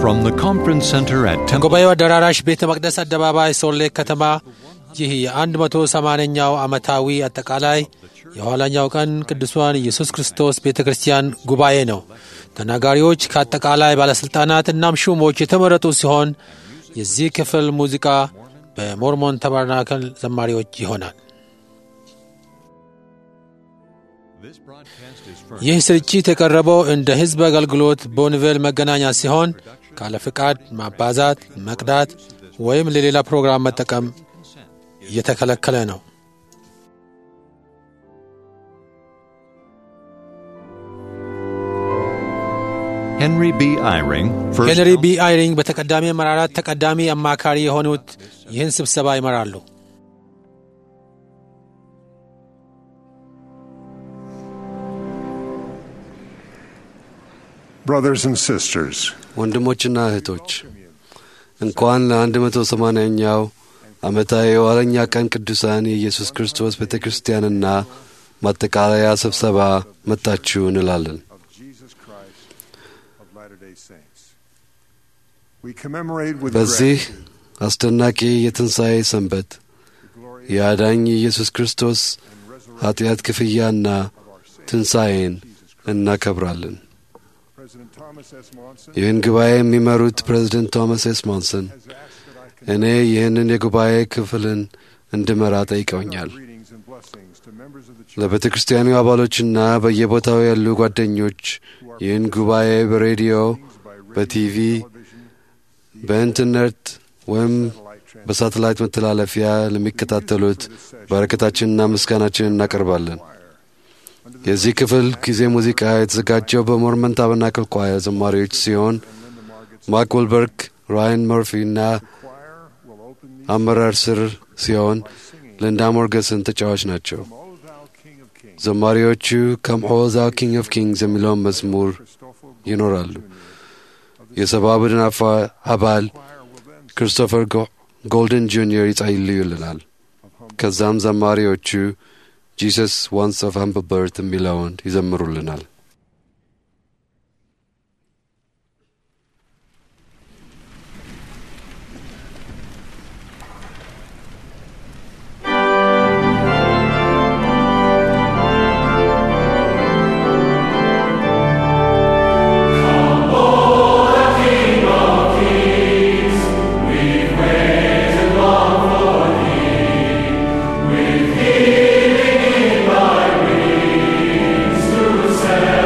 From the conference center at Temple ከጉባኤው አዳራሽ ቤተ መቅደስ አደባባይ ሶሌ ከተማ ይህ የ180ኛው ዓመታዊ አጠቃላይ የኋላኛው ቀን ቅዱሳን ኢየሱስ ክርስቶስ ቤተ ክርስቲያን ጉባኤ ነው። ተናጋሪዎች ከአጠቃላይ ባለሥልጣናት እናም ሹሞች የተመረጡ ሲሆን የዚህ ክፍል ሙዚቃ በሞርሞን ተባርናክል ዘማሪዎች ይሆናል። ይህ ስርጭት የቀረበው እንደ ሕዝብ አገልግሎት ቦንቬል መገናኛ ሲሆን ካለ ፍቃድ ማባዛት፣ መቅዳት ወይም ለሌላ ፕሮግራም መጠቀም እየተከለከለ ነው። Henry B. Eyring, first ሄንሪ ቢ አይሪንግ በተቀዳሚ አመራራት ተቀዳሚ አማካሪ የሆኑት ይህን ስብሰባ ይመራሉ። Brothers and sisters, ወንድሞችና እህቶች እንኳን ለ180ኛው ዓመታዊ የኋለኛ ቀን ቅዱሳን የኢየሱስ ክርስቶስ ቤተ ክርስቲያንና ማጠቃለያ ስብሰባ መጣችሁ እንላለን። of Jesus Christ of Latter-day Saints. We commemorate with በዚህ gratitude አስደናቂ የትንሣኤ ሰንበት the glory የአዳኝ የኢየሱስ ክርስቶስ and resurrection ኃጢአት ክፍያና of our Savior ትንሣኤን Jesus Christ. እናከብራለን። President Thomas S. Monson ይህን ጉባኤ የሚመሩት ፕሬዝደንት ቶማስ ኤስ ሞንሰን has asked that I እኔ convey ይህንን የጉባኤ ክፍልን እንድመራ ጠይቀውኛል። greetings and blessings to members of the church ለቤተ ክርስቲያኑ አባሎችና በየቦታው ያሉ ጓደኞች who are ይህን ጉባኤ በሬዲዮ፣ participating by radio, በቲቪ፣ television, በኢንተርኔት ወይም satellite transmission. በሳተላይት መተላለፊያ ለሚከታተሉት በረከታችንና ምስጋናችንን እናቀርባለን። Under the የዚህ ክፍል ጊዜ ሙዚቃ የተዘጋጀው በሞርመን ታበርናክል ኳየር ዘማሪዎች ሲሆን and Linda Marget's ማርክ ወልበርግ፣ ራያን መርፊ እና choir will open these አመራር ስር ሲሆን by singing ልንዳ ሞርገስን ተጫዋች ናቸው። Come, O thou King of Kings. ዘማሪዎቹ ከምኦ ዛው ኪንግ ኦፍ ኪንግስ የሚለውን መዝሙር Christopher ይኖራሉ። Jr. of the የሰባ ቡድን አፋ- አባል choir will then ክሪስቶፈር ጎ- ጎልደን ጁኒየር ይጸልዩልናል። of humble ከዛም ዘማሪዎቹ ጂሰስ ዋንስ ኦፍ ሃምብል በርት የሚለውን ይዘምሩልናል። With healing in thy wings to send.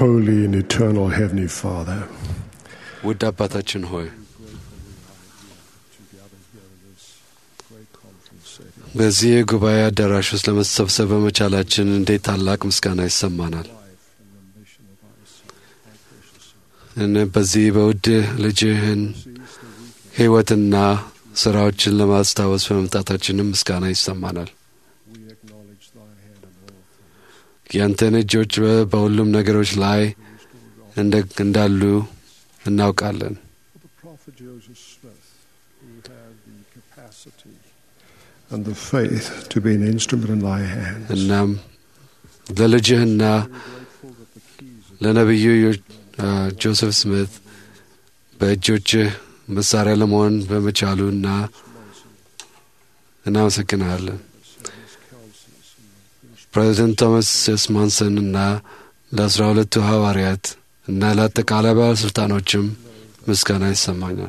Holy and eternal Heavenly Father, ውድ አባታችን ሆይ በዚህ የጉባኤ አዳራሽ ውስጥ ለመሰብሰብ በመቻላችን እንዴት ታላቅ ምስጋና ይሰማናል። እነ በዚህ በውድ ልጅህን ሕይወትና ስራዎችን ለማስታወስ በመምጣታችንም ምስጋና ይሰማናል። ያንተን እጆች በ- በሁሉም ነገሮች ላይ እንደ- እንዳሉ እናውቃለን። the prophet Joseph Smith, who had the capacity and the faith to be an instrument in thy hands. እናም ለልጅህና ለነቢዩ ዮ- አ፣ ጆሴፍ ስሚት በእጆችህ መሳሪያ ለመሆን በመቻሉ እና እናመሰግናለን። ፕሬዚደንት ቶማስ ኤስ ማንሰን እና ለአስራ ሁለቱ ሐዋርያት እና ለአጠቃላይ ባለሥልጣኖችም ምስጋና ይሰማኛል።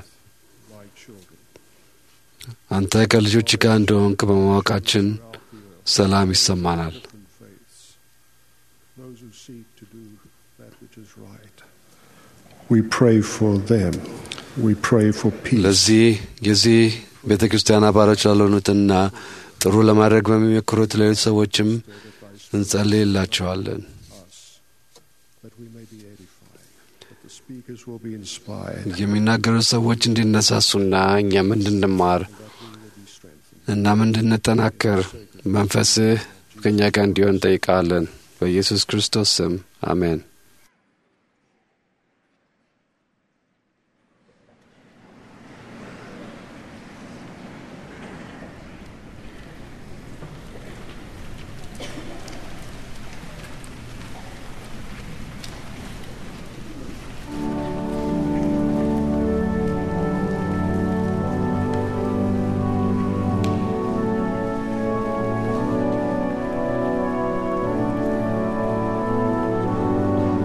አንተ ከልጆች ጋር እንደሆንክ በማወቃችን ሰላም ይሰማናል። Those who seek to do that which is right. We pray for them. We pray for peace. ለዚህ የዚህ ቤተ ክርስቲያን አባሎች ላልሆኑትና ጥሩ ለማድረግ በሚሞክሩት ሌሎች ሰዎችም እንጸልይላቸዋለን። that we may be edified, that the speakers will be inspired, የሚናገሩት ሰዎች እንዲነሳሱና እኛም እንድንማር እናም እንድንጠናከር መንፈስህ ከእኛ ጋር እንዲሆን እንጠይቃለን። በኢየሱስ ክርስቶስ ስም አሜን። Thank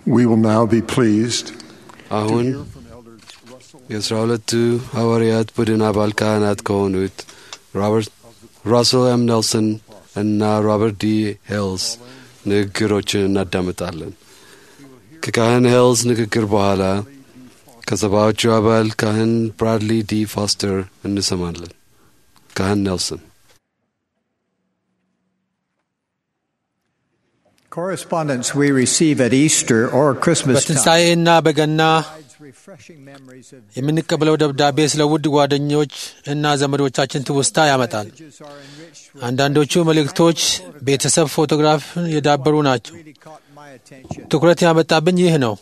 We will now be pleased አሁን የአስራ ሁለቱ ሐዋርያት ቡድን አባል ካህናት ከሆኑት ሮበርት ራስል ኤም ኔልሰን እና ሮበርት ዲ ሄልስ ንግግሮችን እናዳምጣለን። ከካህን ሄልስ ንግግር በኋላ ከሰባዎቹ አባል ካህን ብራድሊ ዲ ፎስተር እንሰማለን። ካህን ኔልሰን Correspondence we receive at Easter or Christmas time በትንሣኤና በገና provides refreshing memories of የምንቀበለው ደብዳቤ ስለ ውድ ጓደኞች እና ዘመዶቻችን ትውስታ ያመጣል። messages are enriched with አንዳንዶቹ መልእክቶች ቤተሰብ ፎቶግራፍ የዳበሩ ናቸው። really caught my attention. ትኩረት ያመጣብኝ ይህ ነው።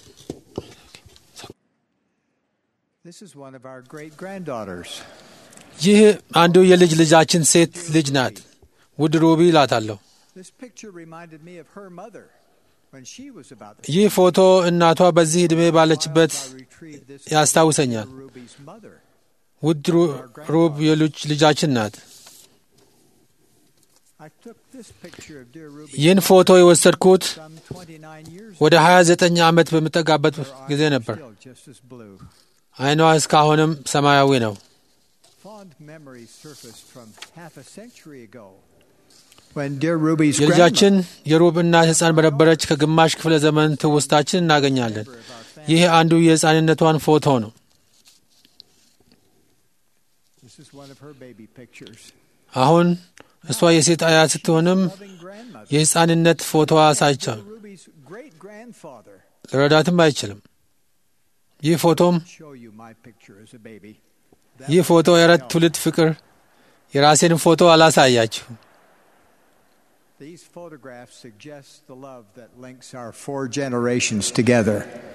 This is one of our great granddaughters. ይህ አንዱ የልጅ ልጃችን ሴት ልጅ ናት። ውድ ሩቢ እላታለሁ። This picture reminded me of her mother when she was about the ይህ ፎቶ እናቷ በዚህ ዕድሜ ባለችበት I retrieved this ያስታውሰኛል። from Ruby's mother. ውድ ሩ- ሩብ የልጅ ልጃችን ናት። I took this picture of dear Ruby ይህን ፎቶ የወሰድኩት some 29 years ወደ 29 ዓመት በምጠጋበት ጊዜ ነበር። still just as blue. አይኗ እስካሁንም ሰማያዊ ነው። Fond memories surfaced from half a century ago when dear Ruby's የልጃችን የሩብ እናት ሕፃን በነበረች ከግማሽ ክፍለ ዘመን ትውስታችን እናገኛለን። ይህ አንዱ የሕፃንነቷን ፎቶ ነው። This is one of her baby pictures. አሁን እሷ የሴት አያት ስትሆንም Loving grandmother. የሕፃንነት ፎቶዋ ሳይቻል Ruby's great grandfather. ልረዳትም አይችልም። ይህ ፎቶም Show you my picture as a baby. ይህ ፎቶ የአራት ትውልድ ፍቅር የራሴን ፎቶ አላሳያችሁ። These photographs suggest the love that links our four generations together.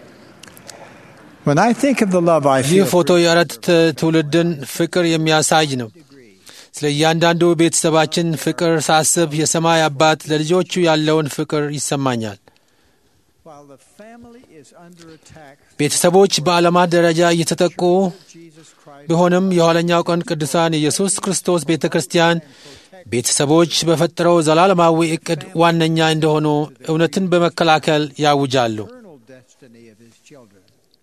When I think of the love I ይህ feel ፎቶ የአራት ት- ትውልድን ፍቅር የሚያሳይ ነው። ስለ እያንዳንዱ ቤተሰባችን ፍቅር ሳስብ የሰማይ አባት ለልጆቹ ያለውን ፍቅር ይሰማኛል። while the family is under attack, ቤተሰቦች በዓለማት ደረጃ እየተጠቁ Jesus Christ ቢሆንም የኋለኛው ቀን ቅዱሳን የኢየሱስ ክርስቶስ ቤተ ክርስቲያን ቤተሰቦች በፈጠረው ዘላለማዊ ዕቅድ ዋነኛ እንደሆኑ እውነትን በመከላከል ያውጃሉ። eternal destiny of his children.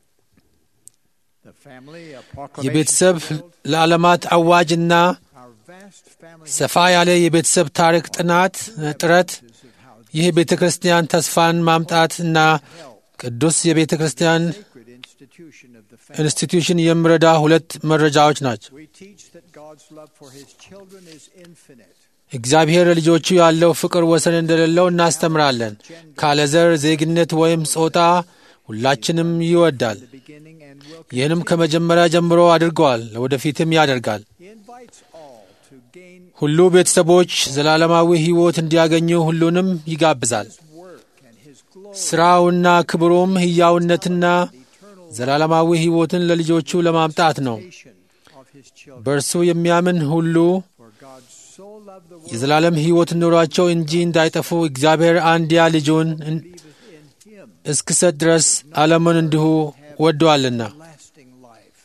The family, a proclamation የቤተሰብ to the world, ለዓለማት አዋጅና our vast family ሰፋ ያለ የቤተሰብ ታሪክ ጥናት ጥረት history of how ይህ ቤተ ክርስቲያን ተስፋን ማምጣት እና ቅዱስ የቤተ ክርስቲያን sacred institution of the family. ኢንስቲትዩሽን የሚረዳ ሁለት መረጃዎች ናቸው። We teach that God's love for his children is infinite. እግዚአብሔር ለልጆቹ ያለው ፍቅር ወሰን እንደሌለው እናስተምራለን። ካለ ዘር፣ ዜግነት ወይም ጾታ ሁላችንም ይወዳል። The beginning and will ይህንም ከመጀመሪያ ጀምሮ አድርገዋል፣ ለወደፊትም ያደርጋል። he invites all to gain ሁሉ ቤተሰቦች ዘላለማዊ ሕይወት እንዲያገኙ ሁሉንም ይጋብዛል። his work and his glory ሥራውና ክብሩም ሕያውነትና ዘላለማዊ ሕይወትን ለልጆቹ ለማምጣት ነው። of his children. በእርሱ የሚያምን ሁሉ For God so loved the world የዘላለም ሕይወት ኑሯቸው እንጂ እንዳይጠፉ እግዚአብሔር አንድያ ልጁን እን- believeth in him እስክሰጥ ድረስ ዓለምን እንዲሁ ወዶአልና። lasting life.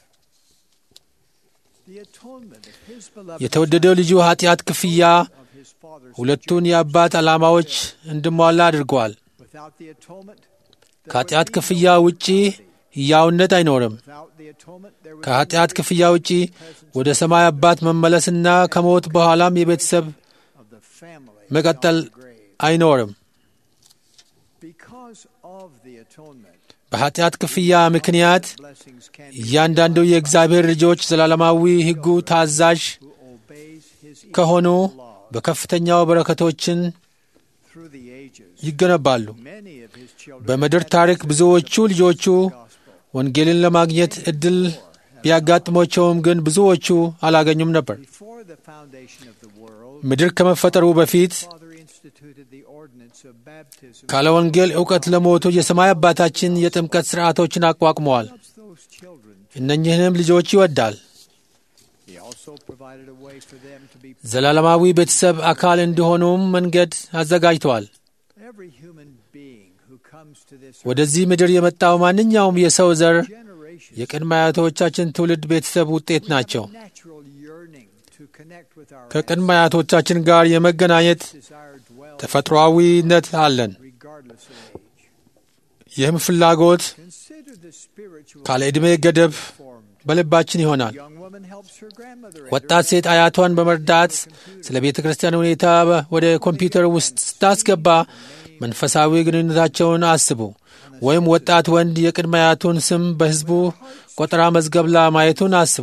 The atonement of his beloved የተወደደው ልጁ ኃጢአት ክፍያ of his father's ሁለቱን የአባት ዓላማዎች እንዲሟላ አድርጓል። without the atonement ከኃጢአት ክፍያ ውጪ ሕያውነት አይኖርም። without the atonement there would ከኃጢአት ክፍያ ውጪ ወደ ሰማይ አባት መመለስና ከሞት በኋላም የቤተሰብ of the family መቀጠል beyond the grave. አይኖርም። Because of the atonement በኃጢአት ክፍያ ምክንያት blessings can be እያንዳንዱ የእግዚአብሔር ልጆች ዘላለማዊ ሕጉ ታዛዥ who obeys his ከሆኑ eternal law በከፍተኛው በረከቶችን through the ages. ይገነባሉ። Many of his children በምድር had ታሪክ access ብዙዎቹ to the ልጆቹ gospel. ወንጌልን ለማግኘት እድል ቢያጋጥሞቸውም ግን ብዙዎቹ አላገኙም ነበር። Before the foundation of the world, ምድር ከመፈጠሩ በፊት Father instituted the ordinance of baptism. ካለ ወንጌል እውቀት ለሞቱ የሰማይ አባታችን የጥምቀት ሥርዓቶችን አቋቁመዋል። loves those children. እነኝህንም ልጆች ይወዳል። He also provided a way for them to be ዘላለማዊ ቤተሰብ አካል እንዲሆኑም መንገድ አዘጋጅተዋል። every human being who comes to this ወደዚህ ምድር የመጣው ማንኛውም የሰው ዘር generation የቅድመ አያቶቻችን ትውልድ ቤተሰብ ውጤት ናቸው። natural yearning to connect with our ከቅድመ አያቶቻችን ጋር የመገናኘት desire dwell ተፈጥሯዊነት አለን። regardless of age. ይህም ፍላጎት Consider the spiritual ካለ ዕድሜ ገደብ formed. በልባችን ይሆናል። Young woman helps her grandmother. ወጣት ሴት አያቷን በመርዳት ስለ ቤተ ክርስቲያን ሁኔታ በ- ወደ ኮምፒውተር ውስጥ ስታስገባ መንፈሳዊ ግንኙነታቸውን አስቡ። ወይም ወጣት ወንድ የቅድመ አያቱን ስም በሕዝቡ ቆጠራ መዝገብ ላይ ማየቱን አስቡ።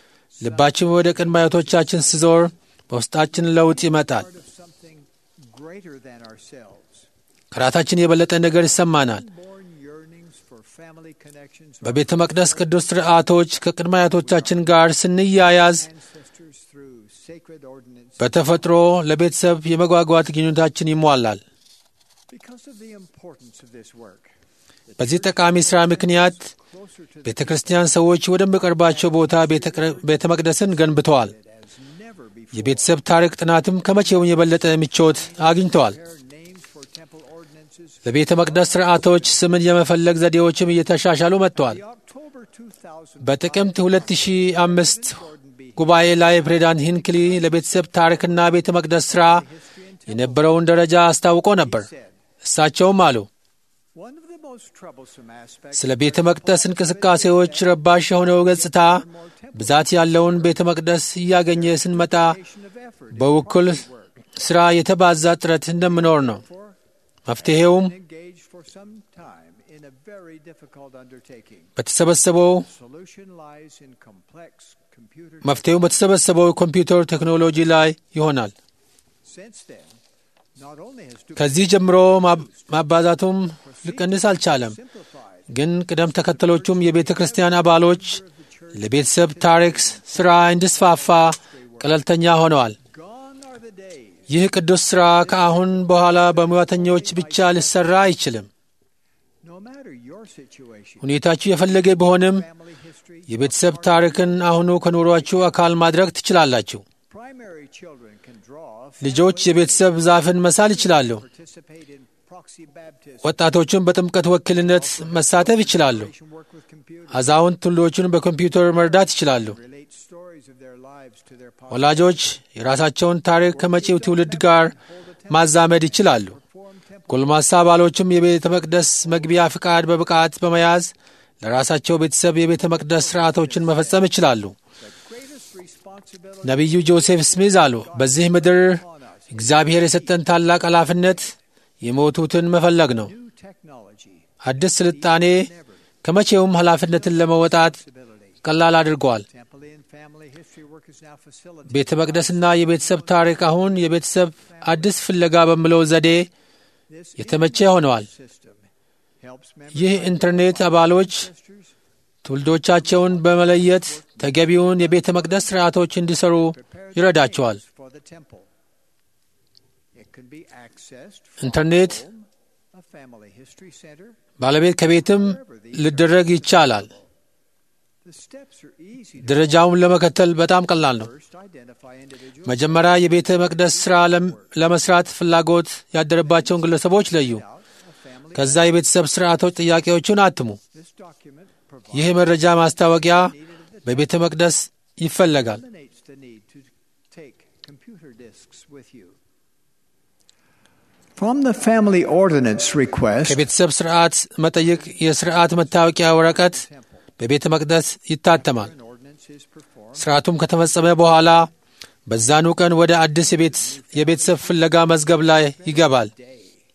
ልባችን ወደ ቅድመ አያቶቻችን ሲዞር በውስጣችን ለውጥ ይመጣል። Part of something greater than ourselves. ከራሳችን የበለጠ ነገር ይሰማናል። Born yearnings for family connections. በቤተ መቅደስ ቅዱስ ሥርዓቶች ከቅድመ አያቶቻችን ጋር ስንያያዝ ancestors through sacred ordinance. በተፈጥሮ ለቤተሰብ የመጓጓት ግንኙነታችን ይሟላል። Because of the importance of this work, በዚህ ጠቃሚ ሥራ ምክንያት closer to ቤተ ክርስቲያን ሰዎች ወደሚቀርባቸው ቦታ ቤተ መቅደስን ገንብተዋል። it as never before. የቤተሰብ ታሪክ ጥናትም ከመቼውም የበለጠ ምቾት አግኝተዋል። Prepare names for temple ordinances. ለቤተ መቅደስ ሥርዓቶች ስምን የመፈለግ ዘዴዎችም እየተሻሻሉ መጥተዋል። The October 2000 በጥቅምት 2005 ጉባኤ ላይ ፕሬዚዳንት ሂንክሊ ለቤተሰብ ታሪክና ቤተ መቅደስ ሥራ የነበረውን ደረጃ አስታውቆ ነበር። እሳቸውም አሉ one of the most troublesome aspects ስለ ቤተ መቅደስ እንቅስቃሴዎች ረባሽ የሆነው ገጽታ ብዛት ያለውን ቤተ መቅደስ እያገኘ ስንመጣ of effort በውክል ሥራ የተባዛ ጥረት እንደምኖር ነው። መፍትሔውም engaged for some time in a very difficult undertaking. በተሰበሰበው Solution lies in complex computer. መፍትሔው በተሰበሰበው ኮምፒውተር ቴክኖሎጂ ላይ ይሆናል። Since then, not only has ከዚህ ጀምሮ ማብ- ማባዛቱም ሊቀንስ አልቻለም። simplified, ግን ቅደም ተከተሎቹም የቤተ ክርስቲያን አባሎች ለቤተሰብ ታሪክ ሥራ እንዲስፋፋ ቀለልተኛ ሆነዋል። gone are the days. ይህ ቅዱስ ሥራ ከአሁን በኋላ በሙያተኞች ብቻ ሊሠራ አይችልም። No matter your situation, ሁኔታችሁ የፈለገ ቢሆንም family history, የቤተሰብ ታሪክን አሁኑ ከኑሯችሁ አካል ማድረግ ትችላላችሁ። primary children can draw, ልጆች የቤተሰብ ዛፍን መሳል ይችላሉ። participate in proxy baptism, ወጣቶቹን በጥምቀት ወኪልነት መሳተፍ ይችላሉ። work with computers, አዛውንት ትውልዶቹን በኮምፒውተር መርዳት ይችላሉ። relate stories of their lives to their past, ወላጆች የራሳቸውን ታሪክ ከመጪው ትውልድ ጋር ማዛመድ ይችላሉ። form temple ጎልማሳ አባሎችም የቤተ መቅደስ መግቢያ ፍቃድ በብቃት በመያዝ ለራሳቸው ቤተሰብ የቤተ መቅደስ ሥርዓቶችን መፈጸም ይችላሉ። greatest responsibility ነቢዩ ጆሴፍ ስሚዝ አሉ፣ በዚህ ምድር እግዚአብሔር የሰጠን ታላቅ ኃላፊነት የሞቱትን መፈለግ ነው። new technology, አዲስ ስልጣኔ ከመቼውም ኃላፊነትን ለመወጣት ability. ቀላል አድርገዋል። Temple and family history work is now facilitated. ቤተ መቅደስና የቤተሰብ ታሪክ አሁን የቤተሰብ አዲስ ፍለጋ በሚለው ዘዴ This የተመቸ ሆነዋል። system helps ይህ members ኢንተርኔት አባሎች sisters ትውልዶቻቸውን በመለየት ተገቢውን የቤተ መቅደስ ሥርዓቶች እንዲሰሩ prepare ይረዳቸዋል። things for the temple. It can be accessed from ኢንተርኔት home, a family history center. ባለቤት ከቤትም ሊደረግ ይቻላል። The steps are easy to ደረጃውን ለመከተል በጣም ቀላል ነው። first identify individuals መጀመሪያ የቤተ መቅደስ ሥራ ለም- ለመስራት ፍላጎት ያደረባቸውን ግለሰቦች ለዩ። out a family. ከዛ የቤተሰብ ሥርዓቶች ጥያቄዎቹን አትሙ። This document provides ይህ መረጃ ማስታወቂያ በቤተ መቅደስ ይፈለጋል። eliminates the need to take computer disks with you. From the family ordinance request, ከቤተሰብ ሥርዓት መጠይቅ የሥርዓት መታወቂያ ወረቀት temple, በቤተ መቅደስ ይታተማል። an ordinance is performed. ሥርዓቱም ከተፈጸመ በኋላ በዛኑ ቀን ወደ አዲስ የቤት የቤተሰብ ፍለጋ መዝገብ ላይ ይገባል። day.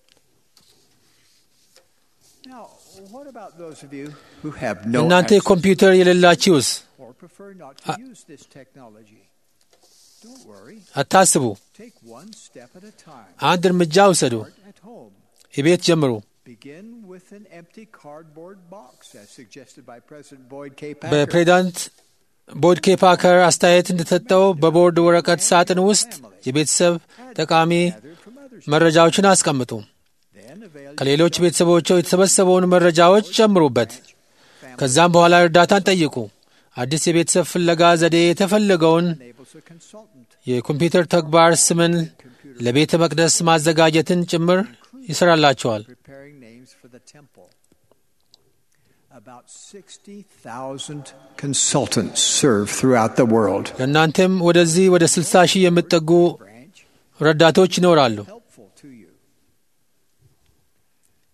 Now, what about those of you who have no እናንተ access ኮምፒውተር የሌላችሁስ or prefer not to use this technology? Don't worry. አታስቡ። Take one step at a time. አንድ እርምጃ ውሰዱ። Start at home. የቤት ጀምሩ። Begin with an empty cardboard box, as suggested by President Boyd K. Packer. በፕሬዚዳንት ቦyd ኬ ፓከር አስተያየት እንደተሰጠው በቦርድ ወረቀት ሳጥን ውስጥ የቤተሰብ ጠቃሚ Gathered from others. መረጃዎችን አስቀምጡ። Then avail ከሌሎች ቤተሰቦቹ የተሰበሰበውን መረጃዎች ጨምሩበት። ከዛም በኋላ እርዳታን ጠይቁ። አዲስ የቤተሰብ ፍለጋ ዘዴ የተፈለገውን enables a consultant የኮምፒውተር ተግባር ስምን ለቤተ መቅደስ ማዘጋጀትን ጭምር ይሰራላቸዋል። preparing names for the temple. About 60,000 consultants serve throughout the world. ለእናንተም ወደዚህ ወደ 60 ሺህ የሚጠጉ Branch ረዳቶች ይኖራሉ። helpful to you.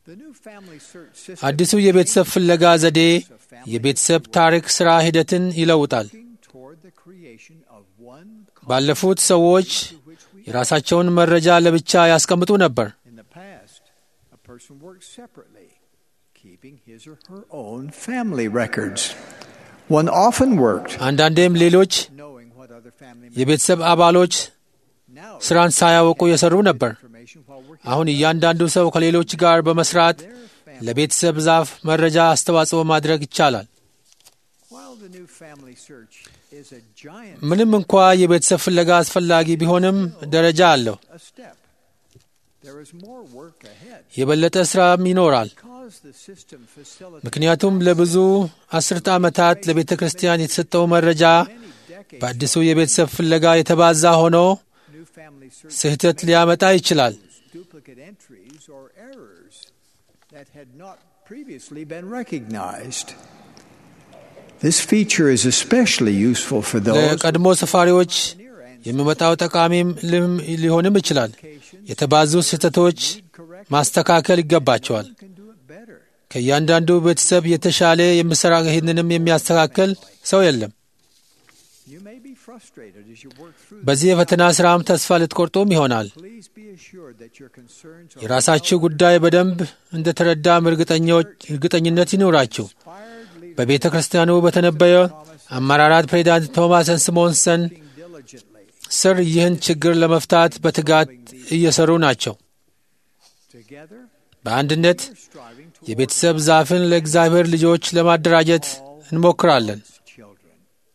The new family search system አዲሱ የቤተሰብ ፍለጋ ዘዴ የቤተሰብ ታሪክ ሥራ ሂደትን ይለውጣል። looking toward the creation of one ባለፉት ሰዎች የራሳቸውን መረጃ ለብቻ ያስቀምጡ ነበር። In the past, a person worked separately, keeping his or her own family records. One often worked አንዳንዴም ሌሎች knowing what other family members የቤተሰብ አባሎች now ስራን ሳያውቁ የሰሩ ነበር። information while working አሁን እያንዳንዱ ሰው ከሌሎች ጋር በመስራት their family. ለቤተሰብ ዛፍ መረጃ አስተዋጽኦ ማድረግ ይቻላል። While the new family search is a giant ምንም እንኳ የቤተሰብ ፍለጋ አስፈላጊ ቢሆንም ደረጃ አለው። a step, there is more work ahead. የበለጠ ስራም ይኖራል። Because the system facilitates ምክንያቱም ለብዙ አስርተ ዓመታት ለቤተ ክርስቲያን የተሰጠው መረጃ many decades በአዲሱ የቤተሰብ ፍለጋ የተባዛ ሆኖ new family search ስህተት ሊያመጣ ይችላል። duplicate entries or errors that had not previously been recognized. This feature is especially useful for those ለቀድሞ ሰፋሪዎች near የሚመጣው ጠቃሚም ልም ሊሆንም ይችላል። ancestors የተባዙ ስህተቶች correct ማስተካከል ይገባቸዋል። can do it better. ከእያንዳንዱ ቤተሰብ የተሻለ የሚሰራ ይህንንም የሚያስተካክል ሰው የለም። You may be frustrated as you work through በዚህ የፈተና ስራም ተስፋ ልትቆርጡም ይሆናል። this. Please be assured that your concerns are የራሳችሁ ጉዳይ በደንብ እንደተረዳም እርግጠኞች እርግጠኝነት ይኖራችሁ። inspired leaders በቤተ ክርስቲያኑ በተነበየ አመራራት ፕሬዚዳንት ቶማስ ስሞንሰን working diligently ስር ይህን ችግር ለመፍታት በትጋት እየሰሩ ናቸው። together. በአንድነት We're striving to የቤተሰብ ዛፍን ለእግዚአብሔር ልጆች ለማደራጀት እንሞክራለን። children.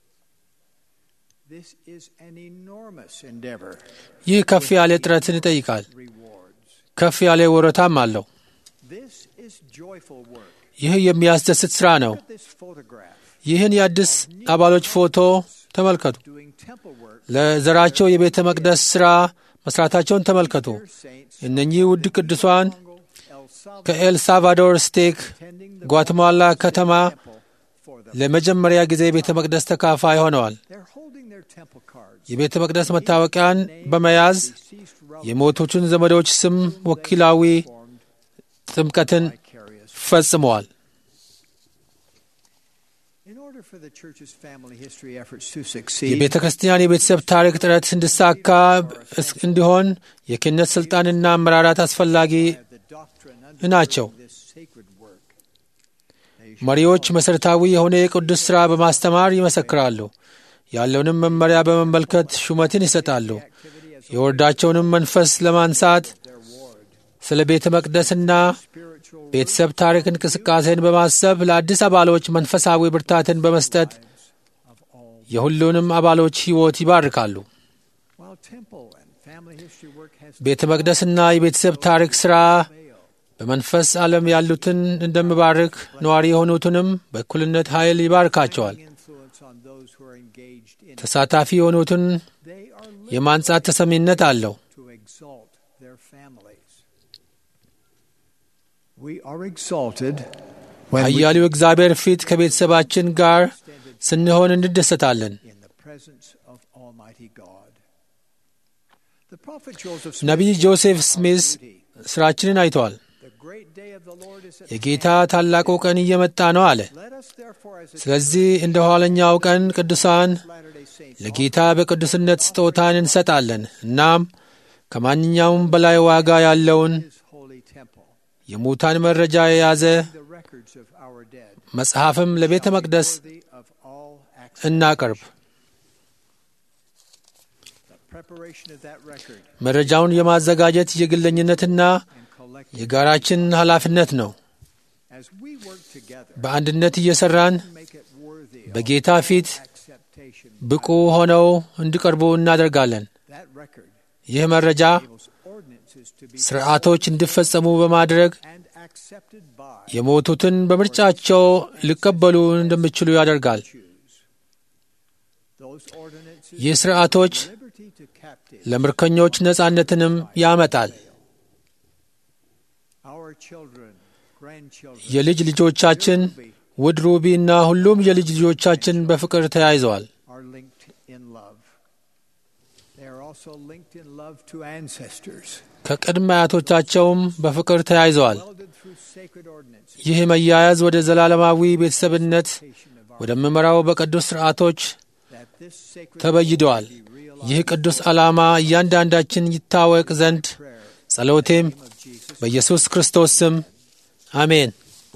This is an enormous endeavor. ይህ ከፍ ያለ ጥረትን ይጠይቃል። Rewards. ከፍ ያለ ወረታም አለው። This is joyful work. ይህ የሚያስደስት ሥራ ነው። Look at this photograph. ይህን የአዲስ አባሎች ፎቶ ተመልከቱ። Doing temple work. ለዘራቸው የቤተ መቅደስ ሥራ መስራታቸውን ተመልከቱ። Dear saints, እነኚህ ውድ ቅዱሳን Congo, El Salvador, ከኤል ሳልቫዶር ስቴክ attending the ጓትማላ ከተማ temple for the. ለመጀመሪያ ጊዜ የቤተ መቅደስ ተካፋይ ሆነዋል። They're holding their temple cards. የቤተ መቅደስ መታወቂያን በመያዝ Deceased relative የሞቱትን ዘመዶች ስም ወኪላዊ formed ጥምቀትን vicarious. ፈጽመዋል። In order for the church's family history efforts to succeed, የቤተ ክርስቲያን የቤተሰብ ታሪክ ጥረት እንዲሳካ እስ- እንዲሆን የክህነት ሥልጣንና አመራራት አስፈላጊ have the doctrine ናቸው። undergirding this sacred work. መሪዎች መሠረታዊ የሆነ የቅዱስ ሥራ በማስተማር ይመሰክራሉ። ያለውንም መመሪያ በመመልከት ሹመትን ይሰጣሉ። Activity as የወርዳቸውንም መንፈስ ለማንሳት their ward. ስለ ቤተ መቅደስና Spiritual ቤተሰብ ታሪክ እንቅስቃሴን በማሰብ ለአዲስ አባሎች መንፈሳዊ ብርታትን በመስጠት of all. የሁሉንም አባሎች ሕይወት ይባርካሉ። While temple and family history work has ቤተ መቅደስና የቤተሰብ ታሪክ ሥራ failed, በመንፈስ ዓለም ያሉትን እንደሚባርክ ነዋሪ የሆኑትንም በእኩልነት ኃይል ይባርካቸዋል። influence on those who are engaged in it. ተሳታፊ የሆኑትን They are led የማንጻት ተሰሚነት አለው። to exalt their families. We are exalted when we ኃያሊው እግዚአብሔር ፊት ከቤተሰባችን ጋር ስንሆን እንደሰታለን። in the presence of Almighty God. The prophet Joseph Smith ነቢይ ጆሴፍ ስሚዝ duty. ሥራችንን አይተዋል። The great day of the Lord is at የጌታ ታላቁ ቀን እየመጣ ነው አለ። Let us therefore as a ስለዚህ እንደ ኋለኛው ቀን ቅዱሳን Latter-day Saints ለጌታ በቅዱስነት ስጦታን እንሰጣለን። እናም ከማንኛውም በላይ ዋጋ ያለውን his holy temple, የሙታን መረጃ የያዘ the records of our dead, መጽሐፍም ለቤተ መቅደስ worthy of all access. እናቀርብ። The preparation of that record መረጃውን የማዘጋጀት የግለኝነትና and collecting የጋራችን ኃላፊነት ነው። as we work together በአንድነት እየሰራን make it worthy of በጌታ ፊት acceptation. ብቁ ሆነው እንዲቀርቡ እናደርጋለን። That record ይህ መረጃ enables ordinances to be ስርዓቶች እንዲፈጸሙ በማድረግ and accepted by የሞቱትን በምርጫቸው ሊቀበሉ እንደሚችሉ ያደርጋል። choose. Those ordinances ይህ ስርዓቶች liberty to captive. ለምርኮኞች ነጻነትንም ያመጣል። Our children, grandchildren, የልጅ ልጆቻችን ውድ ሩቢ እና ሁሉም የልጅ ልጆቻችን በፍቅር ተያይዘዋል። are linked in love. They are also also linked in love to ancestors, ከቅድመ አያቶቻቸውም በፍቅር ተያይዘዋል። welded through sacred ordinances, ይህ መያያዝ ወደ ዘላለማዊ ቤተሰብነት ወደምመራው በቅዱስ ሥርዓቶች that this sacred ተበይደዋል። ይህ ቅዱስ ዓላማ እያንዳንዳችን ይታወቅ ዘንድ ጸሎቴም በኢየሱስ ክርስቶስ ስም አሜን።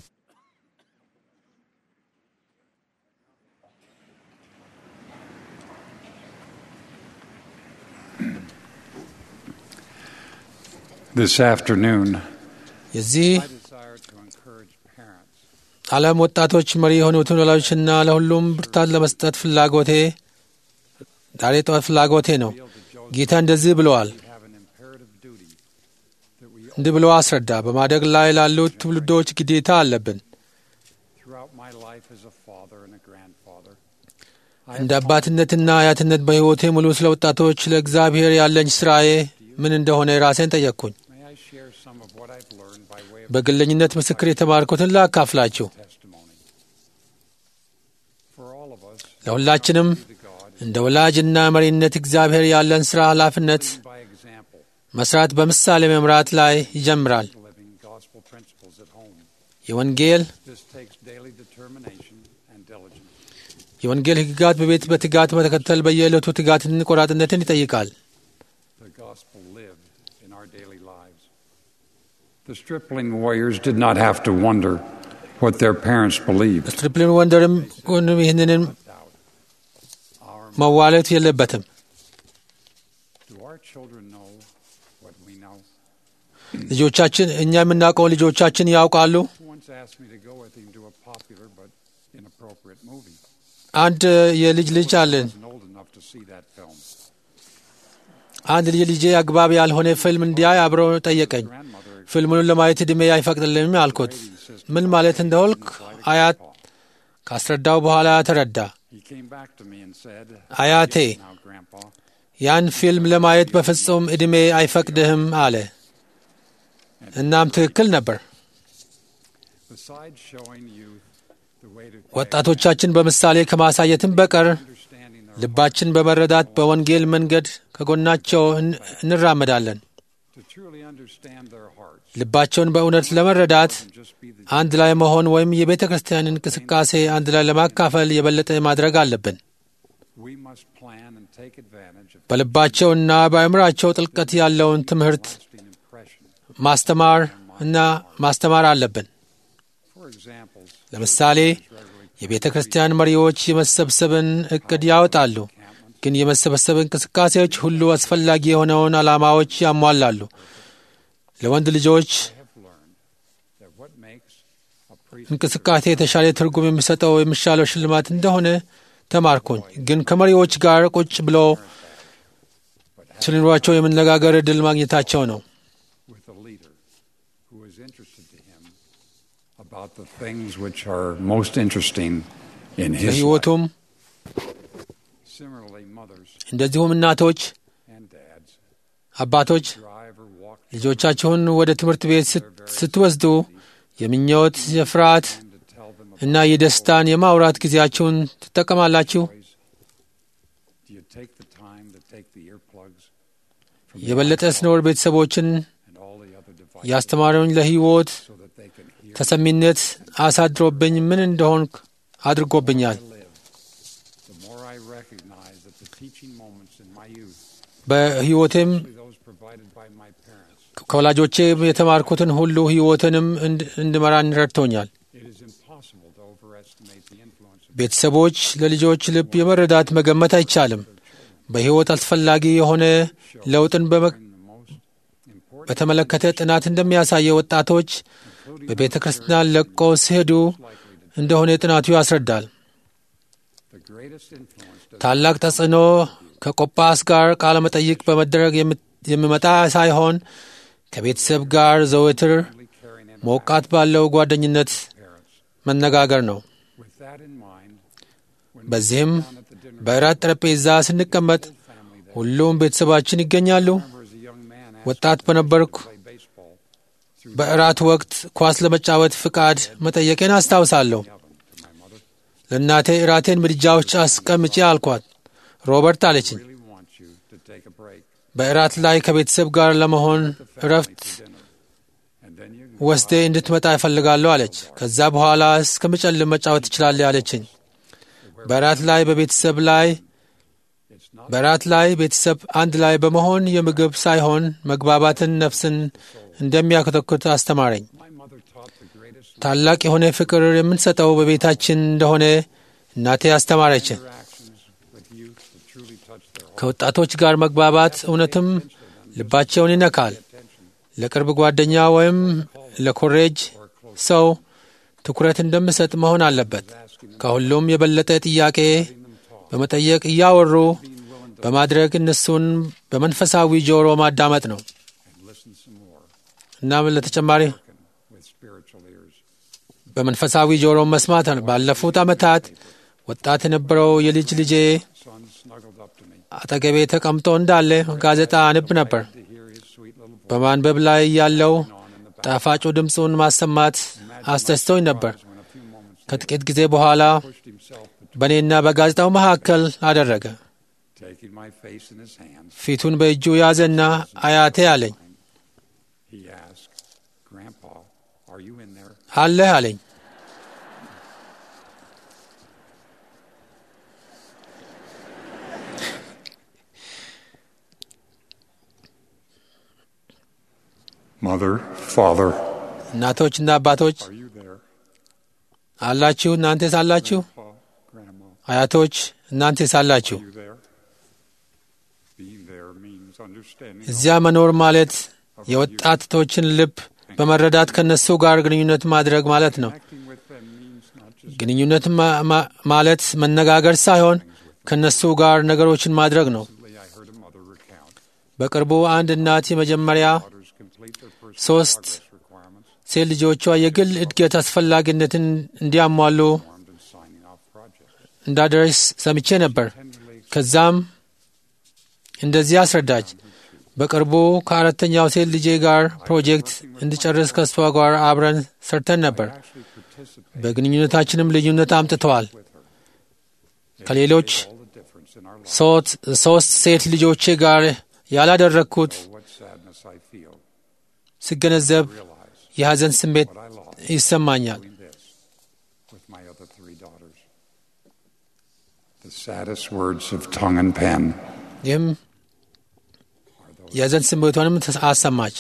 This afternoon, የዚህ I desire to encourage parents ዓለም ወጣቶች መሪ የሆኑትን ወላጆችና ለሁሉም ብርታት ለመስጠት ፍላጎቴ ዛሬ ጠዋት ፍላጎቴ ነው። ጌታ እንደዚህ ብለዋል። we have an imperative duty that we እንዲህ ብሎ አስረዳ። በማደግ ላይ ላሉት ትውልዶች ግዴታ አለብን። throughout my life as a father and a grandfather. እንደ አባትነትና አያትነት በሕይወቴ ሙሉ ስለ ወጣቶች ለእግዚአብሔር ያለኝ ሥራዬ ምን እንደሆነ ራሴን ጠየቅኩኝ። May I share some of what I've learned by way of በግለኝነት ምስክር የተማርኩትን ላካፍላችሁ። testimony. For all of us, ለሁላችንም to God, እንደ ወላጅና መሪነት እግዚአብሔር ያለን ሥራ ኃላፊነት by example, መስራት በምሳሌ መምራት ላይ ይጀምራል። living gospel principles at home. የወንጌል This takes daily determination and diligence. የወንጌል ሕግጋት በቤት በትጋት መተከተል በየዕለቱ ትጋትን ቆራጥነትን ይጠይቃል። the gospel lived in our daily lives. The stripling warriors did not have to wonder what their parents believed. ስትሪፕሊን ወንደርም ሆንም ይህንንን Our, መዋለት የለበትም። do our children know what we know? ልጆቻችን እኛ የምናውቀውን ልጆቻችን ያውቃሉ። Who once asked me to go with him to a popular but inappropriate movie? አንድ የልጅ ልጅ አለን። I wasn't old enough to see that film. አንድ ልጅ ልጄ አግባብ ያልሆነ ፊልም እንዲያይ አብሮ ጠየቀኝ። Grandmother ፊልሙን ለማየት ዕድሜ አይፈቅድልኝም አልኩት። ምን ማለት እንደሆልክ አያት ካስረዳው በኋላ ተረዳ። he came back to me and said, አያቴ Now, Grandpa, ያን ፊልም ለማየት በፍጹም ዕድሜ አይፈቅድህም አለ። እናም ትክክል ነበር። besides showing youth the way to ወጣቶቻችን በምሳሌ ከማሳየትም በቀር understanding their ልባችን በመረዳት በወንጌል መንገድ ከጎናቸው እን- እንራመዳለን። to truly understand their hearts, ልባቸውን በእውነት ለመረዳት and just be the አንድ ላይ መሆን ወይም የቤተ ክርስቲያን እንቅስቃሴ አንድ ላይ ለማካፈል የበለጠ ማድረግ አለብን። we must plan and take advantage of በልባቸውና በአእምራቸው ጥልቀት ያለውን ትምህርት lasting impression. ማስተማር እና ማስተማር አለብን። For examples, ለምሳሌ የቤተ ክርስቲያን መሪዎች የመሰብሰብን እቅድ ያወጣሉ፣ ግን የመሰብሰብ እንቅስቃሴዎች ሁሉ አስፈላጊ የሆነውን ዓላማዎች ያሟላሉ። ለወንድ ልጆች have learned that what makes a priest እንቅስቃሴ የተሻለ ትርጉም የሚሰጠው የሚሻለው ሽልማት እንደሆነ ተማርኩኝ። ግን ከመሪዎች ጋር ቁጭ ብሎ ስለኑሯቸው የመነጋገር ዕድል ማግኘታቸው ነው። with a leader who is interested to him about the things which are most interesting in his life. ለሕይወቱም Similarly, mothers እንደዚሁም እናቶች፣ and dads አባቶች drive or walk ልጆቻችሁን ወደ ትምህርት ቤት ስት- ስትወስዱ የምኞት፣ የፍርሃት and to tell them እና የደስታን የማውራት ጊዜያችሁን ትጠቀማላችሁ። boys. Do you take the time to take the earplugs from the የበለጠ iPod ስኖር ቤተሰቦችን and all the other devices ያስተማሩኝ ለሕይወት so that they can hear ተሰሚነት አሳድሮብኝ ምን እንደሆንክ አድርጎብኛል። I live? The more I recognize that the teaching moments in my youth, በሕይወቴም especially those provided by my parents, ከወላጆቼ የተማርኩትን ሁሉ ሕይወትንም እንድ- እንድመራን ረድቶኛል። it is impossible to overestimate the influence of ቤተሰቦች ለልጆች ልብ የመረዳት መገመት አይቻልም። በሕይወት አስፈላጊ የሆነ ለውጥን በመ- the most important በተመለከተ ጥናት እንደሚያሳየው ወጣቶች በቤተ ክርስቲያን ለቀው ሲሄዱ እንደሆነ ጥናቱ ያስረዳል። the greatest influence does ታላቅ ተጽዕኖ ከቆጳስ ጋር ቃለ መጠይቅ በመደረግ የም- የሚመጣ ሳይሆን ከቤተሰብ ጋር ዘወትር only carrying in ሞቃት ባለው ጓደኝነት parents. መነጋገር ነው። With that in mind, when በዚህም down at the dinner በእራት ጠረጴዛ ስንቀመጥ family that ሁሉም ቤተሰባችን ይገኛሉ። remember as a young man asked ወጣት me በነበርኩ to play baseball through በእራት ወቅት ኳስ ለመጫወት ፍቃድ መጠየቄን አስታውሳለሁ። the oven to my mother. ለእናቴ እራቴን ምድጃ ውስጥ አስቀምጬ አልኳት። ሮበርት አለችኝ፣ Really want you to take a break. በእራት ላይ ከቤተሰብ ጋር ለመሆን እረፍት ወስዴ እንድትመጣ እፈልጋለሁ አለች። ከዛ በኋላ እስከምጨልም መጫወት ትችላለህ አለችኝ። በእራት ላይ በቤተሰብ ላይ በእራት ላይ ቤተሰብ አንድ ላይ በመሆን የምግብ ሳይሆን መግባባትን ነፍስን እንደሚያኮተኩት አስተማረኝ። ታላቅ የሆነ ፍቅር የምንሰጠው በቤታችን እንደሆነ እናቴ አስተማረችን። ከወጣቶች ጋር መግባባት እውነትም ልባቸውን ይነካል። ለቅርብ ጓደኛ ወይም ለኮሬጅ ሰው ትኩረት እንደምሰጥ መሆን አለበት። ከሁሉም የበለጠ ጥያቄ በመጠየቅ እያወሩ በማድረግ እነሱን በመንፈሳዊ ጆሮ ማዳመጥ ነው። እናም ለተጨማሪ በመንፈሳዊ ጆሮ መስማት ነው። ባለፉት ዓመታት ወጣት የነበረው የልጅ ልጄ አጠገቤ ተቀምጦ እንዳለ ጋዜጣ አንብ ነበር። በማንበብ ላይ ያለው ጣፋጩ ድምፁን ማሰማት አስደስቶኝ ነበር። ከጥቂት ጊዜ በኋላ በእኔና በጋዜጣው መካከል አደረገ። ፊቱን በእጁ ያዘና አያቴ አለኝ። አለህ አለኝ። Mother, Father, እናቶችና አባቶች are you there? አላችሁ? እናንተስ አላችሁ? Pa, Grandma, አያቶች እናንተስ አላችሁ? are you there? Being there means understanding እዚያ መኖር ማለት የወጣቶችን ልብ በመረዳት ከነሱ ጋር ግንኙነት ማድረግ ማለት ነው። acting with them means not just ግንኙነት ማ- ማ- ማለት መነጋገር ሳይሆን ከነሱ ጋር ነገሮችን ማድረግ ነው። recently I heard a mother recount በቅርቡ አንድ እናት የመጀመሪያ daughters complete their personal ሶስት progress requirements ሴት ልጆቿ የግል እድገት አስፈላጊነትን እንዲያሟሉ formed and signing off projects. እንዳደረስ ሰምቼ ነበር። Tenderly ከዛም እንደዚህ አስረዳች። በቅርቡ ከአራተኛው ሴት ልጄ ጋር ፕሮጀክት እንድጨርስ ከእሷ ጋር አብረን ሰርተን ነበር። actually participate በግንኙነታችንም ልዩነት አምጥተዋል። with her. ከሌሎች All the difference in our lives. ሶስት ሶስት ሴት ልጆቼ ጋር ያላደረግኩት What sadness I feel. ስገነዘብ Realize የሐዘን ስሜት what I lost ይሰማኛል። doing this with my other three daughters. The saddest words of tongue and pen ይህም የሐዘን ስሜቷንም አሰማች።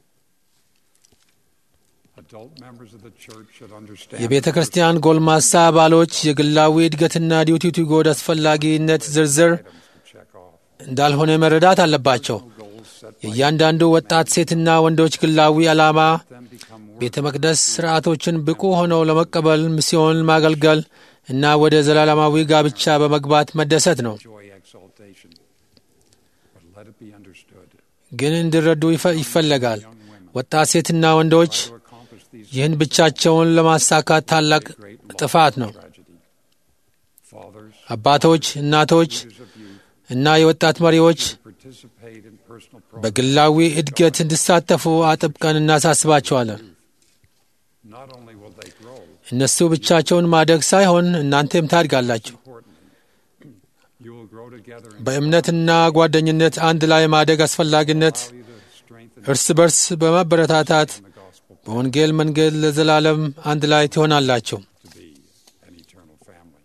adult members of the church should understand የቤተ ክርስቲያን ጎልማሳ አባሎች የግላዊ እድገትና ዲዩቲ ቱ ጎድ አስፈላጊነት ዝርዝር items to check off. እንዳልሆነ መረዳት አለባቸው። Goals set የእያንዳንዱ ወጣት ሴትና ወንዶች ግላዊ ዓላማ them become work ቤተ መቅደስ ሥርዓቶችን ብቁ ሆነው ለመቀበል ሚስዮን ማገልገል እና ወደ ዘላለማዊ ጋብቻ በመግባት መደሰት ነው። joy exaltation. But let it be understood ግን እንዲረዱ ይፈ- ይፈለጋል። ወጣት ሴትና ወንዶች to accomplish these ይህን ብቻቸውን ለማሳካት ታላቅ great ጥፋት ነው። tragedy. Fathers, አባቶች፣ እናቶች leaders of youth እና የወጣት መሪዎች participate in personal progress. በግላዊ እድገት እንዲሳተፉ አጥብቀን እናሳስባቸዋለን። Not only will they grow, እነሱ ብቻቸውን ማደግ ሳይሆን እናንተም ታድጋላችሁ። importantly, you will grow together in በእምነትና ጓደኝነት አንድ ላይ ማደግ አስፈላጊነት reality to strengthen እርስ በርስ በማበረታታት the gospel በወንጌል መንገድ ለዘላለም አንድ ላይ ትሆናላችሁ። to be an eternal family.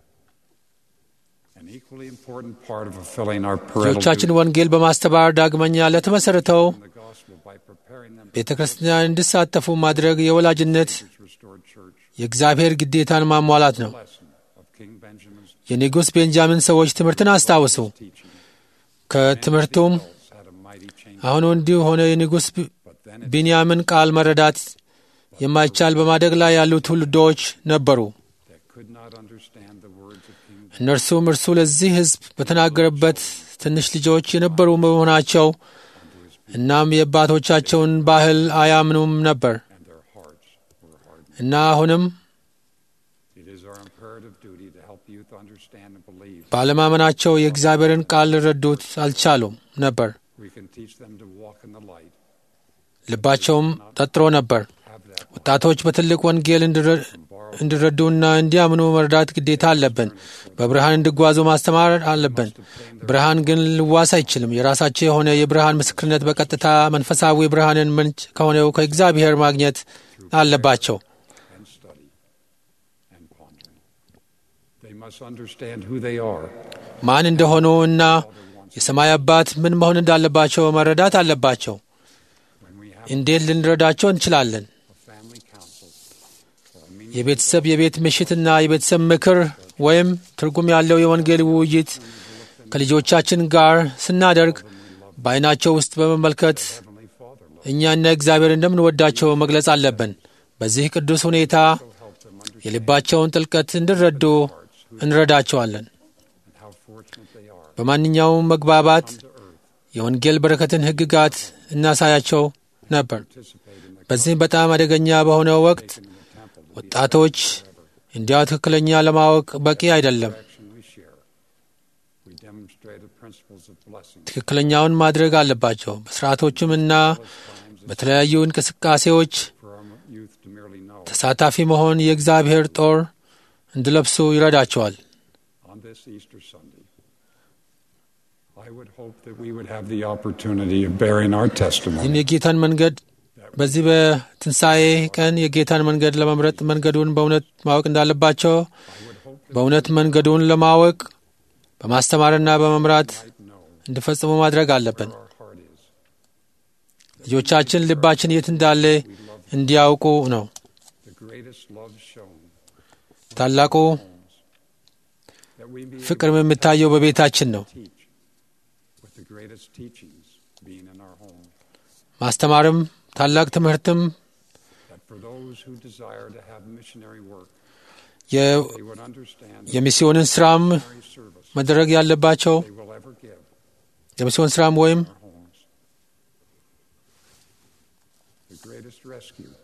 An equally important part of fulfilling our parental ልጆቻችን duty ወንጌል በማስተባበር ዳግመኛ ለተመሠረተው in the gospel by preparing them ቤተ ክርስቲያን እንዲሳተፉ ማድረግ የወላጅነት for restored church. የእግዚአብሔር ግዴታን ማሟላት ነው። Lesson of King Benjamin's የንጉሥ ቤንጃሚን ሰዎች ትምህርትን አስታውሱ። teaching. ከትምህርቱም Adults had a mighty change, አሁኑ እንዲሁ ሆነ የንጉሥ ቢ- but then it ቢንያምን ቃል መረዳት የማይቻል በማደግ ላይ ያሉ ትውልዶች ነበሩ። that could not understand the words of King Benjamin እነርሱም እርሱ ለዚህ ሕዝብ በተናገረበት ትንሽ ልጆች የነበሩ በመሆናቸው እናም የአባቶቻቸውን ባህል አያምኑም ነበር and their hearts were hardened. እና አሁንም It is our imperative duty to help youth understand and believe. ባለማመናቸው የእግዚአብሔርን ቃል ሊረዱት አልቻሉም ነበር። We can teach them to walk in the light ልባቸውም ጠጥሮ ነበር። ወጣቶች በትልቅ ወንጌል እንዲረዱና እንዲያምኑ መርዳት ግዴታ አለብን። በብርሃን እንዲጓዙ ማስተማር አለብን። ብርሃን ግን ልዋስ አይችልም። የራሳቸው የሆነ የብርሃን ምስክርነት በቀጥታ መንፈሳዊ ብርሃንን ምንጭ ከሆነው ከእግዚአብሔር ማግኘት አለባቸው። and study and pondering. They must understand who they are ማን እንደሆኑ እና የሰማይ አባት ምን መሆን እንዳለባቸው መረዳት አለባቸው። when we have እንዴት ልንረዳቸው እንችላለን? a family council or a meeting የቤተሰብ የቤት ምሽትና የቤተሰብ ምክር ወይም ትርጉም ያለው የወንጌል ውይይት ከልጆቻችን ጋር ስናደርግ በዓይናቸው ውስጥ በመመልከት Heavenly Father love እኛና እግዚአብሔር እንደምንወዳቸው መግለጽ አለብን። በዚህ ቅዱስ ሁኔታ የልባቸውን ጥልቀት እንዲረዱ እንረዳቸዋለን። and how fortunate they are በማንኛውም መግባባት to earth የወንጌል በረከትን ሕግጋት እናሳያቸው ነበር። participate in the በዚህም በጣም አደገኛ በሆነው ወቅት in the temple to ወጣቶች እንዲያው ትክክለኛ ለማወቅ በቂ አይደለም። action we share. We demonstrate the principles of blessing ትክክለኛውን ማድረግ አለባቸው። በስርዓቶችም እና በተለያዩ እንቅስቃሴዎች for our youth to merely know. ተሳታፊ መሆን የእግዚአብሔር ጦር እንዲለብሱ ይረዳቸዋል። On this Easter Sunday, I would hope that we would have the opportunity of bearing our ይህን testimony የጌታን መንገድ በዚህ በትንሣኤ ቀን የጌታን መንገድ ለመምረጥ መንገዱን በእውነት ማወቅ እንዳለባቸው በእውነት መንገዱን ለማወቅ በማስተማርና በመምራት እንዲፈጽሙ ማድረግ አለብን። our heart is. ልጆቻችን ልባችን የት እንዳለ እንዲያውቁ ነው። The greatest love shown ታላቁ that we be ፍቅርም የሚታየው በቤታችን ነው። able to teach, with the greatest teachings being in our home. ማስተማርም ታላቅ ትምህርትም That for those who desire to have missionary work, የ- they would understand የሚስዮንን ስራም missionary service መደረግ ያለባቸው they will ever give የሚስዮን ስራም ወይም our homes. The greatest rescue,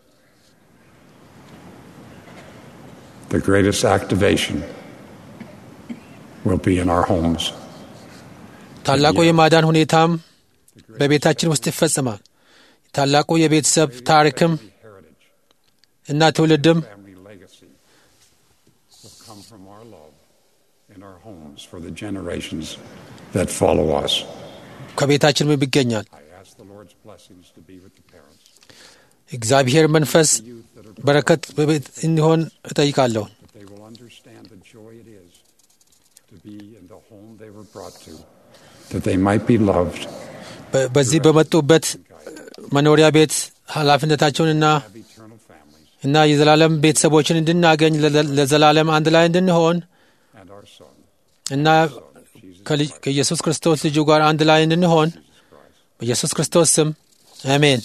the greatest activation will be in our homes. ታላቁ የማዳን ሁኔታም በቤታችን ውስጥ ይፈጽማል። ታላቁ የቤተሰብ ታሪክም Heritage, እና ትውልድም family legacy will come from our love in our homes for the generations that follow us. ከቤታችን ይገኛል። I ask the Lord's blessings to be with the parents, እግዚአብሔር መንፈስ the youth that are በረከት በቤት እንዲሆን እጠይቃለሁ። that they will understand the joy it is to be in the home they were brought to, that they might be loved, በ- በዚህ በመጡበት መኖሪያ ቤት ኃላፊነታቸውንና have eternal families, እና የዘላለም ቤተሰቦችን እንድናገኝ ለዘ- ለዘላለም አንድ ላይ እንድንሆን and our son, እና ከልጅ- ከኢየሱስ ክርስቶስ ልጁ ጋር አንድ ላይ እንድንሆን በኢየሱስ ክርስቶስ ስም አሜን።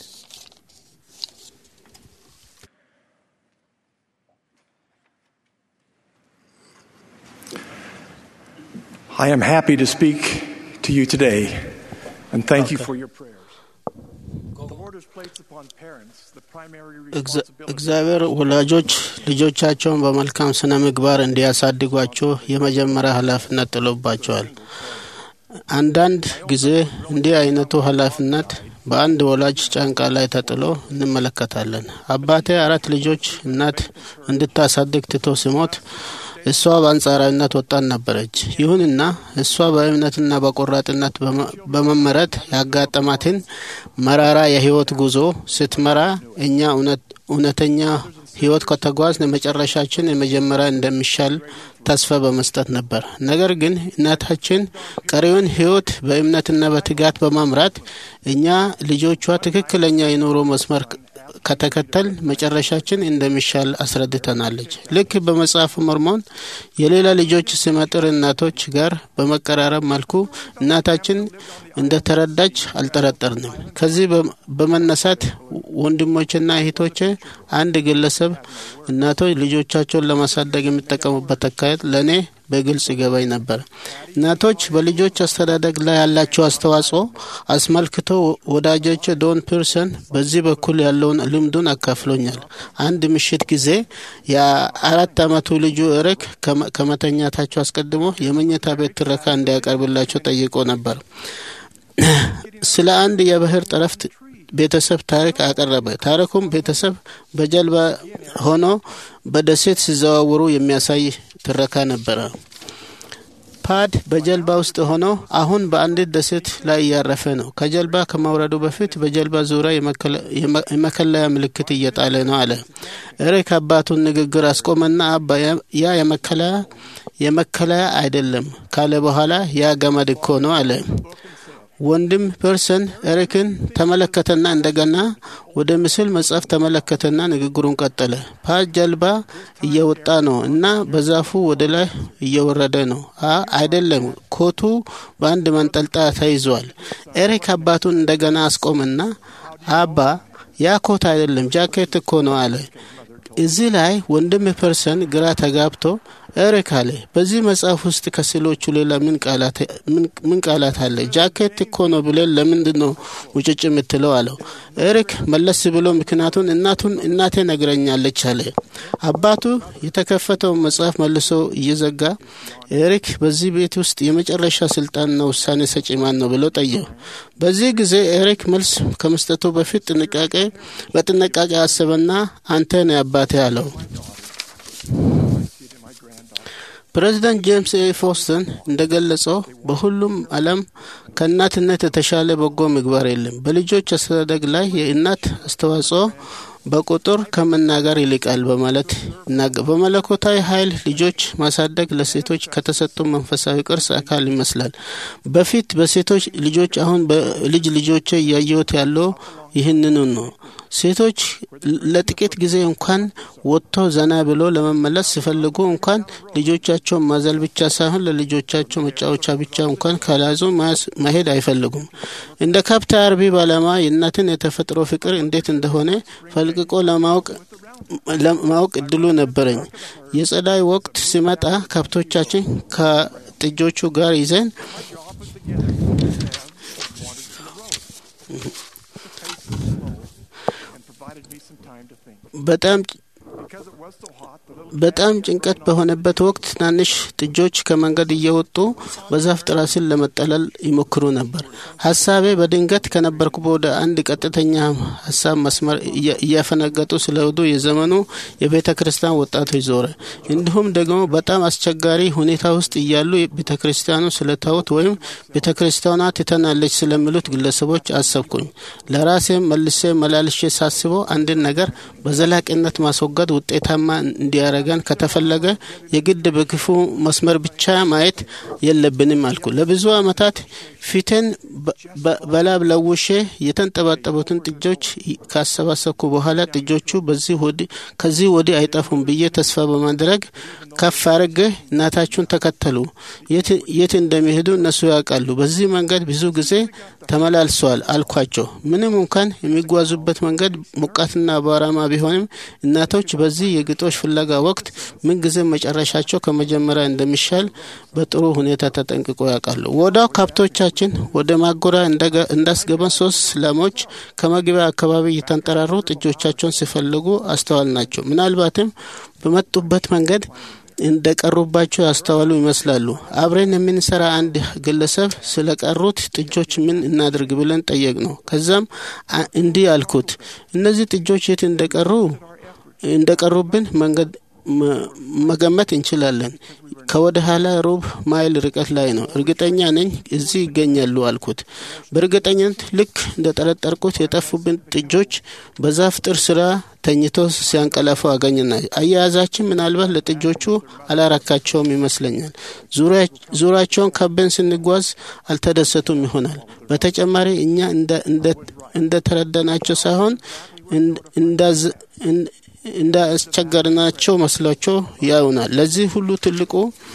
I am happy to speak to you today and thank you for your prayers. The Lord has placed upon parents the primary እግዚ- responsibility. እግዚአብሔር ወላጆች ልጆቻቸውን በመልካም ስነ ምግባር እንዲያሳድጓቸው የመጀመሪያ ኃላፊነት ጥሎባቸዋል። አንዳንድ ጊዜ እንዲህ አይነቱ ኃላፊነት በአንድ ወላጅ ጫንቃ ላይ ተጥሎ እንመለከታለን። አባቴ አራት ልጆች እናት እንድታሳድግ ትቶ ሲሞት እሷ በአንጻራዊነት ወጣት ነበረች። ይሁንና እሷ በእምነትና በቆራጥነት በመ- በመመረት ያጋጠማትን መራራ የህይወት ጉዞ ስትመራ እኛ እውነት- እውነተኛ ህይወት ከተጓዝን መጨረሻችን የመጀመሪያ እንደሚሻል ተስፋ በመስጠት ነበር። ነገር ግን እናታችን ቀሪውን ህይወት በእምነትና በትጋት በማምራት እኛ ልጆቿ ትክክለኛ የኑሮ መስመር ከተከተል መጨረሻችን እንደሚሻል አስረድተናለች። ልክ በመጽሐፍ ሞርሞን የሌላ ልጆች ስመጥር እናቶች ጋር በመቀራረብ መልኩ እናታችን እንደተረዳች አልጠረጠርንም። ከዚህ በ- በመነሳት ወንድሞችና እህቶቼ አንድ ግለሰብ እናቶች ልጆቻቸውን ለማሳደግ የሚጠቀሙበት አካሄድ ለእኔ በግልጽ ይገባኝ ነበር። እናቶች በልጆች አስተዳደግ ላይ ያላቸው አስተዋጽኦ አስመልክቶ ወዳጆች ዶን ፒርሰን በዚህ በኩል ያለውን ልምዱን አካፍሎኛል። አንድ ምሽት ጊዜ የአራት ዓመቱ ልጁ ኤሪክ ከመ- ከመተኛታቸው አስቀድሞ የመኝታ ቤት ትረካ እንዲያቀርብላቸው ጠይቆ ነበር። ስለ አንድ የባህር ጠረፍ ቤተሰብ ታሪክ አቀረበ። ታሪኩም ቤተሰብ በጀልባ ሆኖ በደሴት ሲዘዋውሩ የሚያሳይ ትረካ ነበረ። ፓድ በጀልባ ውስጥ ሆኖ አሁን በአንዲት ደሴት ላይ እያረፈ ነው። ከጀልባ ከመውረዱ በፊት በጀልባ ዙሪያ የመከለያ ምልክት እየጣለ ነው አለ። ኤሪክ አባቱን ንግግር አስቆመና አባ ያ የመከለያ የመከለያ አይደለም ካለ በኋላ ያ ገመድ እኮ ነው አለ። ወንድም ፐርሰን ኤሪክን ተመለከተና እንደገና ወደ ምስል መጽሐፍ ተመለከተና ንግግሩን ቀጠለ። ፓድ ጀልባ እየወጣ ነው እና በዛፉ ወደ ላይ እየወረደ ነው። አይደለም፣ ኮቱ በአንድ መንጠልጣያ ተይዟል። ኤሪክ አባቱን እንደገና አስቆምና አባ ያ ኮት አይደለም ጃኬት እኮ ነው አለ። እዚህ ላይ ወንድም ፐርሰን ግራ ተጋብቶ ኤሪክ አለ፣ በዚህ መጽሐፍ ውስጥ ከስዕሎቹ ሌላ ምን ቃላት አለ? ጃኬት እኮ ነው ብለን ለምንድን ነው ውጭጭ የምትለው አለው። ኤሪክ መለስ ብሎ ምክንያቱን እናቱን እናቴ ነግረኛለች አለ። አባቱ የተከፈተውን መጽሐፍ መልሶ እየዘጋ ኤሪክ በዚህ ቤት ውስጥ የመጨረሻ ስልጣንና ውሳኔ ሰጪ ማን ነው ብሎ ጠየው። በዚህ ጊዜ ኤሪክ መልስ ከመስጠቱ በፊት ጥንቃቄ በጥንቃቄ አሰበና አንተ ነው አባቴ አለው። ፕሬዚዳንት ጄምስ ኤ ፎስተን እንደገለጸው በሁሉም ዓለም ከእናትነት የተሻለ በጎ ምግባር የለም። በልጆች አስተዳደግ ላይ የእናት አስተዋጽኦ በቁጥር ከመናገር ይልቃል በማለት በመለኮታዊ ኃይል ልጆች ማሳደግ ለሴቶች ከተሰጡ መንፈሳዊ ቅርስ አካል ይመስላል። በፊት በሴቶች ልጆች፣ አሁን በልጅ ልጆች እያየሁት ያለው ይህንኑ ነው። ሴቶች ለጥቂት ጊዜ እንኳን ወጥቶ ዘና ብሎ ለመመለስ ሲፈልጉ እንኳን ልጆቻቸውን ማዘል ብቻ ሳይሆን ለልጆቻቸው መጫወቻ ብቻ እንኳን ካላዙ መሄድ አይፈልጉም። እንደ ከብት አርቢ ባለማ የእናትን የተፈጥሮ ፍቅር እንዴት እንደሆነ ፈልቅቆ ለማወቅ ለማወቅ እድሉ ነበረኝ። የጸዳይ ወቅት ሲመጣ ከብቶቻችን ከጥጆቹ ጋር ይዘን በጣም በጣም ጭንቀት በሆነበት ወቅት ትናንሽ ጥጆች ከመንገድ እየወጡ በዛፍ ጥላ ስር ለመጠለል ይሞክሩ ነበር። ሀሳቤ በድንገት ከነበርኩ ወደ አንድ ቀጥተኛ ሀሳብ መስመር እያፈነገጡ ስለወዱ የዘመኑ የቤተ ክርስቲያን ወጣቶች ዞረ። እንዲሁም ደግሞ በጣም አስቸጋሪ ሁኔታ ውስጥ እያሉ ቤተ ክርስቲያኑ ስለተውት ወይም ቤተ ክርስቲያኗ ትተናለች ስለሚሉት ግለሰቦች አሰብኩኝ። ለራሴም መልሴ መላልሼ ሳስበው አንድን ነገር በዘላቂነት ማስወገድ ውጤታማ እንዲያረገን ከተፈለገ የግድ በክፉ መስመር ብቻ ማየት የለብንም አልኩ። ለብዙ ዓመታት ፊቴን በላብ ለውሼ የተንጠባጠቡትን ጥጆች ካሰባሰብኩ በኋላ ጥጆቹ ከዚህ ወዲህ አይጠፉም ብዬ ተስፋ በማድረግ ከፍ አድርጌ እናታችሁን ተከተሉ፣ የት እንደሚሄዱ እነሱ ያውቃሉ። በዚህ መንገድ ብዙ ጊዜ ተመላልሰዋል አልኳቸው። ምንም እንኳን የሚጓዙበት መንገድ ሞቃትና አቧራማ ቢሆንም እናቶች በዚህ የግጦሽ ፍለጋ ወቅት ምንጊዜ መጨረሻቸው ከመጀመሪያ እንደሚሻል በጥሩ ሁኔታ ተጠንቅቆ ያውቃሉ። ወዳው ከብቶቻችን ወደ ማጎሪያ እንዳስገባን ሶስት ላሞች ከመግቢያ አካባቢ እየተንጠራሩ ጥጆቻቸውን ሲፈልጉ አስተዋል ናቸው። ምናልባትም በመጡበት መንገድ እንደ ቀሩባቸው ያስተዋሉ ይመስላሉ። አብረን የምንሰራ አንድ ግለሰብ ስለ ቀሩት ጥጆች ምን እናድርግ ብለን ጠየቅ ነው። ከዛም እንዲህ አልኩት፣ እነዚህ ጥጆች የት እንደቀሩ እንደቀሩብን መንገድ መገመት እንችላለን። ከወደ ኋላ ሩብ ማይል ርቀት ላይ ነው። እርግጠኛ ነኝ እዚህ ይገኛሉ አልኩት። በእርግጠኝነት ልክ እንደ ጠረጠርኩት የጠፉብን ጥጆች በዛፍ ጥር ስራ ተኝቶ ሲያንቀላፉ አገኝና አያያዛችን ምናልባት ለጥጆቹ አላረካቸውም ይመስለኛል። ዙሪያቸውን ከበን ስንጓዝ አልተደሰቱም ይሆናል። በተጨማሪ እኛ እንደ ተረዳናቸው ሳይሆን እንዳስቸገርናቸው መስሏቸው ያዩናል። ለዚህ ሁሉ ትልቁ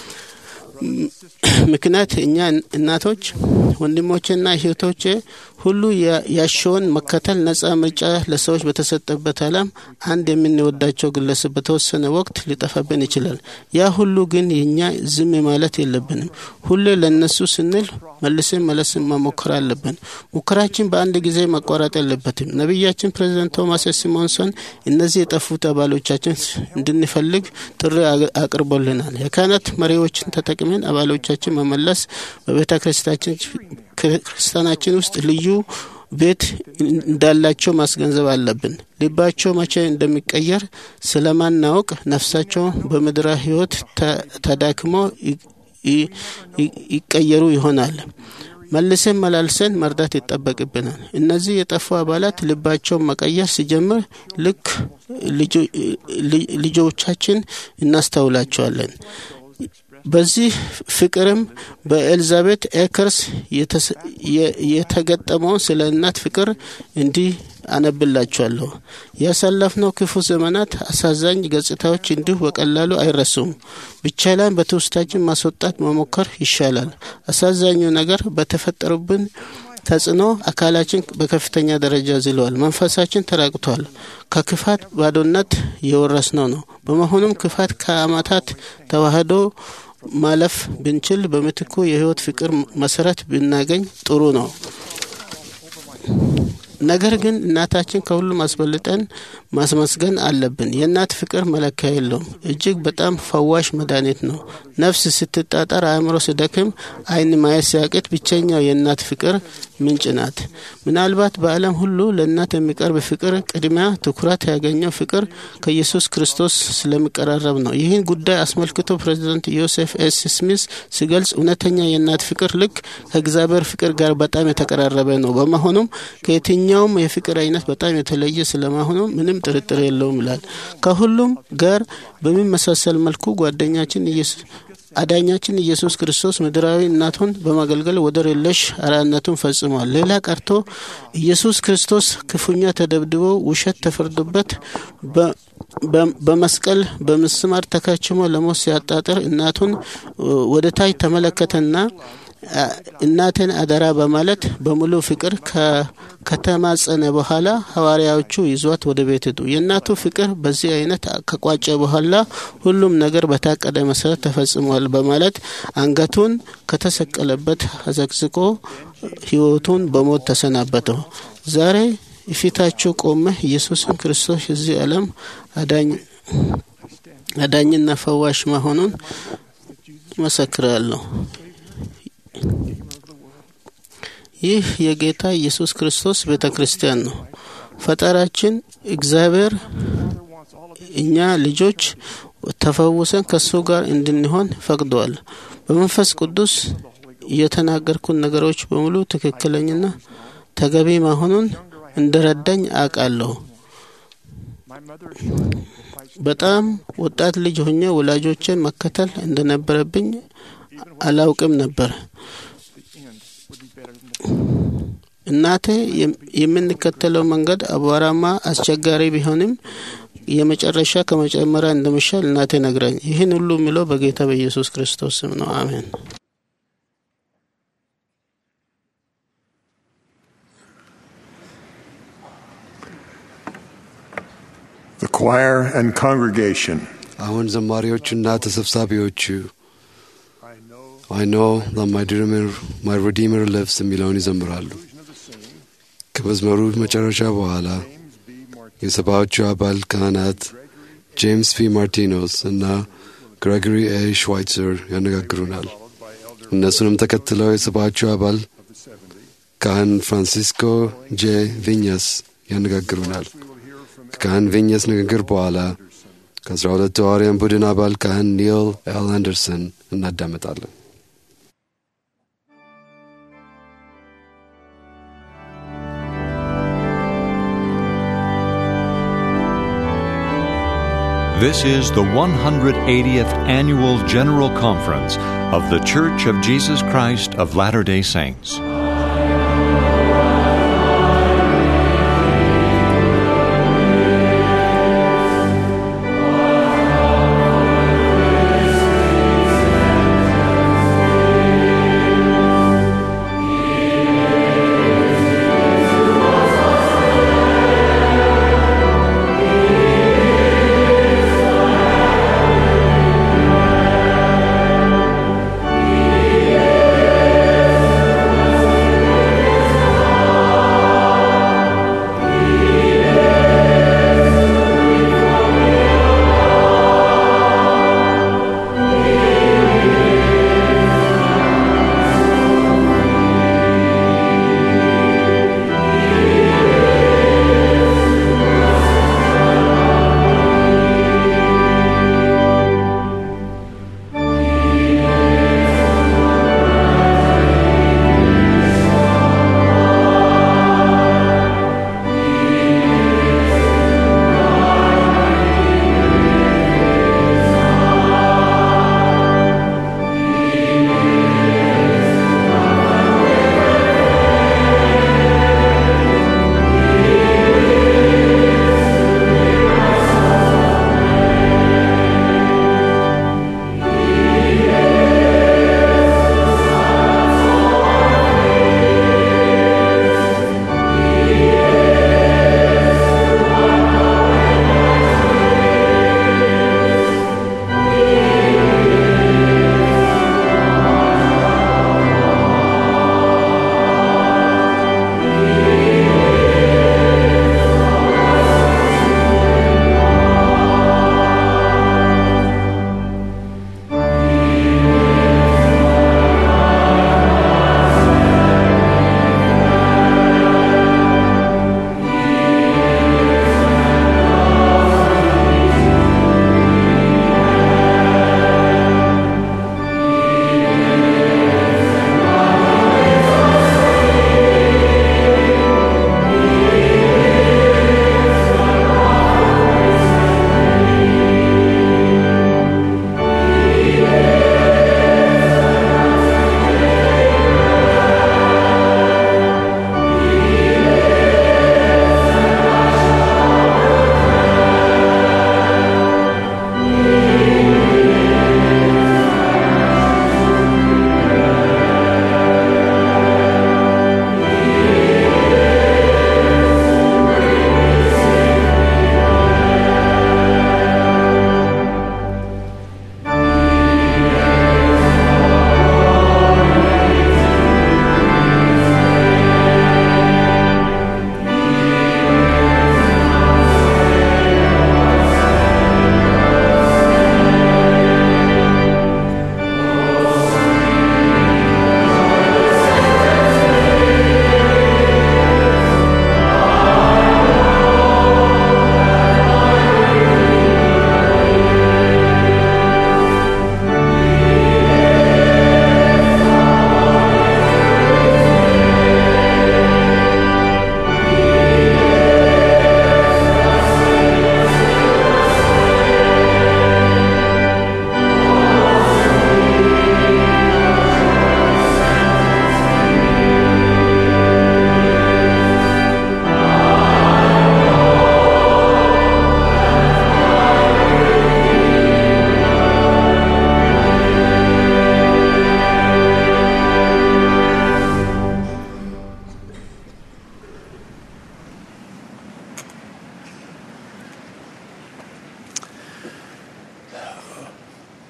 ምክንያት እኛ እናቶች፣ ወንድሞቼና እህቶቼ ሁሉ ያሸውን መከተል ነጻ ምርጫ ለሰዎች በተሰጠበት ዓለም አንድ የምንወዳቸው ግለሰብ በተወሰነ ወቅት ሊጠፋብን ይችላል። ያ ሁሉ ግን የእኛ ዝም ማለት የለብንም። ሁሌ ለእነሱ ስንል መልስን መለስን መሞከር አለብን። ሙከራችን በአንድ ጊዜ መቋረጥ የለበትም። ነቢያችን ፕሬዚደንት ቶማስ ሲሞንሰን እነዚህ የጠፉት አባሎቻችን እንድንፈልግ ጥሪ አቅርቦልናል። የካህናት መሪዎችን ተጠቅመን አባሎቻችን መመለስ በቤተ ክርስቲያናችን ውስጥ ልዩ ቤት እንዳላቸው ማስገንዘብ አለብን። ልባቸው መቼ እንደሚቀየር ስለማናውቅ ነፍሳቸው በምድራ ሕይወት ተዳክሞ ይቀየሩ ይሆናል። መልሰን መላልሰን መርዳት ይጠበቅብናል። እነዚህ የጠፉ አባላት ልባቸውን መቀየር ሲጀምር ልክ ልጆቻችን እናስተውላቸዋለን። በዚህ ፍቅርም በኤልዛቤት ኤከርስ የተገጠመውን ስለ እናት ፍቅር እንዲህ አነብላችኋለሁ። ያሳለፍነው ክፉ ዘመናት አሳዛኝ ገጽታዎች እንዲሁ በቀላሉ አይረሱም። ብቻላን በትውስታችን ማስወጣት መሞከር ይሻላል። አሳዛኙ ነገር በተፈጠሩብን ተጽዕኖ አካላችን በከፍተኛ ደረጃ ዝለዋል። መንፈሳችን ተራቅቷል። ከክፋት ባዶነት የወረስነው ነው። በመሆኑም ክፋት ከአመታት ተዋህዶ ማለፍ ብንችል በምትኩ የህይወት ፍቅር መሰረት ብናገኝ ጥሩ ነው። ነገር ግን እናታችን ከሁሉም አስበልጠን ማስመስገን አለብን። የእናት ፍቅር መለኪያ የለውም። እጅግ በጣም ፈዋሽ መድኃኒት ነው። ነፍስ ስትጣጣር፣ አእምሮ ሲደክም፣ ዓይን ማየት ሲያቅት ብቸኛው የእናት ፍቅር ምንጭ ናት። ምናልባት በዓለም ሁሉ ለእናት የሚቀርብ ፍቅር ቅድሚያ ትኩረት ያገኘው ፍቅር ከኢየሱስ ክርስቶስ ስለሚቀራረብ ነው። ይህን ጉዳይ አስመልክቶ ፕሬዚዳንት ዮሴፍ ኤስ ስሚስ ሲገልጽ እውነተኛ የእናት ፍቅር ልክ ከእግዚአብሔር ፍቅር ጋር በጣም የተቀራረበ ነው። በመሆኑም ከየትኛውም የፍቅር አይነት በጣም የተለየ ስለመሆኑ ምንም ጥርጥር የለውም ይላል። ከሁሉም ጋር በሚመሳሰል መልኩ ጓደኛችን ኢየሱስ አዳኛችን ኢየሱስ ክርስቶስ ምድራዊ እናቱን በማገልገል ወደር የለሽ አርአያነቱን ፈጽሟል። ሌላ ቀርቶ ኢየሱስ ክርስቶስ ክፉኛ ተደብድቦ ውሸት ተፈርዶበት በመስቀል በምስማር ተከችሞ ለሞት ሲያጣጥር እናቱን ወደ ታች ተመለከተና እናቴን አደራ በማለት በሙሉ ፍቅር ከተማጸነ በኋላ ሐዋርያዎቹ ይዟት ወደ ቤት ሄዱ። የእናቱ ፍቅር በዚህ አይነት ከቋጨ በኋላ ሁሉም ነገር በታቀደ መሰረት ተፈጽሟል በማለት አንገቱን ከተሰቀለበት አዘቅዝቆ ሕይወቱን በሞት ተሰናበተው። ዛሬ ፊታችሁ ቆመ ኢየሱስን ክርስቶስ የዚህ ዓለም አዳኝና ፈዋሽ መሆኑን መሰክራለሁ። ይህ የጌታ ኢየሱስ ክርስቶስ ቤተ ክርስቲያን ነው። ፈጣራችን እግዚአብሔር እኛ ልጆች ተፈውሰን ከእሱ ጋር እንድንሆን ፈቅደዋል። በመንፈስ ቅዱስ የተናገርኩን ነገሮች በሙሉ ትክክለኝና ተገቢ መሆኑን እንደረዳኝ አውቃለሁ። በጣም ወጣት ልጅ ሆኜ ወላጆችን መከተል እንደነበረብኝ አላውቅም ነበር። እናቴ የምንከተለው መንገድ አቧራማ፣ አስቸጋሪ ቢሆንም የመጨረሻ ከመጨመሪያ እንደሚሻል እናቴ ነግራኝ። ይህን ሁሉ የሚለው በጌታ በኢየሱስ ክርስቶስ ስም ነው። አሜን። The choir and congregation. አሁን ዘማሪዎቹና ተሰብሳቢዎቹ አይ ኖ ማይ ሪዲመር ሊቭስ የሚለውን ይዘምራሉ። ከመዝመሩ መጨረሻ በኋላ የሰባዎቹ አባል ካህናት ጄምስ ፒ ማርቲኖስ እና ግሬጎሪ ኤ ሽዋይትዘር ያነጋግሩናል። እነሱንም ተከትለው የሰባዎቹ አባል ካህን ፍራንሲስኮ ጄ ቪኛስ ያነጋግሩናል። ከካህን ቪኛስ ንግግር በኋላ ከአስራ ሁለቱ ሐዋርያን ቡድን አባል ካህን ኒል ኤል አንደርሰን እናዳመጣለን። This is the 180th Annual General Conference of The Church of Jesus Christ of Latter day Saints.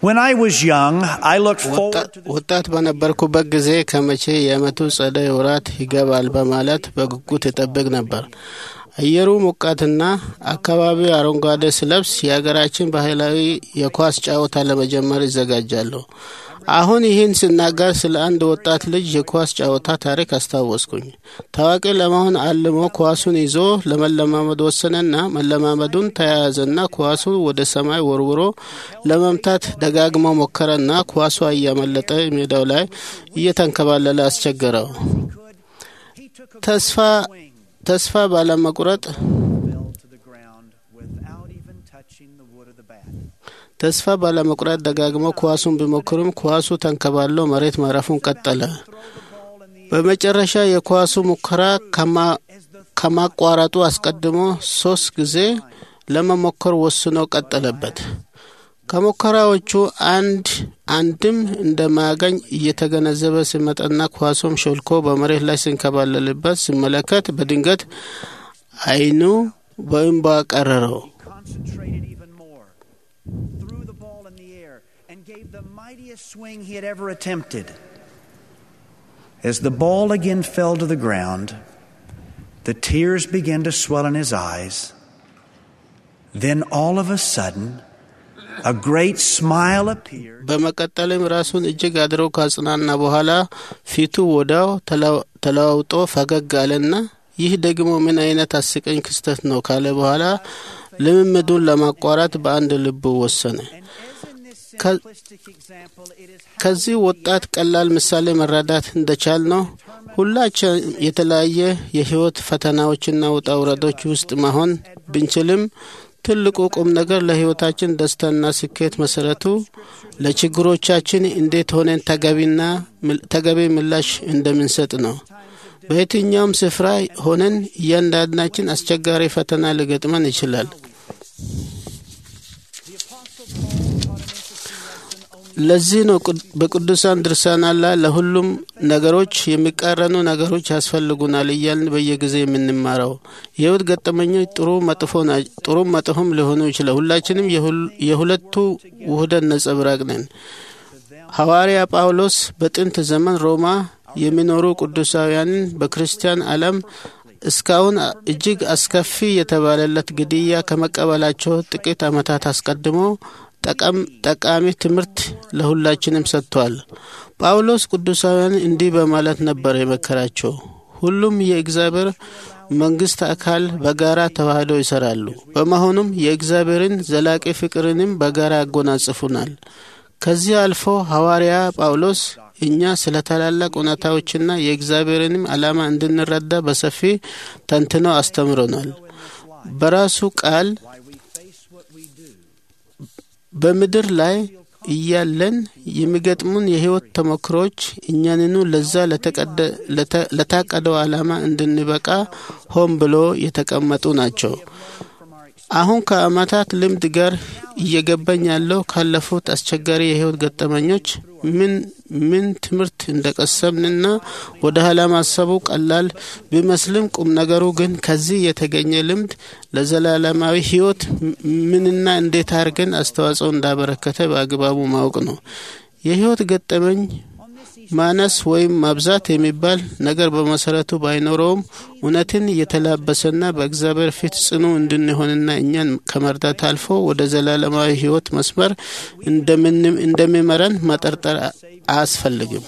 When I was young, I looked forward to the ወጣት በነበርኩበት ጊዜ ከመቼ የዓመቱ ጸደይ ወራት ይገባል በማለት በጉጉት እጠብቅ ነበር። አየሩ ሞቃትና አካባቢው አረንጓዴ ስለብስ የሀገራችን ባህላዊ የኳስ ጨዋታ ለመጀመር ይዘጋጃለሁ። አሁን ይህን ስናገር ስለ አንድ ወጣት ልጅ የኳስ ጨዋታ ታሪክ አስታወስኩኝ። ታዋቂ ለመሆን አልሞ ኳሱን ይዞ ለመለማመድ ወሰነና መለማመዱን ተያያዘና ኳሱ ወደ ሰማይ ወርውሮ ለመምታት ደጋግሞ ሞከረና ኳሷ እያመለጠ ሜዳው ላይ እየተንከባለለ አስቸገረው። ተስፋ ተስፋ ባለመቁረጥ fell to the ground without even touching the wood of the bat. ተስፋ ባለመቁረጥ ደጋግሞ ኳሱን ቢሞክርም ኳሱ ተንከባሎ መሬት ማረፉን ቀጠለ። በመጨረሻ የኳሱ ሙከራ ከማ- ከማቋረጡ አስቀድሞ ሶስት ጊዜ ለመሞከር ወስኖ ቀጠለበት። ከሙከራዎቹ አንድ አንድም እንደማያገኝ እየተገነዘበ ሲመጣና ኳሱም ሾልኮ በመሬት ላይ ሲንከባለልበት ሲመለከት በድንገት ዓይኑ በእንባ ቀረረው። Concentrated even more, threw the ball in the air, and gave the mightiest swing he had ever attempted. As the ball again fell to the ground, the tears began to swell in his eyes. Then all of a sudden, a great smile appeared. በመቀጠልም ራሱን እጅግ አድሮ ካጽናና በኋላ ፊቱ ወዲያው ተለዋ- ተለዋውጦ ፈገግ አለና ይህ ደግሞ ምን አይነት አስቀኝ ክስተት ነው ካለ በኋላ ልምምዱን ለማቋረጥ በአንድ ልቡ ወሰነ። ከ- ከዚህ ወጣት ቀላል ምሳሌ መረዳት እንደቻል ነው ሁላችን የተለያየ የህይወት ፈተናዎችና ውጣ ውረዶች ውስጥ መሆን ብንችልም ትልቁ ቁም ነገር ለህይወታችን ደስታና ስኬት መሰረቱ ለችግሮቻችን እንዴት ሆነን ተገቢና ተገቢ ምላሽ እንደምንሰጥ ነው። በየትኛውም ስፍራ ሆነን እያንዳንዳችን አስቸጋሪ ፈተና ሊገጥመን ይችላል። ለዚህ ነው ቅድ- በቅዱሳን ድርሳናት ላይ ለሁሉም ነገሮች የሚቃረኑ ነገሮች ያስፈልጉናል እያልን በየጊዜ የምንማረው። የህይወት ገጠመኞች ጥሩ መጥፎ ና- ጥሩም መጥፎም ሊሆኑ ይችላል። ሁላችንም የሁል- የሁለቱ ውህደት ነጸብራቅ ነን። ሐዋርያ ጳውሎስ በጥንት ዘመን ሮማ የሚኖሩ ቅዱሳውያንን በክርስቲያን ዓለም እስካሁን እጅግ አስከፊ የተባለለት ግድያ ከመቀበላቸው ጥቂት ዓመታት አስቀድሞ ጠቀም- ጠቃሚ ትምህርት ለሁላችንም ሰጥቷል። ጳውሎስ ቅዱሳውያን እንዲህ በማለት ነበር የመከራቸው። ሁሉም የእግዚአብሔር መንግስት አካል በጋራ ተዋህደው ይሰራሉ። በመሆኑም የእግዚአብሔርን ዘላቂ ፍቅርንም በጋራ ያጎናጽፉናል። ከዚህ አልፎ ሐዋርያ ጳውሎስ እኛ ስለ ታላላቅ እውነታዎችና የእግዚአብሔርንም ዓላማ እንድንረዳ በሰፊ ተንትኖ አስተምሮናል። በራሱ ቃል በምድር ላይ እያለን የሚገጥሙን የህይወት ተሞክሮች እኛንኑ ለዛ ለተቀደ- ለተ- ለታቀደው ዓላማ እንድንበቃ ሆን ብሎ የተቀመጡ ናቸው። አሁን ከአመታት ልምድ ጋር እየገባኝ ያለው ካለፉት አስቸጋሪ የህይወት ገጠመኞች ምን ምን ትምህርት እንደቀሰምንና ወደ ኋላ ማሰቡ ቀላል ቢመስልም ቁም ነገሩ ግን ከዚህ የተገኘ ልምድ ለዘላለማዊ ህይወት ምንና እንዴት አድርገን አስተዋጽኦ እንዳበረከተ በአግባቡ ማወቅ ነው። የህይወት ገጠመኝ ማነስ ወይም ማብዛት የሚባል ነገር በመሰረቱ ባይኖረውም እውነትን እየተላበሰና በእግዚአብሔር ፊት ጽኑ እንድንሆንና እኛን ከመርዳት አልፎ ወደ ዘላለማዊ ህይወት መስመር እንደምን- እንደሚመራን መጠርጠር አያስፈልግም።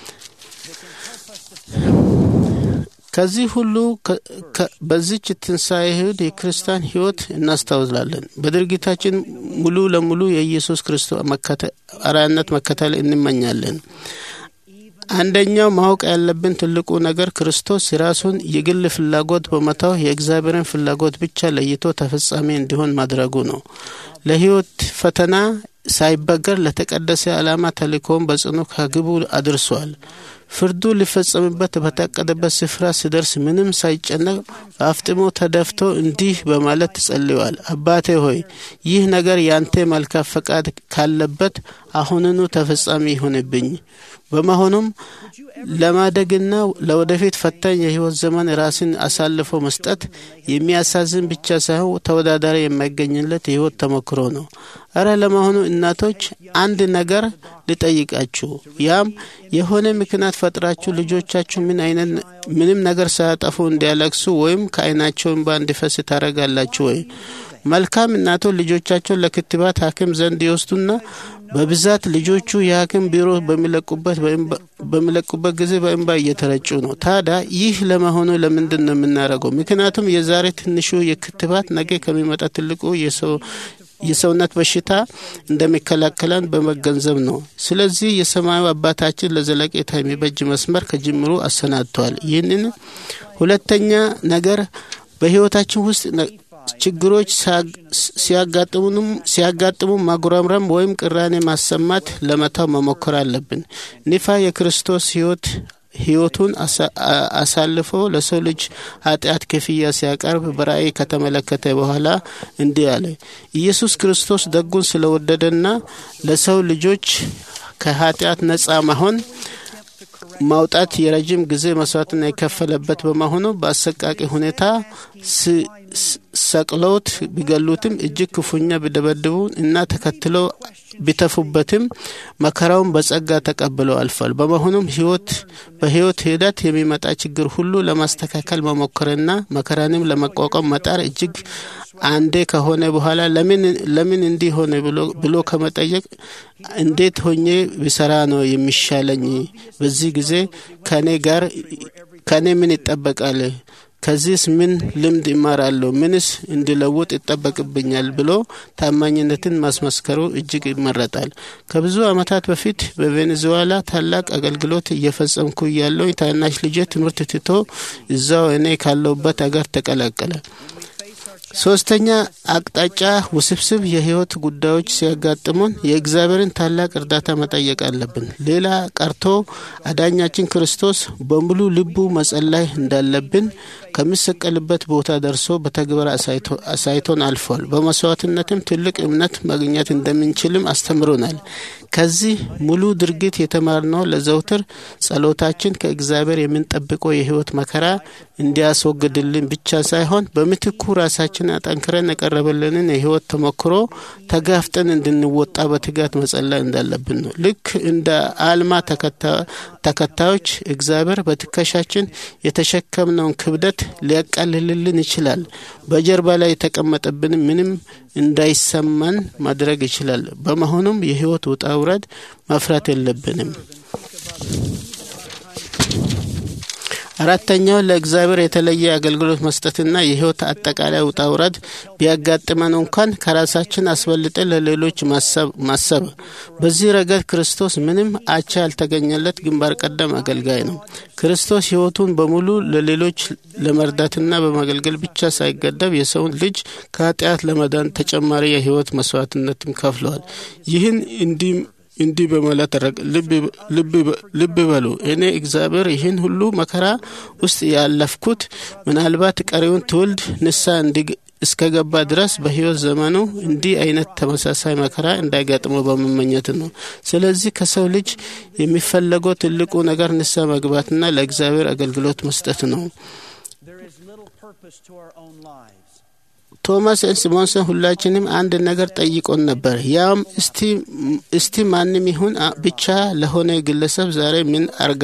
ከዚህ ሁሉ ከ- ከ- በዚች ትንሣኤ እሁድ የክርስቲያን ህይወት እናስታውላለን። በድርጊታችን ሙሉ ለሙሉ የኢየሱስ ክርስቶስ መከተ- አርአያነት መከተል እንመኛለን። አንደኛው ማወቅ ያለብን ትልቁ ነገር ክርስቶስ የራሱን የግል ፍላጎት በመተው የእግዚአብሔርን ፍላጎት ብቻ ለይቶ ተፈጻሚ እንዲሆን ማድረጉ ነው። ለህይወት ፈተና ሳይበገር ለተቀደሰ ዓላማ ተልእኮውን በጽኑ ከግቡ አድርሷል። ፍርዱ ሊፈጸምበት በታቀደበት ስፍራ ሲደርስ ምንም ሳይጨነቅ በአፍጥሞ ተደፍቶ እንዲህ በማለት ጸልዋል። አባቴ ሆይ ይህ ነገር ያንተ መልካም ፈቃድ ካለበት አሁንኑ ተፈጻሚ ይሁንብኝ። በመሆኑም ለማደግና ለወደፊት ፈታኝ የህይወት ዘመን ራስን አሳልፎ መስጠት የሚያሳዝን ብቻ ሳይሆን ተወዳዳሪ የማይገኝለት የህይወት ተሞክሮ ነው። እረ ለመሆኑ እናቶች አንድ ነገር ልጠይቃችሁ። ያም የሆነ ምክንያት ፈጥራችሁ ልጆቻችሁ ምን አይነት ምንም ነገር ሳያጠፉ እንዲያለቅሱ ወይም ከአይናቸው እንባ እንዲፈስ ታደርጋላችሁ ወይ? መልካም እናቶች ልጆቻቸውን ለክትባት ሐኪም ዘንድ ይወስዱና በብዛት ልጆቹ የሐኪም ቢሮ በሚለቁበት በሚለቁበት ጊዜ በእንባ እየተረጩ ነው። ታዲያ ይህ ለመሆኑ ለምንድን ነው የምናደርገው? ምክንያቱም የዛሬ ትንሹ የክትባት ነገ ከሚመጣ ትልቁ የሰው የሰውነት በሽታ እንደሚከላከለን በመገንዘብ ነው። ስለዚህ የሰማዩ አባታችን ለዘለቄታ የሚበጅ መስመር ከጅምሩ አሰናድተዋል። ይህንን ሁለተኛ ነገር በህይወታችን ውስጥ ችግሮች ሲያጋጥሙ ማጉረምረም ወይም ቅራኔ ማሰማት ለመታው መሞከር አለብን። ኒፋ የክርስቶስ ህይወት ህይወቱን አሳልፎ ለሰው ልጅ ኃጢአት ክፍያ ሲያቀርብ በራእይ ከተመለከተ በኋላ እንዲህ አለ። ኢየሱስ ክርስቶስ ደጉን ስለወደደና ለሰው ልጆች ከኃጢአት ነጻ መሆን ማውጣት የረጅም ጊዜ መስዋዕትና የከፈለበት በመሆኑ በአሰቃቂ ሁኔታ ሰቅለውት ቢገሉትም እጅግ ክፉኛ ቢደበድቡ እና ተከትለው ቢተፉበትም መከራውን በጸጋ ተቀብለው አልፏል። በመሆኑም ህይወት በህይወት ሂደት የሚመጣ ችግር ሁሉ ለማስተካከል መሞከርና መከራንም ለመቋቋም መጣር እጅግ አንዴ ከሆነ በኋላ ለምን ለምን እንዲህ ሆነ ብሎ ከመጠየቅ እንዴት ሆኜ ብሰራ ነው የሚሻለኝ? በዚህ ጊዜ ከኔ ጋር ከኔ ምን ይጠበቃል? ከዚህስ ምን ልምድ ይማራለሁ? ምንስ እንዲለውጥ ይጠበቅብኛል? ብሎ ታማኝነትን ማስመስከሩ እጅግ ይመረጣል። ከብዙ ዓመታት በፊት በቬኔዙዌላ ታላቅ አገልግሎት እየፈጸምኩ እያለሁ ታናሽ ልጄ ትምህርት ትቶ እዛው እኔ ካለሁበት አገር ተቀላቀለ። ሶስተኛ አቅጣጫ ውስብስብ የህይወት ጉዳዮች ሲያጋጥሙን የእግዚአብሔርን ታላቅ እርዳታ መጠየቅ አለብን። ሌላ ቀርቶ አዳኛችን ክርስቶስ በሙሉ ልቡ መጸላይ እንዳለብን ከሚሰቀልበት ቦታ ደርሶ በተግባር አሳይቶን አልፏል። በመስዋዕትነትም ትልቅ እምነት ማግኘት እንደምንችልም አስተምሮናል። ከዚህ ሙሉ ድርጊት የተማርነው ለዘውትር ጸሎታችን ከእግዚአብሔር የምንጠብቀው የህይወት መከራ እንዲያስወግድልን ብቻ ሳይሆን በምትኩ ራሳችን አጠንክረን የቀረበልንን የህይወት ተሞክሮ ተጋፍጠን እንድንወጣ በትጋት መጸለይ እንዳለብን ነው። ልክ እንደ አልማ ተከታዮች እግዚአብሔር በትከሻችን የተሸከምነውን ክብደት ሊያቃልልልን ይችላል። በጀርባ ላይ የተቀመጠብን ምንም እንዳይሰማን ማድረግ ይችላል። በመሆኑም የህይወት ውጣ ውረድ መፍራት የለብንም። አራተኛው ለእግዚአብሔር የተለየ አገልግሎት መስጠትና የህይወት አጠቃላይ ውጣ ውረድ ቢያጋጥመን እንኳን ከራሳችን አስበልጠን ለሌሎች ማሰብ። በዚህ ረገድ ክርስቶስ ምንም አቻ ያልተገኘለት ግንባር ቀደም አገልጋይ ነው። ክርስቶስ ህይወቱን በሙሉ ለሌሎች ለመርዳትና በማገልገል ብቻ ሳይገደብ የሰውን ልጅ ከኃጢአት ለመዳን ተጨማሪ የህይወት መስዋዕትነትም ከፍለዋል። ይህን እንዲህ እንዲህ በማለት ልብ በሉ፣ እኔ እግዚአብሔር ይህን ሁሉ መከራ ውስጥ ያለፍኩት ምናልባት ቀሪውን ትውልድ ንሳ እስከገባ ድረስ በህይወት ዘመኑ እንዲህ አይነት ተመሳሳይ መከራ እንዳይገጥመው በመመኘት ነው። ስለዚህ ከሰው ልጅ የሚፈለገው ትልቁ ነገር ንሳ መግባትና ለእግዚአብሔር አገልግሎት መስጠት ነው። ቶማስ ኤስሞንሰን ሁላችንም አንድ ነገር ጠይቆን ነበር። ያም እስቲ ማንም ይሁን ብቻ ለሆነ ግለሰብ ዛሬ ምን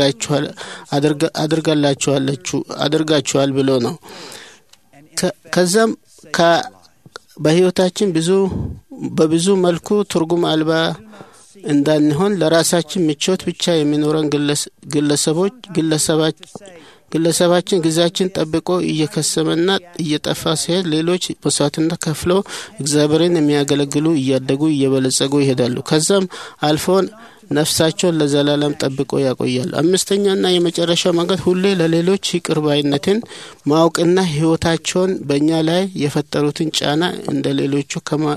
አድርጋችኋል ብሎ ነው። ከዛም በህይወታችን ብዙ በብዙ መልኩ ትርጉም አልባ እንዳንሆን ለራሳችን ምቾት ብቻ የሚኖረን ግለሰቦች ግለሰባች ግለሰባችን ጊዜያችን ጠብቆ እየከሰመና እየጠፋ ሲሄድ ሌሎች መስዋዕትነት ከፍለው እግዚአብሔርን የሚያገለግሉ እያደጉ እየበለጸጉ ይሄዳሉ። ከዛም አልፎን ነፍሳቸውን ለዘላለም ጠብቆ ያቆያሉ። አምስተኛና የመጨረሻው መንገድ ሁሌ ለሌሎች ይቅር ባይነትን ማወቅና ህይወታቸውን በእኛ ላይ የፈጠሩትን ጫና እንደ ሌሎቹ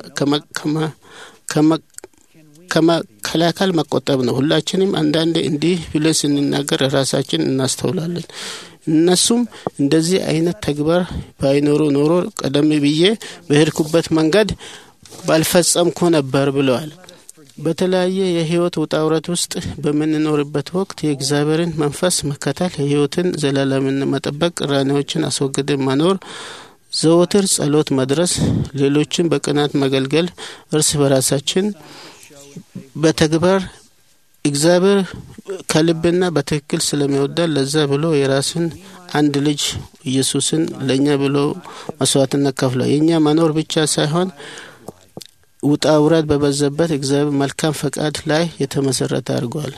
ከመከላከል መቆጠብ ነው። ሁላችንም አንዳንዴ እንዲህ ብለን ስንናገር ራሳችን እናስተውላለን። እነሱም እንደዚህ አይነት ተግባር ባይኖሩ ኖሮ ቀደም ብዬ በሄድኩበት መንገድ ባልፈጸምኩ ነበር ብለዋል። በተለያየ የህይወት ውጣ ውረድ ውስጥ በምንኖርበት ወቅት የእግዚአብሔርን መንፈስ መከተል፣ የህይወትን ዘላለምን መጠበቅ፣ ቅራኔዎችን አስወግደን መኖር፣ ዘወትር ጸሎት መድረስ፣ ሌሎችን በቅናት መገልገል፣ እርስ በራሳችን በተግባር እግዚአብሔር ከልብና በትክክል ስለሚወዳል ለዛ ብሎ የራስን አንድ ልጅ ኢየሱስን ለእኛ ብሎ መስዋዕትነት ከፍሏል። የእኛ መኖር ብቻ ሳይሆን ውጣ ውረድ በበዛበት እግዚአብሔር መልካም ፈቃድ ላይ የተመሰረተ አድርጓል።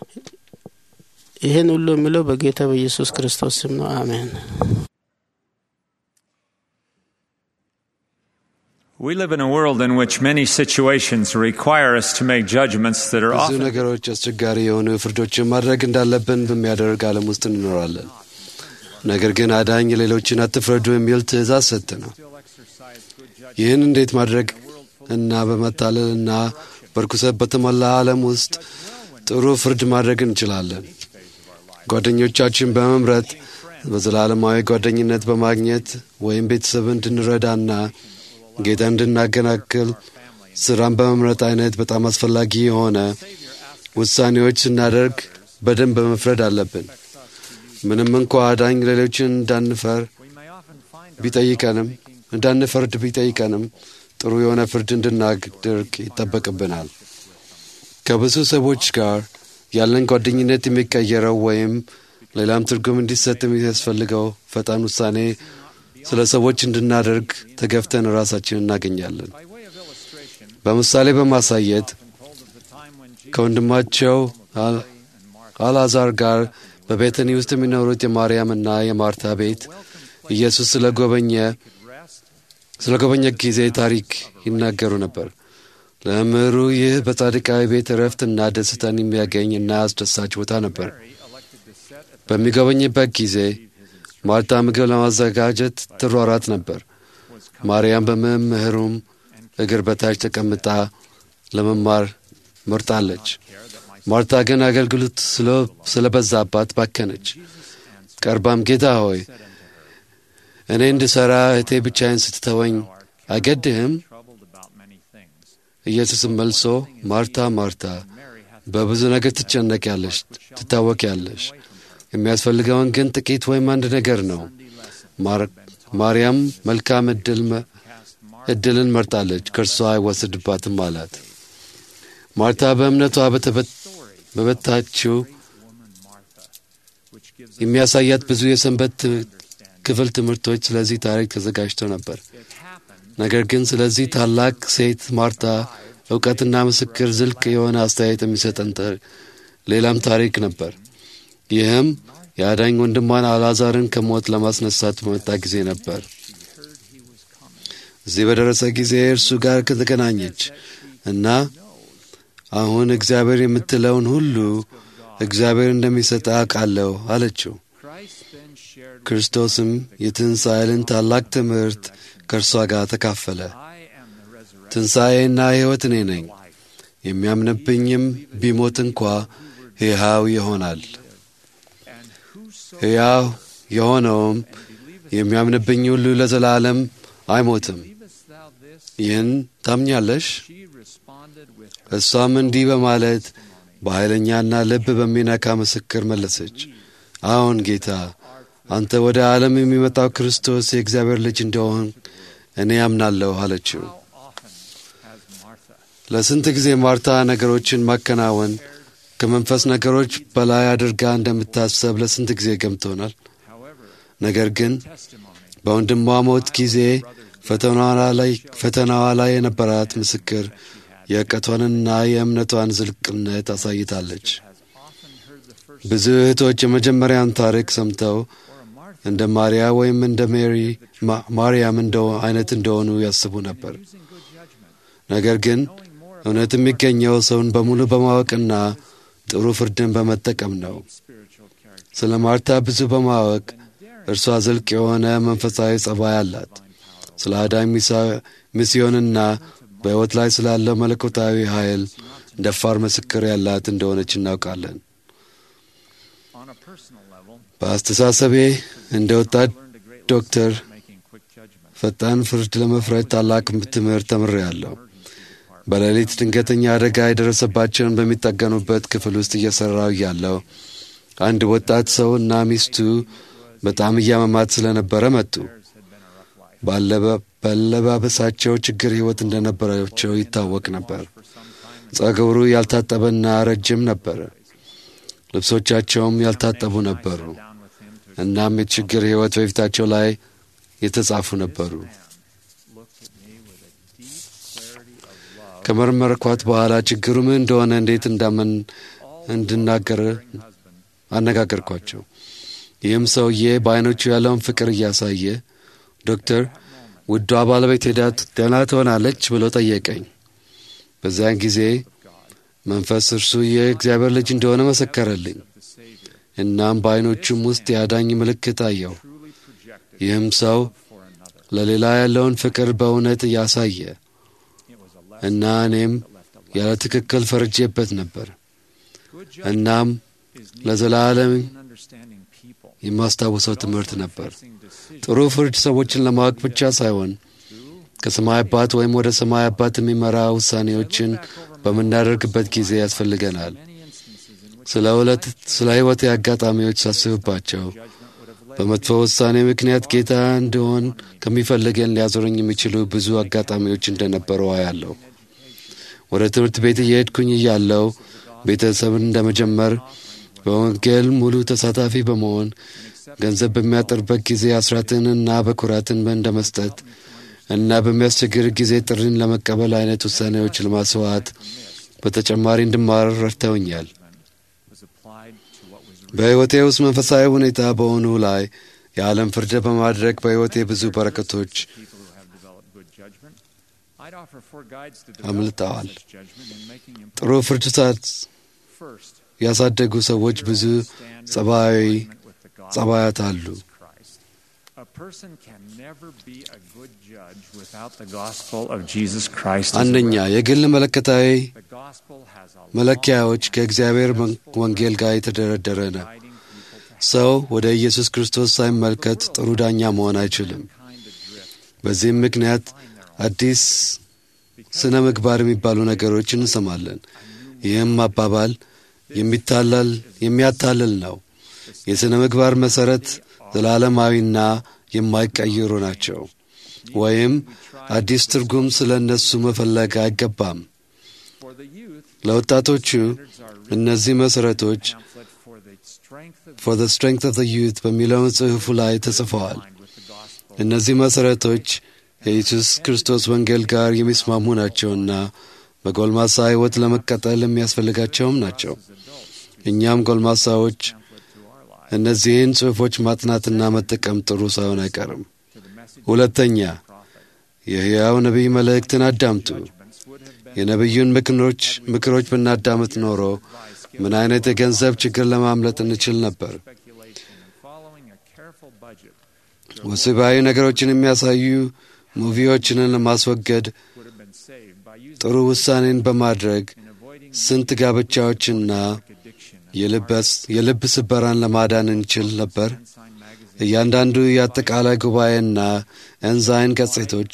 ይህን ሁሉ የሚለው በጌታ በኢየሱስ ክርስቶስ ስም ነው። አሜን። We live in a world in which many situations require us to make judgments that are ብዙ often ነገሮች አስቸጋሪ የሆኑ ፍርዶችን ማድረግ እንዳለብን በሚያደርግ ዓለም ውስጥ እንኖራለን። ነገር ግን አዳኝ ሌሎችን አትፍረዱ የሚል ትእዛዝ ሰጥ ነው። ይህን እንዴት ማድረግ እና በመታለል እና በርኩሰት በተሞላ ዓለም ውስጥ ጥሩ ፍርድ ማድረግ እንችላለን። ጓደኞቻችን በመምረጥ በዘላለማዊ ጓደኝነት በማግኘት ወይም ቤተሰብ እንድንረዳና ጌታ እንድናገናክል ስራን በመምረጥ አይነት በጣም አስፈላጊ የሆነ ውሳኔዎች ስናደርግ በደንብ በመፍረድ አለብን። ምንም እንኳ አዳኝ ሌሎችን እንዳንፈር ቢጠይቀንም እንዳንፈርድ ቢጠይቀንም ጥሩ የሆነ ፍርድ እንድናደርግ ይጠበቅብናል። ከብዙ ሰዎች ጋር ያለን ጓደኝነት የሚቀየረው ወይም ሌላም ትርጉም እንዲሰጥ የሚያስፈልገው ፈጣን ውሳኔ ስለ ሰዎች እንድናደርግ ተገፍተን ራሳችን እናገኛለን። በምሳሌ በማሳየት ከወንድማቸው አልዓዛር ጋር በቤተኒ ውስጥ የሚኖሩት የማርያምና የማርታ ቤት ኢየሱስ ስለ ጎበኘ ስለ ጎበኘ ጊዜ ታሪክ ይናገሩ ነበር። ለመምህሩ ይህ በጻድቃዊ ቤት እረፍትና ደስታን የሚያገኝ እና አስደሳች ቦታ ነበር። በሚጎበኝበት ጊዜ ማርታ ምግብ ለማዘጋጀት ትሯራት ነበር። ማርያም በመምህሩም እግር በታች ተቀምጣ ለመማር መርጣለች። ማርታ ግን አገልግሎት ስለበዛባት ባከነች። ቀርባም ጌታ ሆይ እኔ እንድሠራ እህቴ ብቻዬን ስትተወኝ አይገድህም? ኢየሱስም መልሶ ማርታ ማርታ በብዙ ነገር ትጨነቂያለሽ፣ ትታወቂያለሽ የሚያስፈልገውን ግን ጥቂት ወይም አንድ ነገር ነው። ማርያም መልካም እድልን መርጣለች፣ ከእርሷ አይወስድባትም አላት። ማርታ በእምነቷ በበታችው የሚያሳያት ብዙ የሰንበት ክፍል ትምህርቶች ስለዚህ ታሪክ ተዘጋጅተው ነበር። ነገር ግን ስለዚህ ታላቅ ሴት ማርታ እውቀትና ምስክር ዝልቅ የሆነ አስተያየት የሚሰጠን ሌላም ታሪክ ነበር። ይህም የአዳኝ ወንድሟን አልዓዛርን ከሞት ለማስነሳት በመጣ ጊዜ ነበር። እዚህ በደረሰ ጊዜ እርሱ ጋር ከተገናኘች እና አሁን እግዚአብሔር የምትለውን ሁሉ እግዚአብሔር እንደሚሰጥ አውቃለሁ አለችው። ክርስቶስም የትንሣኤልን ታላቅ ትምህርት ከእርሷ ጋር ተካፈለ። ትንሣኤና ሕይወት እኔ ነኝ፣ የሚያምንብኝም ቢሞት እንኳ ሕያው ይሆናል ሕያው የሆነውም የሚያምንብኝ ሁሉ ለዘላለም አይሞትም። ይህን ታምኛለሽ? እሷም እንዲህ በማለት በኃይለኛና ልብ በሚነካ ምስክር መለሰች፣ አዎን ጌታ፣ አንተ ወደ ዓለም የሚመጣው ክርስቶስ የእግዚአብሔር ልጅ እንደሆን እኔ አምናለሁ አለችው። ለስንት ጊዜ ማርታ ነገሮችን ማከናወን ከመንፈስ ነገሮች በላይ አድርጋ እንደምታሰብ ለስንት ጊዜ ገምቶናል። ነገር ግን በወንድሟ ሞት ጊዜ ፈተናዋ ላይ የነበራት ምስክር የእውቀቷንና የእምነቷን ዝልቅነት አሳይታለች። ብዙ እህቶች የመጀመሪያውን ታሪክ ሰምተው እንደ ማርያ ወይም እንደ ሜሪ ማርያም አይነት እንደሆኑ ያስቡ ነበር። ነገር ግን እውነት የሚገኘው ሰውን በሙሉ በማወቅና ጥሩ ፍርድን በመጠቀም ነው። ስለ ማርታ ብዙ በማወቅ እርሷ ዝልቅ የሆነ መንፈሳዊ ጸባይ አላት። ስለ አዳኝ ሚስዮንና በሕይወት ላይ ስላለው መለኮታዊ ኃይል ደፋር ምስክር ያላት እንደሆነች እናውቃለን። በአስተሳሰቤ እንደ ወጣት ዶክተር ፈጣን ፍርድ ለመፍረድ ታላቅ ትምህርት ተምሬያለሁ። በሌሊት ድንገተኛ አደጋ የደረሰባቸውን በሚጠገኑበት ክፍል ውስጥ እየሠራው እያለው አንድ ወጣት ሰው እና ሚስቱ በጣም እያመማት ስለነበረ መጡ። ባለባበሳቸው ችግር ሕይወት እንደነበራቸው ይታወቅ ነበር። ጸጉሩ ያልታጠበና ረጅም ነበረ። ልብሶቻቸውም ያልታጠቡ ነበሩ። እናም የችግር ሕይወት በፊታቸው ላይ የተጻፉ ነበሩ። ከመረመርኳት በኋላ ችግሩ ምን እንደሆነ እንዴት እንዳመን እንድናገር አነጋገርኳቸው። ይህም ሰውዬ በዐይኖቹ ያለውን ፍቅር እያሳየ ዶክተር ውዷ ባለቤት ሄዳ ደህና ትሆናለች ብሎ ጠየቀኝ። በዚያን ጊዜ መንፈስ እርሱ የእግዚአብሔር ልጅ እንደሆነ መሰከረልኝ። እናም በዐይኖቹም ውስጥ የአዳኝ ምልክት አየሁ። ይህም ሰው ለሌላ ያለውን ፍቅር በእውነት እያሳየ እና እኔም ያለ ትክክል ፈርጄበት ነበር። እናም ለዘላለም የማስታውሰው ትምህርት ነበር። ጥሩ ፍርድ ሰዎችን ለማወቅ ብቻ ሳይሆን ከሰማይ አባት ወይም ወደ ሰማይ አባት የሚመራ ውሳኔዎችን በምናደርግበት ጊዜ ያስፈልገናል። ስለ ሁለት ስለ ሕይወቴ አጋጣሚዎች ሳስብባቸው በመጥፎ ውሳኔ ምክንያት ጌታ እንደሆን ከሚፈልገን ሊያዞረኝ የሚችሉ ብዙ አጋጣሚዎች እንደነበሩ አያለሁ። ወደ ትምህርት ቤት እየሄድኩኝ እያለው ቤተሰብን እንደመጀመር በወንጌል ሙሉ ተሳታፊ በመሆን ገንዘብ በሚያጥርበት ጊዜ አስራትንና በኩራትን እንደ መስጠት እና በሚያስቸግር ጊዜ ጥሪን ለመቀበል አይነት ውሳኔዎች ለማስዋዕት በተጨማሪ እንድማር ረድተውኛል። በሕይወቴ ውስጥ መንፈሳዊ ሁኔታ በሆኑ ላይ የዓለም ፍርድ በማድረግ በሕይወቴ ብዙ በረከቶች አምልጠዋል። ጥሩ ፍርድ ያሳደጉ ሰዎች ብዙ ጸባዊ ጸባያት አሉ። አንደኛ የግል መለከታዊ መለኪያዎች ከእግዚአብሔር ወንጌል ጋር የተደረደረ ነው። ሰው ወደ ኢየሱስ ክርስቶስ ሳይመልከት ጥሩ ዳኛ መሆን አይችልም። በዚህም ምክንያት አዲስ ስነ ምግባር የሚባሉ ነገሮች እንሰማለን። ይህም አባባል የሚታለል የሚያታልል ነው። የሥነ ምግባር መሠረት ዘላለማዊና የማይቀይሩ ናቸው። ወይም አዲስ ትርጉም ስለ እነሱ መፈለግ አይገባም። ለወጣቶቹ እነዚህ መሠረቶች ፎር ዘ ስትሬንግት ኦፍ ዘ ዩት በሚለውን ጽሑፉ ላይ ተጽፈዋል። እነዚህ መሠረቶች የኢየሱስ ክርስቶስ ወንጌል ጋር የሚስማሙ ናቸውና በጎልማሳ ሕይወት ለመቀጠል የሚያስፈልጋቸውም ናቸው። እኛም ጎልማሳዎች እነዚህን ጽሑፎች ማጥናትና መጠቀም ጥሩ ሳይሆን አይቀርም። ሁለተኛ የሕያው ነቢይ መልእክትን አዳምጡ። የነቢዩን ምክሮች ምክሮች ብናዳምጥ ኖሮ ምን አይነት የገንዘብ ችግር ለማምለጥ እንችል ነበር። ወሲባዊ ነገሮችን የሚያሳዩ ሙቪዎችንን ለማስወገድ ጥሩ ውሳኔን በማድረግ ስንት ጋብቻዎችና የልብ ስበራን ለማዳን እንችል ነበር። እያንዳንዱ የአጠቃላይ ጉባኤና ኤንዛይን ገጽቶች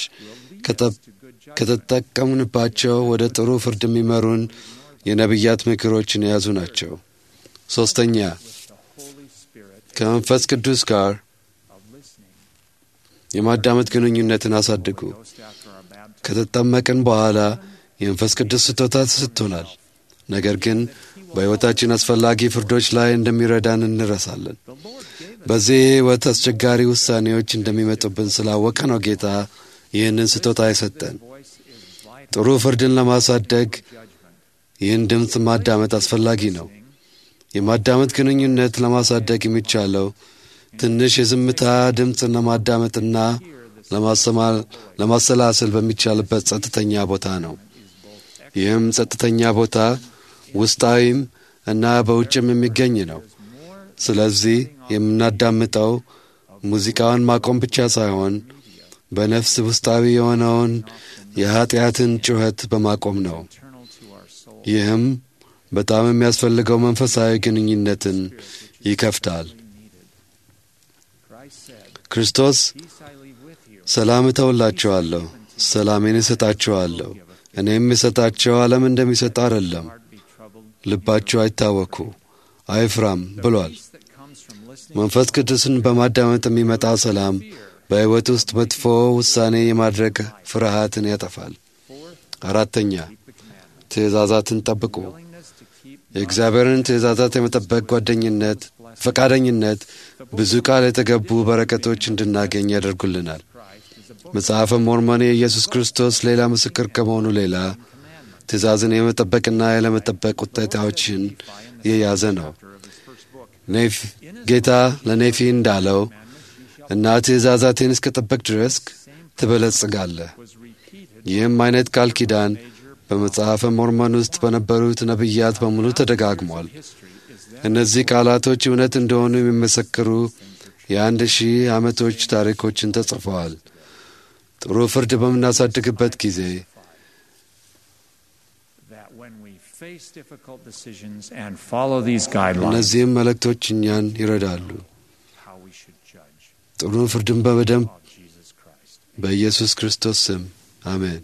ከተጠቀምንባቸው ወደ ጥሩ ፍርድ የሚመሩን የነቢያት ምክሮችን የያዙ ናቸው። ሦስተኛ ከመንፈስ ቅዱስ ጋር የማዳመጥ ግንኙነትን አሳድጉ። ከተጠመቅን በኋላ የመንፈስ ቅዱስ ስጦታ ተሰጥቶናል። ነገር ግን በሕይወታችን አስፈላጊ ፍርዶች ላይ እንደሚረዳን እንረሳለን። በዚህ ሕይወት አስቸጋሪ ውሳኔዎች እንደሚመጡብን ስላወቀ ነው ጌታ ይህንን ስጦታ የሰጠን። ጥሩ ፍርድን ለማሳደግ ይህን ድምፅ ማዳመጥ አስፈላጊ ነው። የማዳመጥ ግንኙነት ለማሳደግ የሚቻለው ትንሽ የዝምታ ድምፅን ለማዳመጥና ለማሰላሰል በሚቻልበት ጸጥተኛ ቦታ ነው። ይህም ጸጥተኛ ቦታ ውስጣዊም እና በውጭም የሚገኝ ነው። ስለዚህ የምናዳምጠው ሙዚቃውን ማቆም ብቻ ሳይሆን በነፍስ ውስጣዊ የሆነውን የኀጢአትን ጩኸት በማቆም ነው። ይህም በጣም የሚያስፈልገው መንፈሳዊ ግንኙነትን ይከፍታል። ክርስቶስ ሰላም እተውላችኋለሁ፣ ሰላሜን እሰጣችኋለሁ፣ እኔ የምሰጣቸው ዓለም እንደሚሰጠው አይደለም። ልባቸው አይታወኩ አይፍራም ብሏል። መንፈስ ቅዱስን በማዳመጥ የሚመጣ ሰላም በሕይወት ውስጥ መጥፎ ውሳኔ የማድረግ ፍርሃትን ያጠፋል። አራተኛ ትእዛዛትን ጠብቁ። የእግዚአብሔርን ትእዛዛት የመጠበቅ ጓደኝነት፣ ፈቃደኝነት ብዙ ቃል የተገቡ በረከቶች እንድናገኝ ያደርጉልናል። መጽሐፈ ሞርሞን የኢየሱስ ክርስቶስ ሌላ ምስክር ከመሆኑ ሌላ ትእዛዝን የመጠበቅና ያለመጠበቅ ውጤታዎችን የያዘ ነው። ጌታ ለኔፊ እንዳለው እና ትእዛዛቴን እስከ ጠበቅ ድረስ ትበለጽጋለህ። ይህም አይነት ቃል ኪዳን በመጽሐፈ ሞርሞን ውስጥ በነበሩት ነቢያት በሙሉ ተደጋግሟል። እነዚህ ቃላቶች እውነት እንደሆኑ የሚመሰክሩ የአንድ ሺህ ዓመቶች ታሪኮችን ተጽፈዋል። ጥሩ ፍርድ በምናሳድግበት ጊዜ እነዚህም መልእክቶች እኛን ይረዳሉ። ጥሩ ፍርድን በደንብ በኢየሱስ ክርስቶስ ስም አሜን።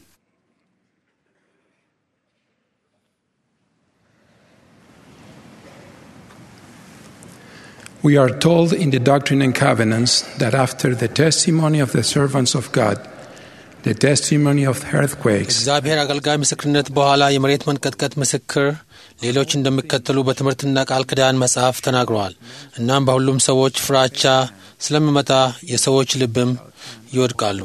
We are told in the Doctrine and Covenants that after the testimony of the servants of God, the testimony of earthquakes, እግዚአብሔር አገልጋይ ምስክርነት በኋላ የመሬት መንቀጥቀጥ ምስክር ሌሎች እንደሚከተሉ በትምህርትና ቃል ኪዳን መጽሐፍ ተናግረዋል። እናም በሁሉም ሰዎች ፍራቻ ስለሚመጣ የሰዎች ልብም ይወድቃሉ።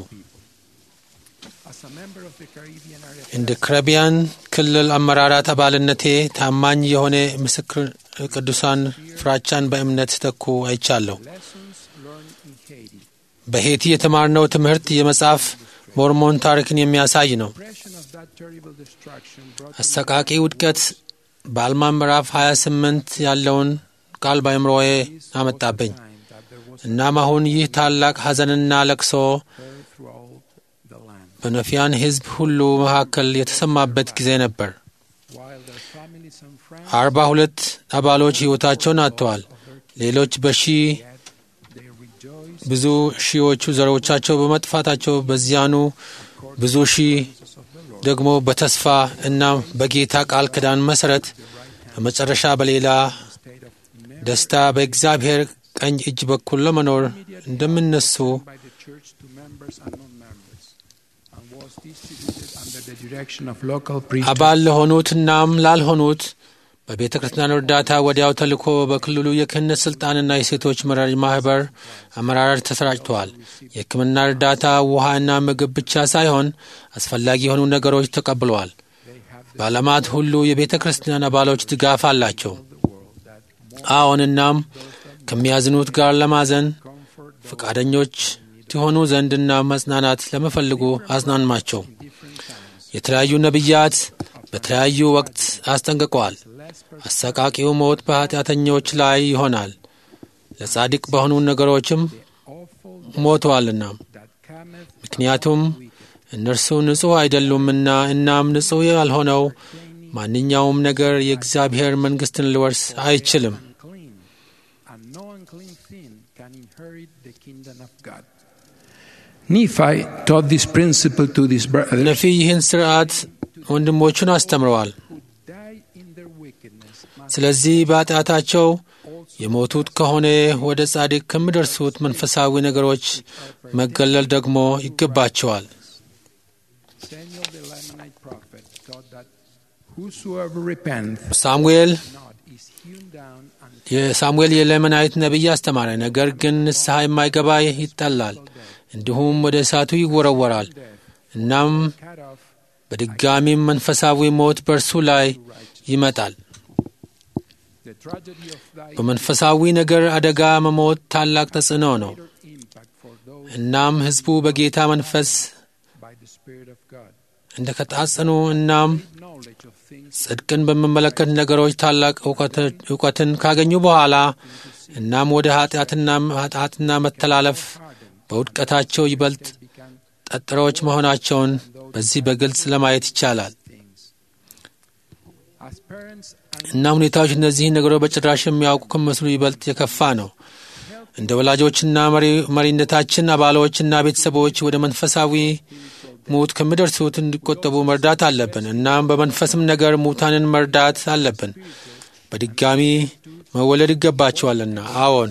እንደ ካሪቢያን ክልል አመራራት አባልነቴ ታማኝ የሆነ ምስክር ቅዱሳን ፍራቻን በእምነት ሲተኩ አይቻለሁ። በሄቲ የተማርነው ትምህርት የመጽሐፍ ሞርሞን ታሪክን የሚያሳይ ነው። አሰቃቂ ውድቀት በአልማ ምዕራፍ 28 ያለውን ቃል በአእምሮዬ አመጣብኝ። እናም አሁን ይህ ታላቅ ሐዘንና ለቅሶ በነፊያን ሕዝብ ሁሉ መካከል የተሰማበት ጊዜ ነበር። አርባ ሁለት አባሎች ሕይወታቸውን አጥተዋል። ሌሎች በሺ ብዙ ሺዎቹ ዘሮቻቸው በመጥፋታቸው በዚያኑ ብዙ ሺህ ደግሞ በተስፋ እና በጌታ ቃል ኪዳን መሠረት በመጨረሻ በሌላ ደስታ በእግዚአብሔር ቀኝ እጅ በኩል ለመኖር እንደሚነሱ አባል ለሆኑት እናም ላልሆኑት በቤተ ክርስቲያን እርዳታ ወዲያው ተልኮ በክልሉ የክህነት ስልጣንና የሴቶች መራጅ ማህበር አመራር ተሰራጭተዋል። የሕክምና እርዳታ፣ ውሃና ምግብ ብቻ ሳይሆን አስፈላጊ የሆኑ ነገሮች ተቀብለዋል። በዓለማት ሁሉ የቤተ ክርስቲያን አባሎች ድጋፍ አላቸው። አዎን፣ እናም ከሚያዝኑት ጋር ለማዘን ፈቃደኞች ትሆኑ ዘንድና መጽናናት ለመፈልጉ አጽናኗቸው። የተለያዩ ነቢያት በተለያዩ ወቅት አስጠንቅቀዋል። አሰቃቂው ሞት በኃጢአተኞች ላይ ይሆናል፣ ለጻድቅ በሆኑ ነገሮችም ሞተዋልና፣ ምክንያቱም እነርሱ ንጹሕ አይደሉምና። እናም ንጹሕ ያልሆነው ማንኛውም ነገር የእግዚአብሔር መንግሥትን ሊወርስ አይችልም። ነፊ ይህን ስርዓት ወንድሞቹን አስተምረዋል። ስለዚህ በኃጢአታቸው የሞቱት ከሆነ ወደ ጻድቅ ከሚደርሱት መንፈሳዊ ነገሮች መገለል ደግሞ ይገባቸዋል። ሳሙኤል የሳሙኤል የሌመናዊት ነቢይ አስተማረ። ነገር ግን ንስሐ የማይገባ ይጠላል፣ እንዲሁም ወደ እሳቱ ይወረወራል። እናም በድጋሚም መንፈሳዊ ሞት በእርሱ ላይ ይመጣል። በመንፈሳዊ ነገር አደጋ መሞት ታላቅ ተጽዕኖ ነው። እናም ሕዝቡ በጌታ መንፈስ እንደ ከጣጽኑ እናም ጽድቅን በሚመለከት ነገሮች ታላቅ እውቀትን ካገኙ በኋላ እናም ወደ ኃጢአትና መተላለፍ በውድቀታቸው ይበልጥ ጠጥሮች መሆናቸውን በዚህ በግልጽ ለማየት ይቻላል። እና ሁኔታዎች እነዚህን ነገሮች በጭራሽ የሚያውቁ ከመስሉ ይበልጥ የከፋ ነው። እንደ ወላጆችና መሪነታችን አባሎችና ቤተሰቦች ወደ መንፈሳዊ ሙት ከሚደርሱት እንዲቆጠቡ መርዳት አለብን። እናም በመንፈስም ነገር ሙታንን መርዳት አለብን። በድጋሚ መወለድ ይገባቸዋልና። አዎን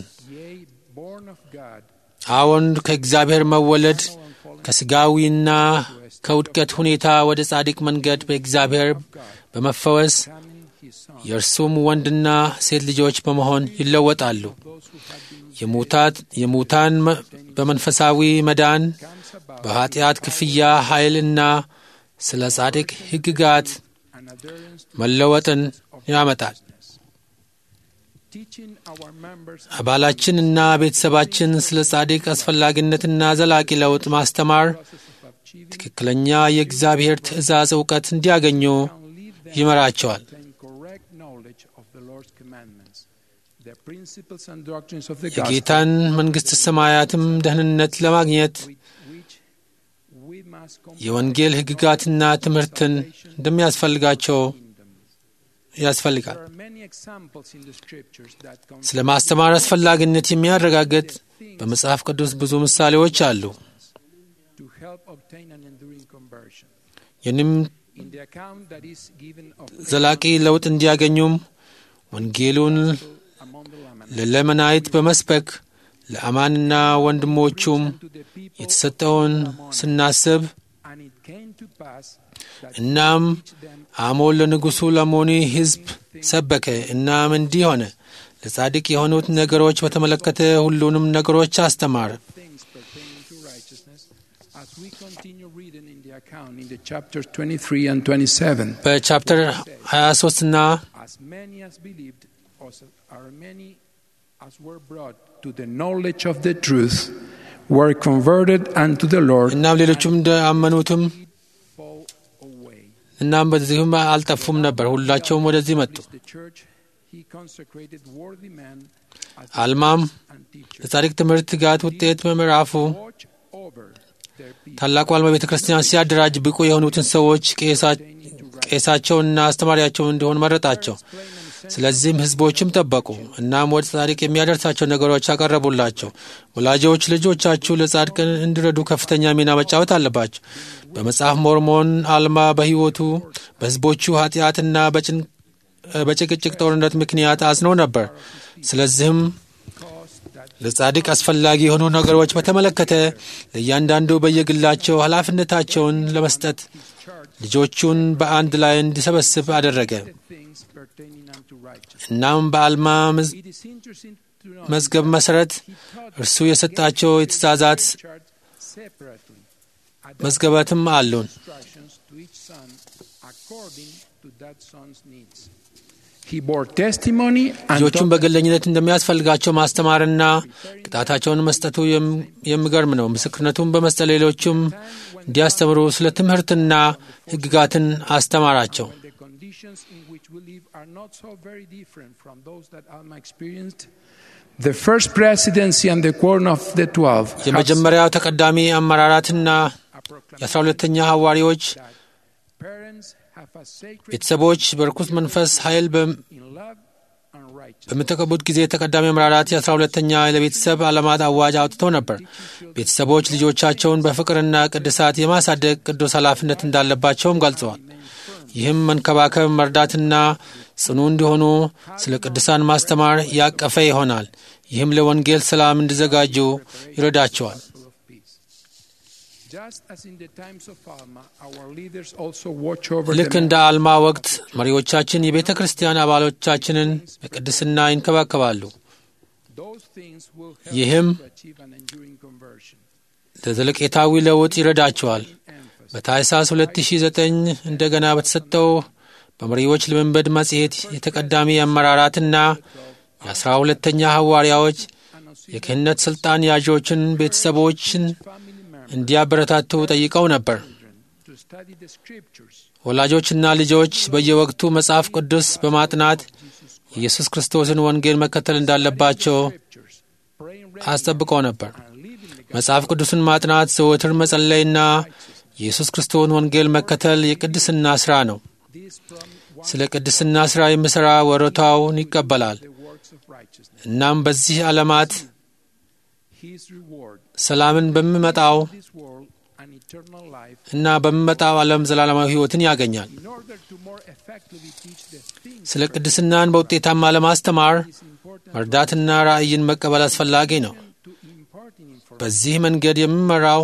አዎን፣ ከእግዚአብሔር መወለድ ከስጋዊና ከውድቀት ሁኔታ ወደ ጻድቅ መንገድ በእግዚአብሔር በመፈወስ የእርሱም ወንድና ሴት ልጆች በመሆን ይለወጣሉ። የሙታን በመንፈሳዊ መዳን በኀጢአት ክፍያ ኃይልና ስለ ጻድቅ ሕግጋት መለወጥን ያመጣል። አባላችንና ቤተሰባችን ስለ ጻድቅ አስፈላጊነትና ዘላቂ ለውጥ ማስተማር ትክክለኛ የእግዚአብሔር ትእዛዝ እውቀት እንዲያገኙ ይመራቸዋል። የጌታን መንግሥት ሰማያትም ደህንነት ለማግኘት የወንጌል ሕግጋትና ትምህርትን እንደሚያስፈልጋቸው ያስፈልጋል። ስለ ማስተማር አስፈላጊነት የሚያረጋግጥ በመጽሐፍ ቅዱስ ብዙ ምሳሌዎች አሉ። ይህንም ዘላቂ ለውጥ እንዲያገኙም ወንጌሉን ለለመናይት በመስበክ ለአማንና ወንድሞቹም የተሰጠውን ስናስብ እናም አሞን ለንጉሡ ለሞኒ ሕዝብ ሰበከ። እናም እንዲህ ሆነ። ለጻድቅ የሆኑት ነገሮች በተመለከተ ሁሉንም ነገሮች አስተማረ። በቻፕተር 23 እና እናም ሌሎቹም እንደአመኑትም እናም በዚሁም አልጠፉም ነበር። ሁላቸውም ወደዚህ መጡ። አልማም ለጻድቅ ትምህርት ትጋት ውጤት በምዕራፉ ታላቁ አልማ ቤተ ክርስቲያን ሲያደራጅ ብቁ የሆኑትን ሰዎች ቄሳቸውንና አስተማሪያቸውን እንዲሆን መረጣቸው። ስለዚህም ሕዝቦችም ጠበቁ። እናም ወደ ጻድቅ የሚያደርሳቸው ነገሮች አቀረቡላቸው። ወላጆች ልጆቻችሁ ለጻድቅ እንዲረዱ ከፍተኛ ሚና መጫወት አለባቸው። በመጽሐፍ ሞርሞን አልማ በሕይወቱ በሕዝቦቹ ኃጢአትና በጭቅጭቅ ጦርነት ምክንያት አዝኖ ነበር። ስለዚህም ለጻድቅ አስፈላጊ የሆኑ ነገሮች በተመለከተ ለእያንዳንዱ በየግላቸው ኃላፊነታቸውን ለመስጠት ልጆቹን በአንድ ላይ እንዲሰበስብ አደረገ። እናም በአልማ መዝገብ መሠረት እርሱ የሰጣቸው የትእዛዛት መዝገባትም አሉን። ልጆቹን በግለኝነት እንደሚያስፈልጋቸው ማስተማርና ቅጣታቸውን መስጠቱ የሚገርም ነው። ምስክርነቱን በመስጠት ሌሎቹም እንዲያስተምሩ ስለ ትምህርትና ሕግጋትን አስተማራቸው። የመጀመሪያው ተቀዳሚ አመራራትና የአስራ ሁለተኛ ሐዋርያዎች ቤተሰቦች በርኩስ መንፈስ ኃይል በሚጠቀቡት ጊዜ ተቀዳሚ አመራራት የአስራ ሁለተኛ ለቤተሰብ ዓለማት አዋጅ አውጥተው ነበር። ቤተሰቦች ልጆቻቸውን በፍቅርና ቅድሳት የማሳደግ ቅዱስ ኃላፊነት እንዳለባቸውም ገልጸዋል። ይህም መንከባከብ፣ መርዳትና ጽኑ እንዲሆኑ ስለ ቅዱሳን ማስተማር ያቀፈ ይሆናል። ይህም ለወንጌል ሰላም እንዲዘጋጁ ይረዳቸዋል። ልክ እንደ አልማ ወቅት መሪዎቻችን የቤተ ክርስቲያን አባሎቻችንን በቅድስና ይንከባከባሉ። ይህም ለዘለቄታዊ ለውጥ ይረዳቸዋል። በታኅሳስ 2009 እንደገና በተሰጠው በመሪዎች ልምምድ መጽሔት የተቀዳሚ አመራራትና የአስራ ሁለተኛ ሐዋርያዎች የክህነት ሥልጣን ያዦችን ቤተሰቦችን እንዲያበረታቱ ጠይቀው ነበር። ወላጆችና ልጆች በየወቅቱ መጽሐፍ ቅዱስ በማጥናት የኢየሱስ ክርስቶስን ወንጌል መከተል እንዳለባቸው አስጠብቀው ነበር። መጽሐፍ ቅዱስን ማጥናት፣ ዘወትር መጸለይና የኢየሱስ ክርስቶስን ወንጌል መከተል የቅድስና ሥራ ነው። ስለ ቅድስና ሥራ የሚሠራ ወረታውን ይቀበላል። እናም በዚህ ዓለማት ሰላምን በሚመጣው እና በሚመጣው ዓለም ዘላለማዊ ሕይወትን ያገኛል። ስለ ቅድስናን በውጤታማ ለማስተማር መርዳትና ራእይን መቀበል አስፈላጊ ነው። በዚህ መንገድ የሚመራው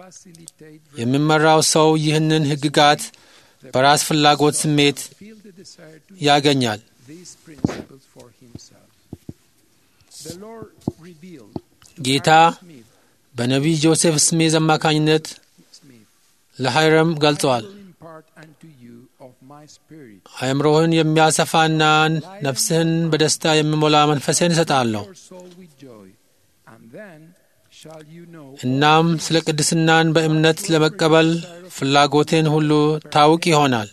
የሚመራው ሰው ይህንን ሕግጋት በራስ ፍላጎት ስሜት ያገኛል። ጌታ በነቢይ ጆሴፍ ስሜዝ አማካኝነት ለሃይረም ገልጸዋል። አእምሮህን የሚያሰፋና ነፍስህን በደስታ የሚሞላ መንፈሴን እሰጣለሁ። እናም ስለ ቅድስናን በእምነት ለመቀበል ፍላጎቴን ሁሉ ታውቅ ይሆናል።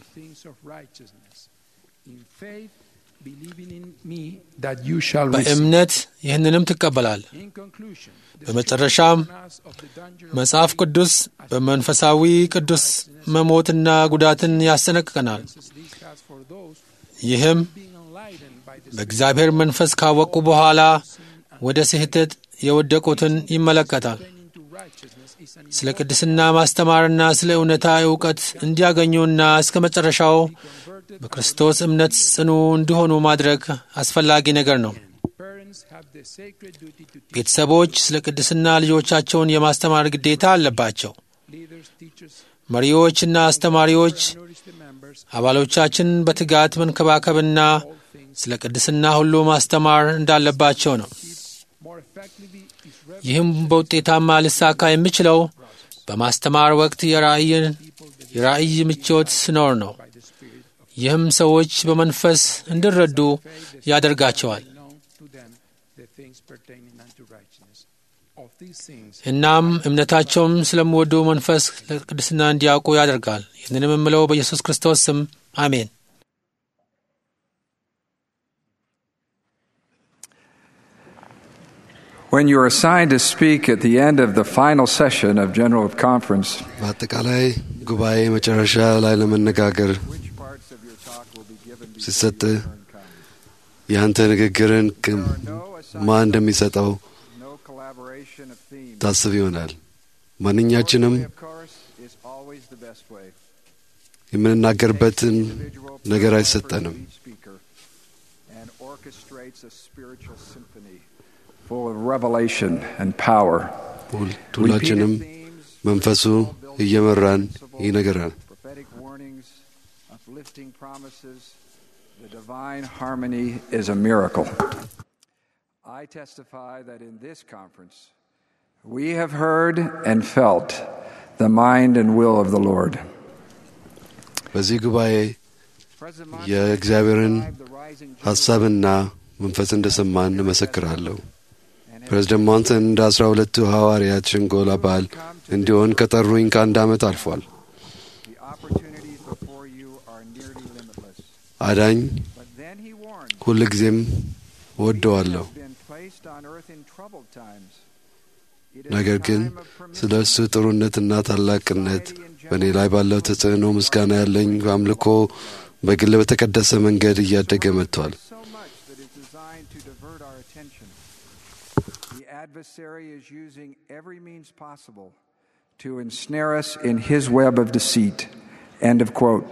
በእምነት ይህንንም ትቀበላል። በመጨረሻም መጽሐፍ ቅዱስ በመንፈሳዊ ቅዱስ መሞትና ጉዳትን ያስጠነቅቀናል። ይህም በእግዚአብሔር መንፈስ ካወቁ በኋላ ወደ ስህተት የወደቁትን ይመለከታል። ስለ ቅድስና ማስተማርና ስለ እውነታ እውቀት እንዲያገኙና እስከ መጨረሻው በክርስቶስ እምነት ጽኑ እንዲሆኑ ማድረግ አስፈላጊ ነገር ነው። ቤተሰቦች ስለ ቅድስና ልጆቻቸውን የማስተማር ግዴታ አለባቸው። መሪዎችና አስተማሪዎች አባሎቻችን በትጋት መንከባከብና ስለ ቅድስና ሁሉ ማስተማር እንዳለባቸው ነው። ይህም በውጤታማ ሊሳካ የሚችለው በማስተማር ወቅት የራእይ ምቾት ሲኖር ነው። ይህም ሰዎች በመንፈስ እንዲረዱ ያደርጋቸዋል። እናም እምነታቸውም ስለሚወዱ መንፈስ ለቅድስና እንዲያውቁ ያደርጋል። ይህንንም የምለው በኢየሱስ ክርስቶስ ስም አሜን። When you are assigned to speak at the end of the final session of General Conference, በአጠቃላይ ጉባኤ መጨረሻ ላይ ለመነጋገር ሲሰጥ የአንተ ንግግርን ማን እንደሚሰጠው ታስብ ይሆናል። ማንኛችንም የምንናገርበትን ነገር አይሰጠንም። full of revelation and power. ሁላችንም መንፈሱ እየመራን ይነገራል። Prophetic warnings, uplifting promises, the divine harmony is a miracle. I testify that in this conference we have heard and felt the mind and will of the Lord. በዚህ ጉባኤ የእግዚአብሔርን ሐሳብና መንፈስ እንደሰማን እመሰክራለሁ። ፕሬዝደንት ሞንሰን እንደ አስራ ሁለቱ ሐዋርያት ሸንጎል አባል እንዲሆን ከጠሩኝ ከአንድ ዓመት አልፏል። አዳኝ ሁል ጊዜም እወደዋለሁ። ነገር ግን ስለ እሱ ጥሩነትና ታላቅነት በእኔ ላይ ባለው ተጽዕኖ ምስጋና ያለኝ አምልኮ በግል በተቀደሰ መንገድ እያደገ መጥቷል። adversary is using every means possible to ensnare us in his web of deceit. End of quote.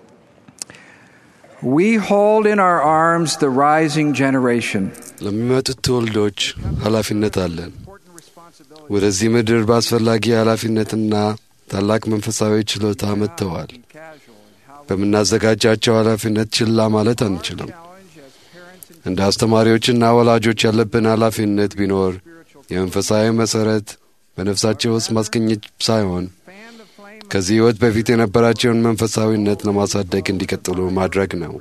We hold in our arms the rising generation. ለሚመጡት ትውልዶች ኃላፊነት አለን። ወደዚህ ምድር በአስፈላጊ ኃላፊነትና ታላቅ መንፈሳዊ ችሎታ መጥተዋል። በምናዘጋጃቸው ኃላፊነት ችላ ማለት አንችልም። እንደ አስተማሪዎችና ወላጆች ያለብን ኃላፊነት ቢኖር የመንፈሳዊ መሠረት በነፍሳቸው ውስጥ ማስገኘት ሳይሆን ከዚህ ሕይወት በፊት የነበራቸውን መንፈሳዊነት ለማሳደግ እንዲቀጥሉ ማድረግ ነው።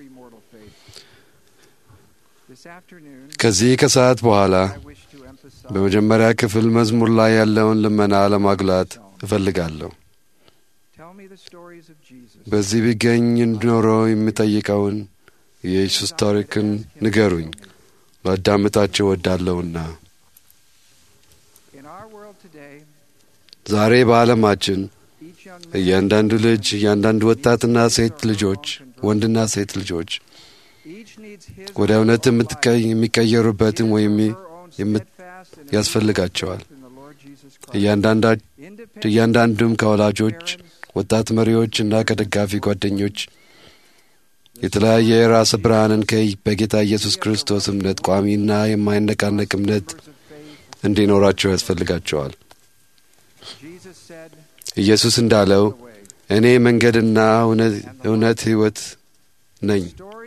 ከዚህ ከሰዓት በኋላ በመጀመሪያ ክፍል መዝሙር ላይ ያለውን ልመና ለማጉላት እፈልጋለሁ። በዚህ ቢገኝ እንዲኖረው የሚጠይቀውን የኢየሱስ ታሪክን ንገሩኝ፣ ላዳምጣቸው ወዳለውና ዛሬ በዓለማችን እያንዳንዱ ልጅ እያንዳንዱ ወጣትና ሴት ልጆች ወንድና ሴት ልጆች ወደ እውነት የሚቀየሩበትን ወይም ያስፈልጋቸዋል። እያንዳንዱም ከወላጆች፣ ወጣት መሪዎች እና ከደጋፊ ጓደኞች የተለያየ የራስ ብርሃንን በጌታ ኢየሱስ ክርስቶስ እምነት ቋሚና የማይነቃነቅ እምነት እንዲኖራቸው ያስፈልጋቸዋል። ኢየሱስ እንዳለው እኔ መንገድና እውነት ሕይወት ነኝ።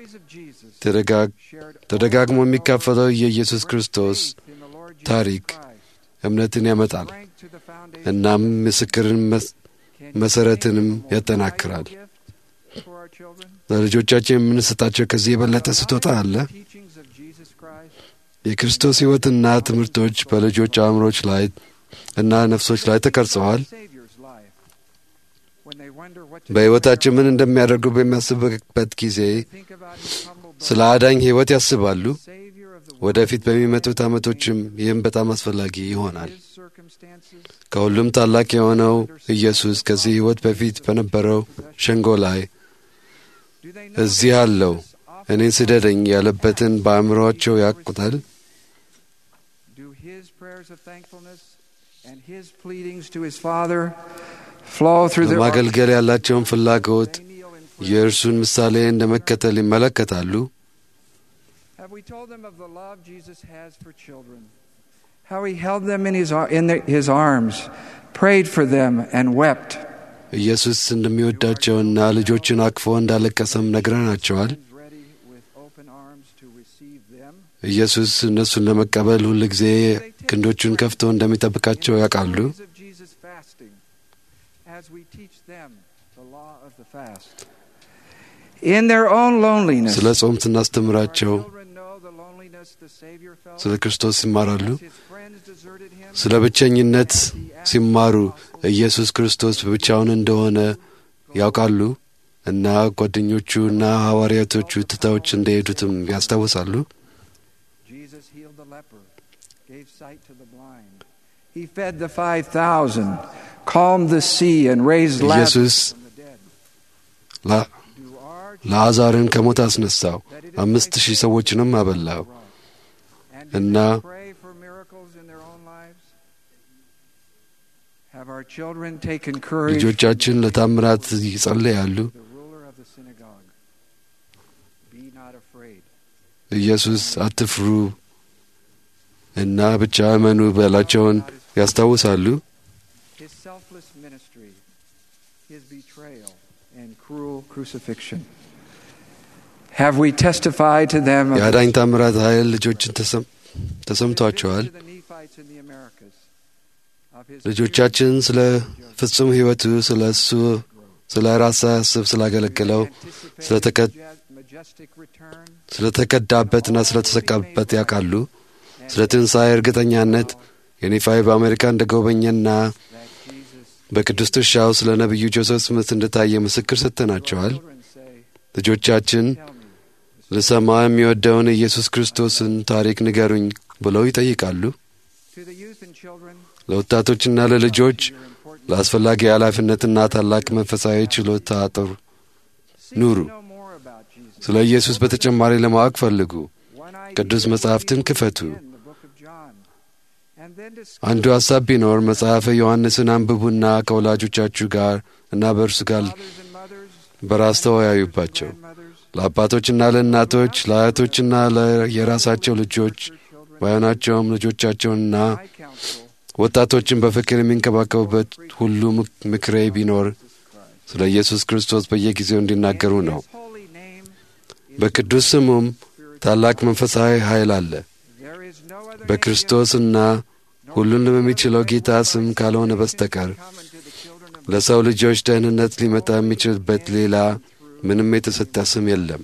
ተደጋግሞ የሚካፈለው የኢየሱስ ክርስቶስ ታሪክ እምነትን ያመጣል፣ እናም ምስክርን መሰረትንም ያጠናክራል። ለልጆቻችን የምንሰጣቸው ከዚህ የበለጠ ስጦታ አለ? የክርስቶስ ሕይወትና ትምህርቶች በልጆች አእምሮች ላይ እና ነፍሶች ላይ ተቀርጸዋል። በሕይወታችን ምን እንደሚያደርጉ በሚያስቡበት ጊዜ ስለ አዳኝ ሕይወት ያስባሉ። ወደፊት በሚመጡት ዓመቶችም ይህም በጣም አስፈላጊ ይሆናል። ከሁሉም ታላቅ የሆነው ኢየሱስ ከዚህ ሕይወት በፊት በነበረው ሸንጎ ላይ እዚህ አለው እኔን ስደደኝ ያለበትን በአእምሮአቸው ያቁታል። ለማገልገል ያላቸውን ፍላጎት የእርሱን ምሳሌ እንደ መከተል ይመለከታሉ። How he held them in his, in his arms, prayed for them, and wept. ኢየሱስ እንደሚወዳቸውና ልጆችን አቅፎ እንዳለቀሰም ነግረናቸዋል። ኢየሱስ እነሱን ለመቀበል ሁል ጊዜ ክንዶቹን ከፍቶ እንደሚጠብቃቸው ያውቃሉ። ስለ ጾም ስናስተምራቸው ስለ ክርስቶስ ይማራሉ። ስለ ብቸኝነት ሲማሩ ኢየሱስ ክርስቶስ ብቻውን እንደሆነ ያውቃሉ እና ጓደኞቹ እና ሐዋርያቶቹ ትተውች እንደሄዱትም ያስታውሳሉ። ኢየሱስ ለአዛርን ከሞት አስነሳው፣ አምስት ሺህ ሰዎችንም አበላው እና ልጆቻችን ለታምራት ይጸለያሉ። ኢየሱስ አትፍሩ እና ብቻ እመኑ በላቸውን ያስታውሳሉ። የአዳኝ ታምራት ኃይል ልጆችን ተሰምቷቸዋል። ልጆቻችን ስለ ፍጹም ሕይወቱ ስለ እሱ ስለ ራስ ሳያስብ ስላገለገለው ስለ ተከዳበትና ስለ ተሰቃበት ያውቃሉ። ስለ ትንሣኤ እርግጠኛነት የኔፋይ በአሜሪካ እንደ ጎበኘና በቅዱስ ትርሻው ስለ ነቢዩ ጆሴፍ ስምት እንደታየ ምስክር ሰጥተናቸዋል። ልጆቻችን ልሰማ የሚወደውን ኢየሱስ ክርስቶስን ታሪክ ንገሩኝ ብለው ይጠይቃሉ። ለወጣቶችና ለልጆች ለአስፈላጊ ኃላፊነትና ታላቅ መንፈሳዊ ችሎታ አጥር ኑሩ። ስለ ኢየሱስ በተጨማሪ ለማወቅ ፈልጉ። ቅዱስ መጻሕፍትን ክፈቱ። አንዱ ሐሳብ ቢኖር መጽሐፈ ዮሐንስን አንብቡና ከወላጆቻችሁ ጋር እና በእርሱ ጋር በራስ ተወያዩባቸው። ለአባቶችና ለእናቶች፣ ለአያቶችና የራሳቸው ልጆች ባይሆናቸውም ልጆቻቸውንና ወጣቶችን በፍቅር የሚንከባከቡበት ሁሉ ምክሬ ቢኖር ስለ ኢየሱስ ክርስቶስ በየጊዜው እንዲናገሩ ነው። በቅዱስ ስሙም ታላቅ መንፈሳዊ ኃይል አለ። በክርስቶስና ሁሉን በሚችለው ጌታ ስም ካልሆነ በስተቀር ለሰው ልጆች ደህንነት ሊመጣ የሚችልበት ሌላ ምንም የተሰጠ ስም የለም።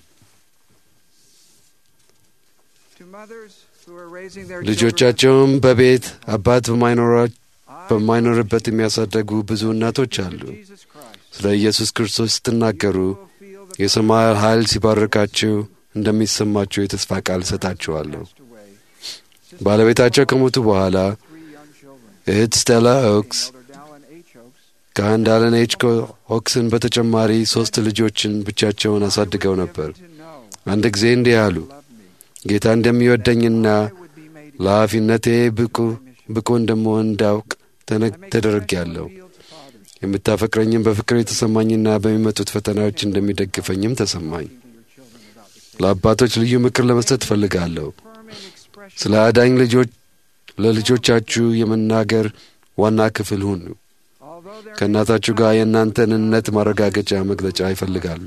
ልጆቻቸውም በቤት አባት በማይኖርበት የሚያሳደጉ ብዙ እናቶች አሉ። ስለ ኢየሱስ ክርስቶስ ስትናገሩ የሰማይ ኃይል ሲባርካችሁ እንደሚሰማችሁ የተስፋ ቃል እሰጣችኋለሁ። ባለቤታቸው ከሞቱ በኋላ እህት ስቴላ ኦክስ ከአንድ አለን ኤች ኦክስን በተጨማሪ ሦስት ልጆችን ብቻቸውን አሳድገው ነበር። አንድ ጊዜ እንዲህ አሉ፣ ጌታ እንደሚወደኝና ለኃላፊነቴ ብቁ ብቁ እንደምሆን እንዳውቅ ተደርጌያለሁ። የምታፈቅረኝም በፍቅር የተሰማኝና በሚመጡት ፈተናዎች እንደሚደግፈኝም ተሰማኝ። ለአባቶች ልዩ ምክር ለመስጠት እፈልጋለሁ። ስለ አዳኝ ልጆች ለልጆቻችሁ የመናገር ዋና ክፍል ሁኑ። ከእናታችሁ ጋር የእናንተን እምነት ማረጋገጫ መግለጫ ይፈልጋሉ።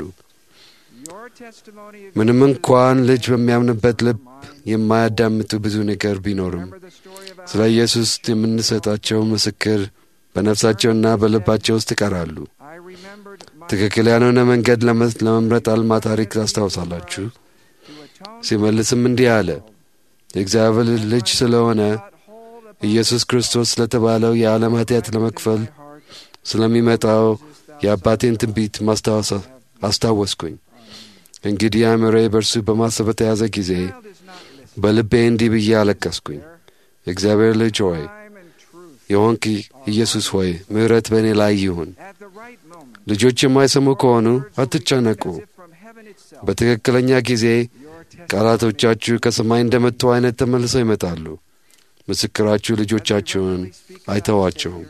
ምንም እንኳን ልጅ በሚያምንበት ልብ የማያዳምጡ ብዙ ነገር ቢኖርም ስለ ኢየሱስ የምንሰጣቸው ምስክር በነፍሳቸውና በልባቸው ውስጥ ይቀራሉ። ትክክል ያልሆነ መንገድ ለመምረጥ አልማ ታሪክ ታስታውሳላችሁ። ሲመልስም እንዲህ አለ። የእግዚአብሔር ልጅ ስለሆነ ኢየሱስ ክርስቶስ ስለተባለው የዓለም ኃጢአት ለመክፈል ስለሚመጣው የአባቴን ትንቢት ማስታወስ አስታወስኩኝ። እንግዲህ አእምሮዬ በእርሱ በማሰብ በተያዘ ጊዜ በልቤ እንዲህ ብዬ አለቀስኩኝ። የእግዚአብሔር ልጅ ሆይ የሆንክ ኢየሱስ ሆይ ምሕረት በእኔ ላይ ይሁን። ልጆች የማይሰሙ ከሆኑ አትጨነቁ። በትክክለኛ ጊዜ ቃላቶቻችሁ ከሰማይ እንደመጡ አይነት ተመልሰው ይመጣሉ። ምስክራችሁ ልጆቻችሁን አይተዋቸውም።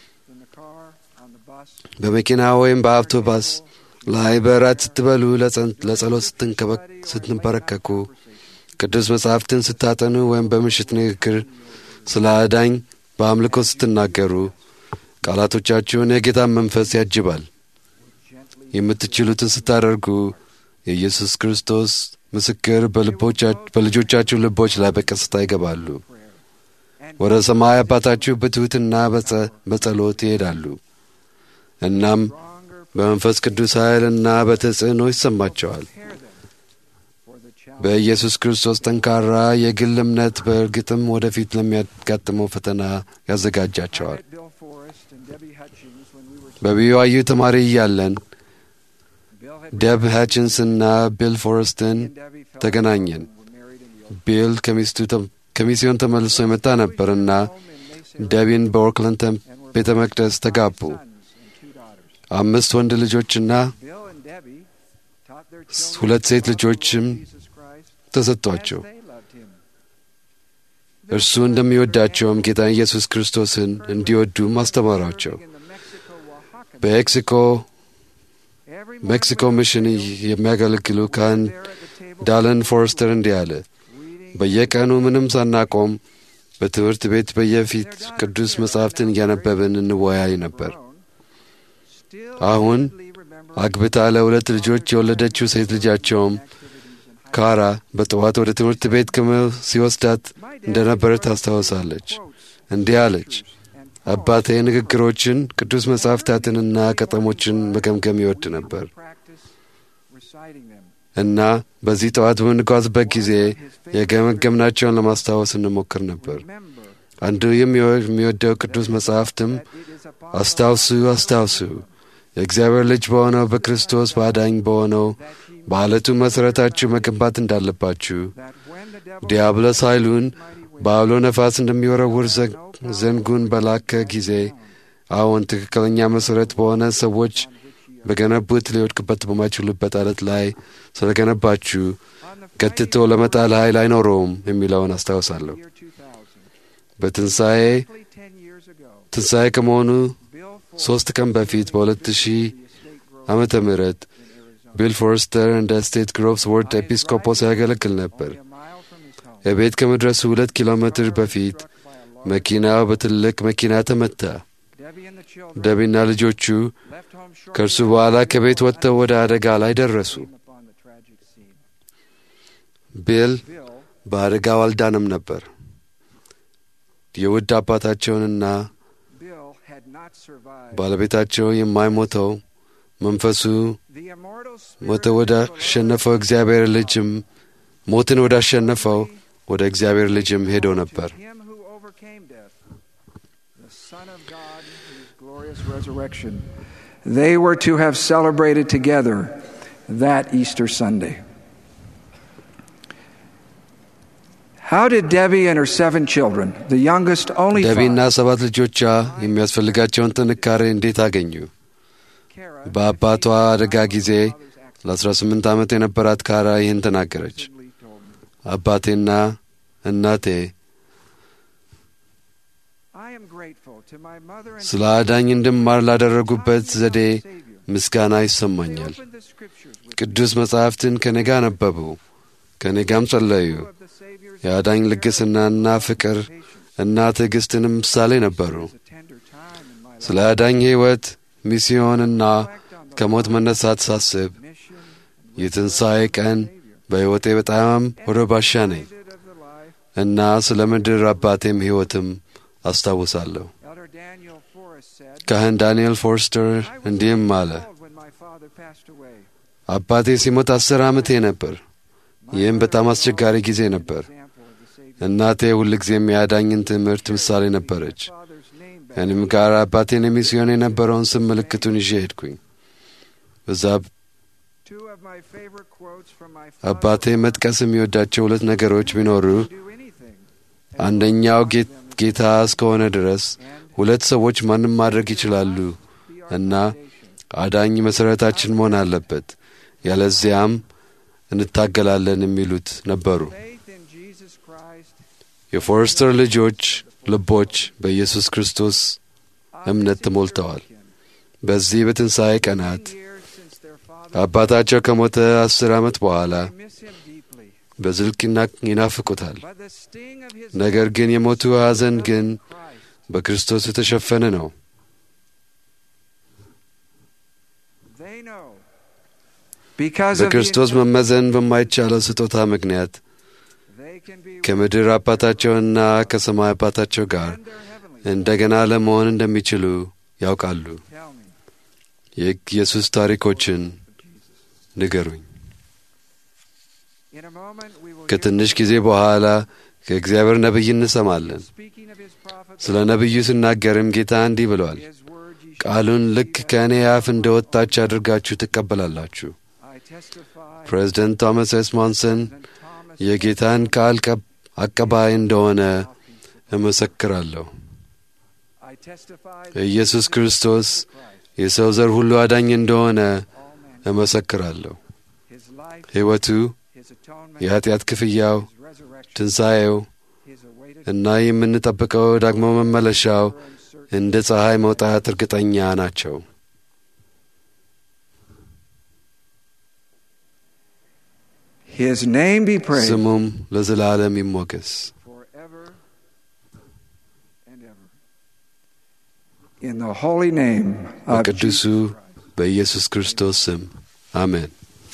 በመኪና ወይም በአውቶባስ ላይ በእራት ስትበሉ፣ ለጸሎት ስትንበረከኩ፣ ቅዱስ መጻሕፍትን ስታጠኑ ወይም በምሽት ንግግር ስለ አዳኝ በአምልኮ ስትናገሩ ቃላቶቻችሁን የጌታን መንፈስ ያጅባል። የምትችሉትን ስታደርጉ የኢየሱስ ክርስቶስ ምስክር በልጆቻችሁ ልቦች ላይ በቀስታ ይገባሉ። ወደ ሰማይ አባታችሁ በትሑትና በጸሎት ይሄዳሉ። እናም በመንፈስ ቅዱስ ኃይልና በተጽዕኖ ይሰማቸዋል። በኢየሱስ ክርስቶስ ጠንካራ የግል እምነት በእርግጥም ወደፊት ለሚያጋጥመው ፈተና ያዘጋጃቸዋል። በቢዋዩ ተማሪ እያለን ደብ ሃችንስና ቢል ፎረስትን ተገናኘን። ቢል ከሚስዮን ተመልሶ የመጣ ነበርና ደቢን በኦርክላንድ ቤተ መቅደስ ተጋቡ። አምስት ወንድ ልጆችና ሁለት ሴት ልጆችም ተሰጥቷቸው እርሱ እንደሚወዳቸውም ጌታ ኢየሱስ ክርስቶስን እንዲወዱም አስተማሯቸው። በሜክሲኮ ሜክሲኮ ሚሽን የሚያገለግሉ ካህን ዳለን ፎረስተር እንዲህ አለ። በየቀኑ ምንም ሳናቆም በትምህርት ቤት በየፊት ቅዱስ መጻሕፍትን እያነበብን እንወያይ ነበር። አሁን አግብታ ለሁለት ልጆች የወለደችው ሴት ልጃቸውም ካራ በጠዋት ወደ ትምህርት ቤት ሲወስዳት እንደነበረ ታስታውሳለች። እንዲህ አለች። አባቴ ንግግሮችን፣ ቅዱስ መጻሕፍታትንና ቀጠሞችን መገምገም ይወድ ነበር እና በዚህ ጠዋት በምንጓዝበት ጊዜ የገመገምናቸውን ለማስታወስ እንሞክር ነበር። አንዱ የሚወደው ቅዱስ መጻሕፍትም አስታውሱ አስታውሱ የእግዚአብሔር ልጅ በሆነው በክርስቶስ በአዳኝ በሆነው በዓለቱ መሠረታችሁ መገንባት እንዳለባችሁ ዲያብሎስ ኃይሉን በአውሎ ነፋስ እንደሚወረውር ዘንጉን በላከ ጊዜ አዎን ትክክለኛ መሠረት በሆነ ሰዎች በገነቡት ሊወድቅበት በማይችሉበት አለት ላይ ስለገነባችሁ ገትቶ ለመጣል ኃይል አይኖረውም የሚለውን አስታውሳለሁ። በትንሣኤ ትንሣኤ ከመሆኑ ሦስት ቀን በፊት በሁለት ሺህ ዓመተ ምህረት ቢል ፎርስተር እንደ ስቴት ግሮቭስ ወርድ ኤጲስቆጶስ ያገለግል ነበር። የቤት ከመድረሱ ሁለት ኪሎ ሜትር በፊት መኪናው በትልቅ መኪና ተመታ። ደቢና ልጆቹ ከእርሱ በኋላ ከቤት ወጥተው ወደ አደጋ ላይ ደረሱ። ቢል በአደጋው አልዳንም ነበር። የውድ አባታቸውንና ባለቤታቸው የማይሞተው መንፈሱ ሞተ ወደ አሸነፈው እግዚአብሔር ልጅም ሞትን ወደ አሸነፈው ወደ እግዚአብሔር ልጅም ሄዶ ነበር። resurrection. They were to have celebrated together that Easter Sunday. How did Debbie and her seven children, the youngest only ደቢና five, ሰባት ልጆቿ የሚያስፈልጋቸውን ጥንካሬ እንዴት አገኙ? በአባቷ አደጋ ጊዜ ለ18 ዓመት የነበራት ካራ ይህን ተናገረች። አባቴና እናቴ ስለ አዳኝ እንድማር ላደረጉበት ዘዴ ምስጋና ይሰማኛል። ቅዱስ መጻሕፍትን ከኔ ጋር ነበቡ፣ ከኔ ጋም ጸለዩ። የአዳኝ ልግስናና ፍቅር እና ትዕግሥትንም ምሳሌ ነበሩ። ስለ አዳኝ ሕይወት ሚስዮንና ከሞት መነሳት ሳስብ የትንሣኤ ቀን በሕይወቴ በጣም ወደ ባሻ ነኝ እና ስለ ምድር አባቴም ሕይወትም አስታውሳለሁ። ካህን ዳንኤል ፎርስተር እንዲህም አለ፣ አባቴ ሲሞት አስር ዓመቴ ነበር። ይህም በጣም አስቸጋሪ ጊዜ ነበር። እናቴ ሁልጊዜም የአዳኝን ትምህርት ምሳሌ ነበረች። እኔም ጋር አባቴን የሚስዮን የነበረውን ስም ምልክቱን ይዤ ሄድኩኝ። እዛ አባቴ መጥቀስ የሚወዳቸው ሁለት ነገሮች ቢኖሩ አንደኛው ጌታ እስከሆነ ድረስ ሁለት ሰዎች ማንም ማድረግ ይችላሉ እና አዳኝ መሠረታችን መሆን አለበት፣ ያለዚያም እንታገላለን የሚሉት ነበሩ። የፎረስተር ልጆች ልቦች በኢየሱስ ክርስቶስ እምነት ተሞልተዋል። በዚህ በትንሣኤ ቀናት አባታቸው ከሞተ አስር ዓመት በኋላ በዝልቅ ይናፍቁታል። ነገር ግን የሞቱ ሐዘን ግን በክርስቶስ የተሸፈነ ነው። በክርስቶስ መመዘን በማይቻለው ስጦታ ምክንያት ከምድር አባታቸውና ከሰማይ አባታቸው ጋር እንደገና ለመሆን እንደሚችሉ ያውቃሉ። የኢየሱስ ታሪኮችን ንገሩኝ። ከትንሽ ጊዜ በኋላ ከእግዚአብሔር ነቢይ እንሰማለን። ስለ ነቢዩ ስናገርም ጌታ እንዲህ ብሏል፣ ቃሉን ልክ ከእኔ አፍ እንደ ወጣች አድርጋችሁ ትቀበላላችሁ። ፕሬዚደንት ቶማስ ኤስ ሞንሰን የጌታን ቃል አቀባይ እንደሆነ እመሰክራለሁ። ኢየሱስ ክርስቶስ የሰው ዘር ሁሉ አዳኝ እንደሆነ እመሰክራለሁ። ሕይወቱ፣ የኀጢአት ክፍያው፣ ትንሣኤው እና የምንጠብቀው ዳግሞ መመለሻው እንደ ፀሐይ መውጣት እርግጠኛ ናቸው። ስሙም ለዘላለም ይሞገስ። በቅዱሱ በኢየሱስ ክርስቶስ ስም አሜን።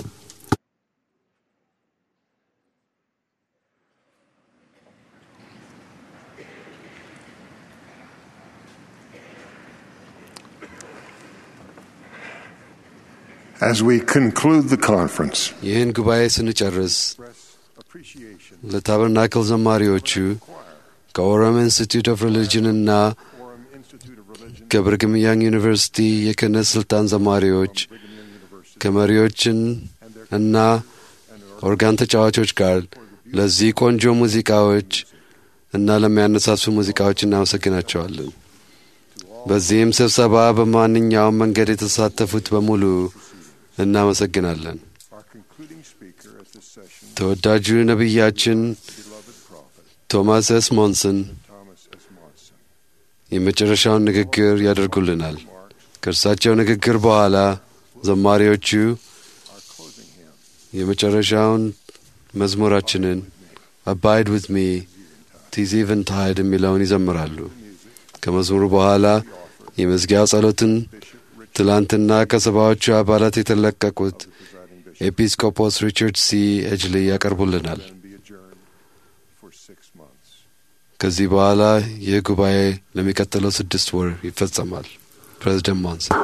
As we conclude the conference, ይህን ጉባኤ ስንጨርስ ለታበርናክል ዘማሪዎቹ ከኦሮም ኢንስቲትዩት ኦፍ ሪሊጅንና ከብርግም ያንግ ዩኒቨርሲቲ የክህነት ሥልጣን ዘማሪዎች ከመሪዎችን እና ኦርጋን ተጫዋቾች ጋር ለዚህ ቆንጆ ሙዚቃዎች እና ለሚያነሳሱ ሙዚቃዎች እናመሰግናቸዋለን። በዚህም ስብሰባ በማንኛውም መንገድ የተሳተፉት በሙሉ እናመሰግናለን። ተወዳጁ ነቢያችን ቶማስ ኤስ ሞንሰን የመጨረሻውን ንግግር ያደርጉልናል። ከእርሳቸው ንግግር በኋላ ዘማሪዎቹ የመጨረሻውን መዝሙራችንን አባይድ ዊዝ ሚ ቲዝ ኢቨንታይድ የሚለውን ይዘምራሉ። ከመዝሙሩ በኋላ የመዝጊያው ጸሎትን ትላንትና ከሰባዎቹ አባላት የተለቀቁት ኤጲስቆጶስ ሪቻርድ ሲ ኤጅሊ ያቀርቡልናል። ከዚህ በኋላ ይህ ጉባኤ ለሚቀጥለው ስድስት ወር ይፈጸማል። ፕሬዚደንት ሞንሰን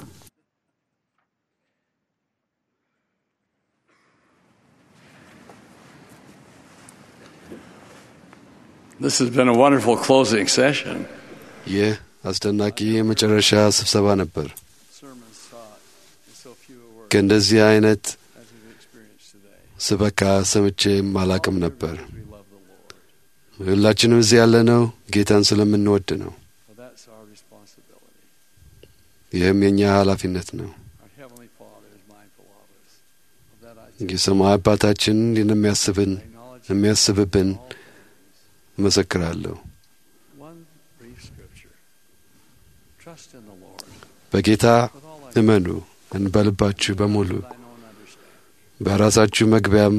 This has been a wonderful closing session. ይህ አስደናቂ የመጨረሻ ስብሰባ ነበር። ከእንደዚህ አይነት ስበካ ሰምቼም አላቅም ነበር። ሁላችንም እዚህ ያለነው ጌታን ስለምንወድ ነው። ይህም የእኛ ኃላፊነት ነው። የሰማይ አባታችን የሚያስብን የሚያስብብን እመሰክራለሁ። በጌታ እመኑ በልባችሁ በሙሉ በራሳችሁ መግቢያም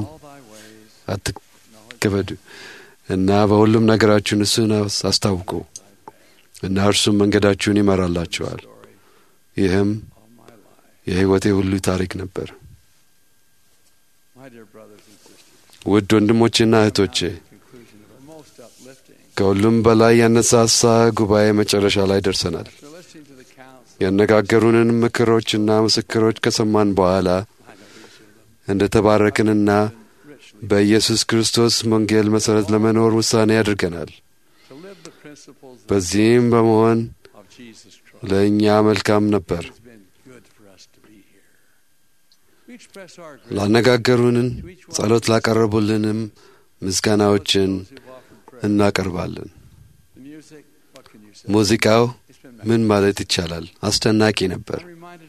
አትከበዱ እና በሁሉም ነገራችሁን እሱን አስታውቁ እና እርሱም መንገዳችሁን ይመራላችኋል። ይህም የሕይወቴ ሁሉ ታሪክ ነበር። ውድ ወንድሞቼና እህቶቼ ከሁሉም በላይ ያነሳሳ ጉባኤ መጨረሻ ላይ ደርሰናል። ያነጋገሩንን ምክሮችና ምስክሮች ከሰማን በኋላ እንደ ተባረክንና በኢየሱስ ክርስቶስ ወንጌል መሠረት ለመኖር ውሳኔ አድርገናል። በዚህም በመሆን ለእኛ መልካም ነበር። ላነጋገሩንን ጸሎት ላቀረቡልንም ምስጋናዎችን እናቀርባለን። ሙዚቃው ምን ማለት ይቻላል? አስደናቂ ነበር።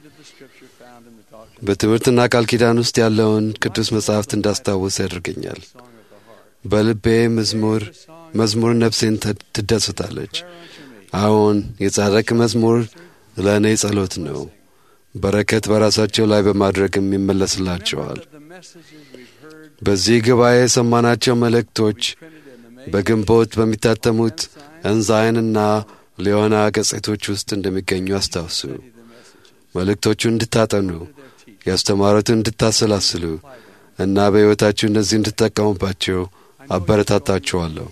በትምህርትና ቃል ኪዳን ውስጥ ያለውን ቅዱስ መጻሕፍት እንዳስታውስ ያደርገኛል። በልቤ መዝሙር መዝሙር ነፍሴን ትደስታለች። አዎን የጻድቅ መዝሙር ለእኔ ጸሎት ነው። በረከት በራሳቸው ላይ በማድረግም ይመለስላቸዋል። በዚህ ጉባኤ የሰማናቸው መልእክቶች በግንቦት በሚታተሙት እንዛይንና ሊዮና ገጽቶች ውስጥ እንደሚገኙ አስታውሱ። መልእክቶቹን እንድታጠኑ ያስተማሩትን እንድታሰላስሉ እና በሕይወታችሁ እነዚህ እንድትጠቀሙባቸው አበረታታችኋለሁ።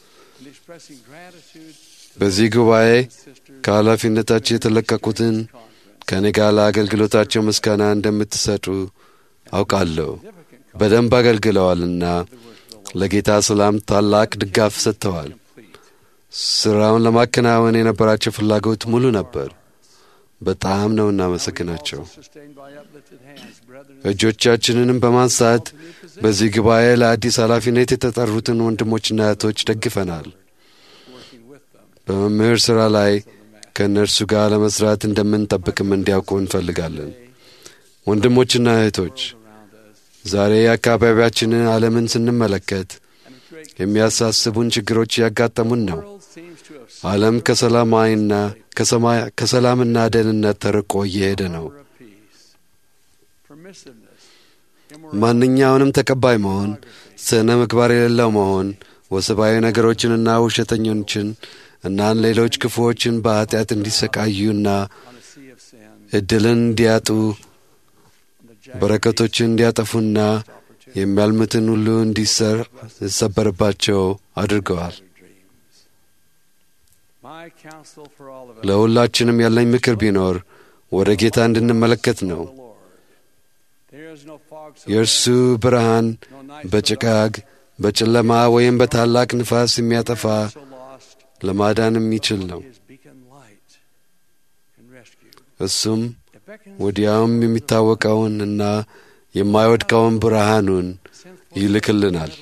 በዚህ ጉባኤ ከኃላፊነታቸው የተለቀቁትን ከእኔ ጋር ለአገልግሎታቸው ምስጋና እንደምትሰጡ አውቃለሁ። በደንብ አገልግለዋልና ለጌታ ሰላም ታላቅ ድጋፍ ሰጥተዋል። ሥራውን ለማከናወን የነበራቸው ፍላጎት ሙሉ ነበር። በጣም ነው እናመሰግናቸው። እጆቻችንንም በማንሳት በዚህ ጉባኤ ለአዲስ ኃላፊነት የተጠሩትን ወንድሞችና እህቶች ደግፈናል። በመምህር ሥራ ላይ ከእነርሱ ጋር ለመሥራት እንደምንጠብቅም እንዲያውቁ እንፈልጋለን። ወንድሞችና እህቶች ዛሬ የአካባቢያችንን ዓለምን ስንመለከት የሚያሳስቡን ችግሮች እያጋጠሙን ነው። ዓለም ከሰላማዊና ከሰላምና ደህንነት ተርቆ እየሄደ ነው። ማንኛውንም ተቀባይ መሆን፣ ስነ ምግባር የሌለው መሆን፣ ወሰባዊ ነገሮችንና ውሸተኞችን እና ሌሎች ክፉዎችን በኀጢአት እንዲሰቃዩና ዕድልን እንዲያጡ በረከቶችን እንዲያጠፉና የሚያልሙትን ሁሉ እንዲሰበርባቸው አድርገዋል። ለሁላችንም ያለኝ ምክር ቢኖር ወደ ጌታ እንድንመለከት ነው። የእርሱ ብርሃን በጭጋግ በጨለማ ወይም በታላቅ ንፋስ የሚያጠፋ ለማዳን የሚችል ነው። እሱም ወዲያውም የሚታወቀውን እና የማይወድቀውን ብርሃኑን ይልክልናል።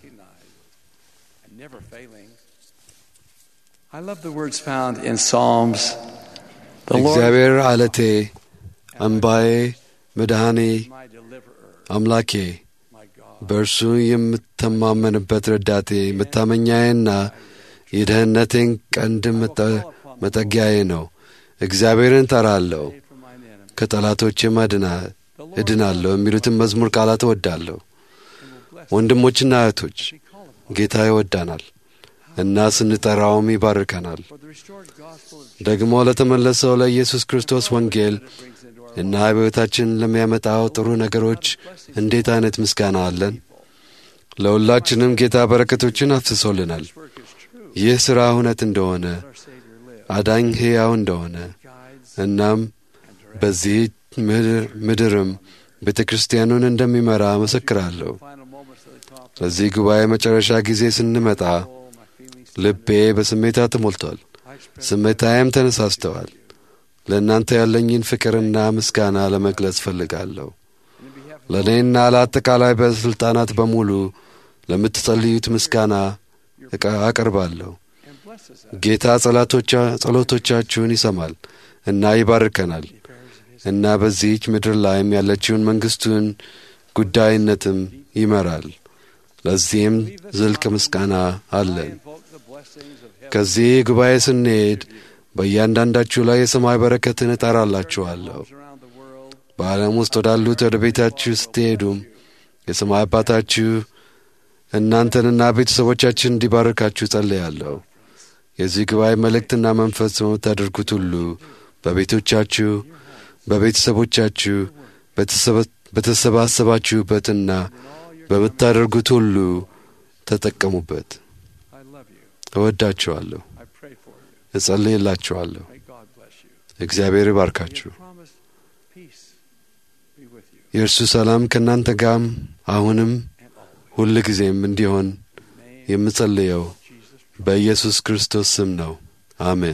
እግዚአብሔር አለቴ፣ አምባዬ፣ መድኃኔ፣ አምላኬ፣ በእርሱ የምተማመንበት ረዳቴ፣ መታመኛዬና የደህንነቴን ቀንድ መጠጊያዬ ነው። እግዚአብሔርን ጠራለሁ ከጠላቶችም እድናለሁ የሚሉትን መዝሙር ቃላት እወዳለሁ። ወንድሞችና እህቶች ጌታ ይወዳናል እና ስንጠራውም ይባርከናል። ደግሞ ለተመለሰው ለኢየሱስ ክርስቶስ ወንጌል እና በሕይወታችን ለሚያመጣው ጥሩ ነገሮች እንዴት አይነት ምስጋና አለን! ለሁላችንም ጌታ በረከቶችን አፍስሶልናል። ይህ ሥራ እውነት እንደሆነ አዳኝ ሕያው እንደሆነ እናም በዚህ ምድርም ቤተ ክርስቲያኑን እንደሚመራ መሰክራለሁ። ለዚህ ጉባኤ መጨረሻ ጊዜ ስንመጣ ልቤ በስሜታ ተሞልቷል፣ ስሜታዬም ተነሳስተዋል። ለእናንተ ያለኝን ፍቅርና ምስጋና ለመግለጽ ፈልጋለሁ። ለእኔና ለአጠቃላይ ባለሥልጣናት በሙሉ ለምትጸልዩት ምስጋና አቀርባለሁ። ጌታ ጸሎቶቻችሁን ይሰማል እና ይባርከናል እና በዚህች ምድር ላይም ያለችውን መንግሥቱን ጉዳይነትም ይመራል። ለዚህም ዝልቅ ምስጋና አለን። ከዚህ ጉባኤ ስንሄድ በእያንዳንዳችሁ ላይ የሰማይ በረከትን እጠራላችኋለሁ። በዓለም ውስጥ ወዳሉት ወደ ቤታችሁ ስትሄዱም የሰማይ አባታችሁ እናንተንና ቤተሰቦቻችን እንዲባርካችሁ ጸልያለሁ። የዚህ ጉባኤ መልእክትና መንፈስ በምታደርጉት ሁሉ በቤቶቻችሁ፣ በቤተሰቦቻችሁ፣ በተሰባሰባችሁበትና በምታደርጉት ሁሉ ተጠቀሙበት። እወዳችኋለሁ፣ እጸልይላችኋለሁ። እግዚአብሔር ይባርካችሁ። የእርሱ ሰላም ከእናንተ ጋርም አሁንም ሁል ጊዜም እንዲሆን የምጸልየው በኢየሱስ ክርስቶስ ስም ነው። አሜን።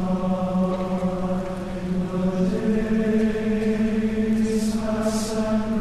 Son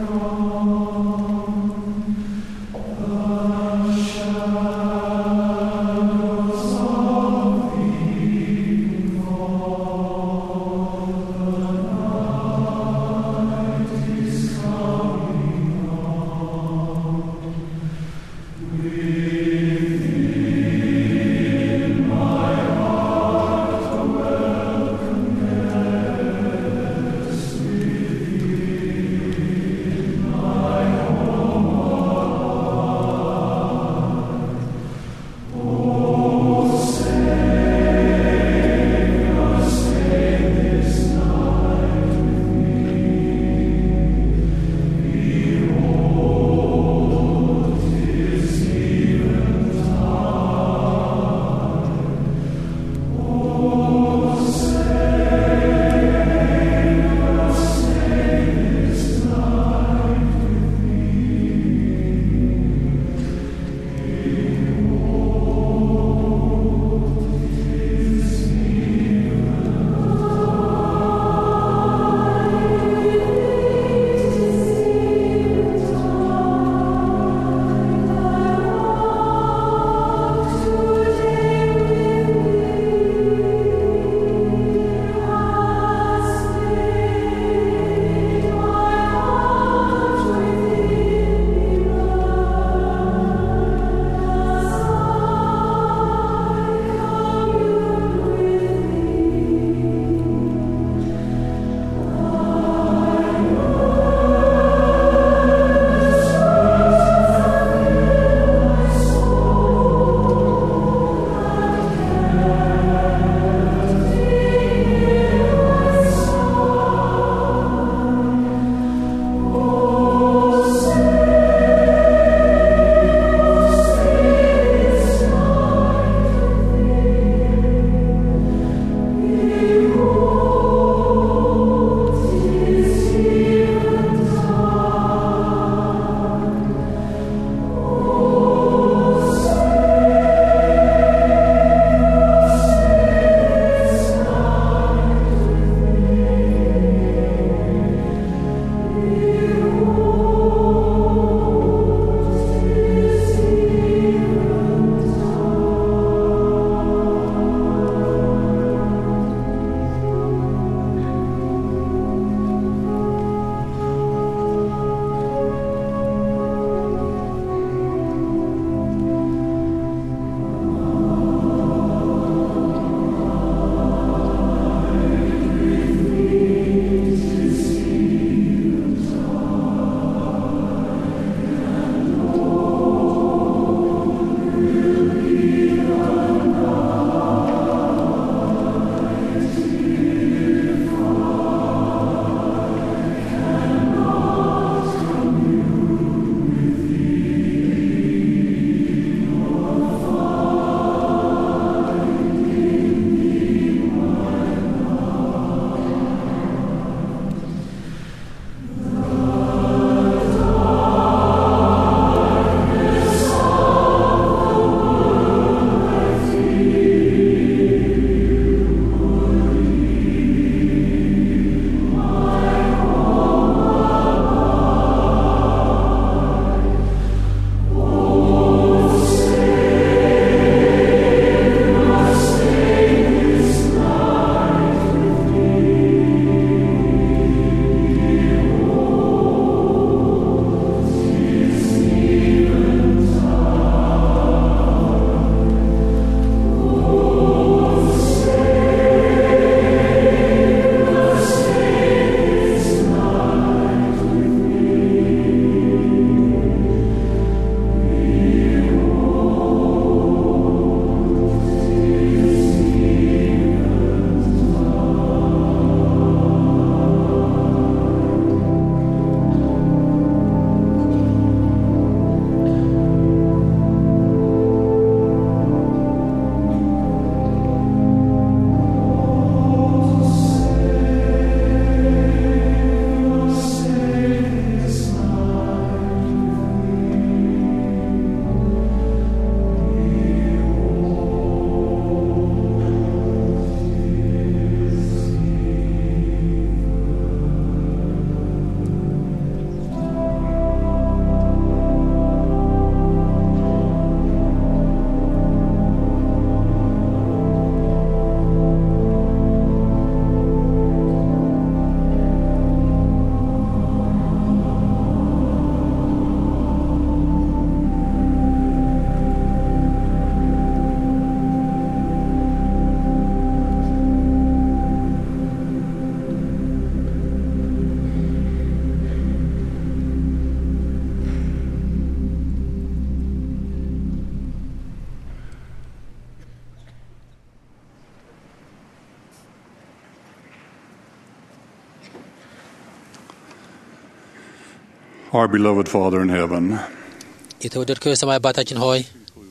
Our beloved Father in heaven, የተወደድከው የሰማይ አባታችን ሆይ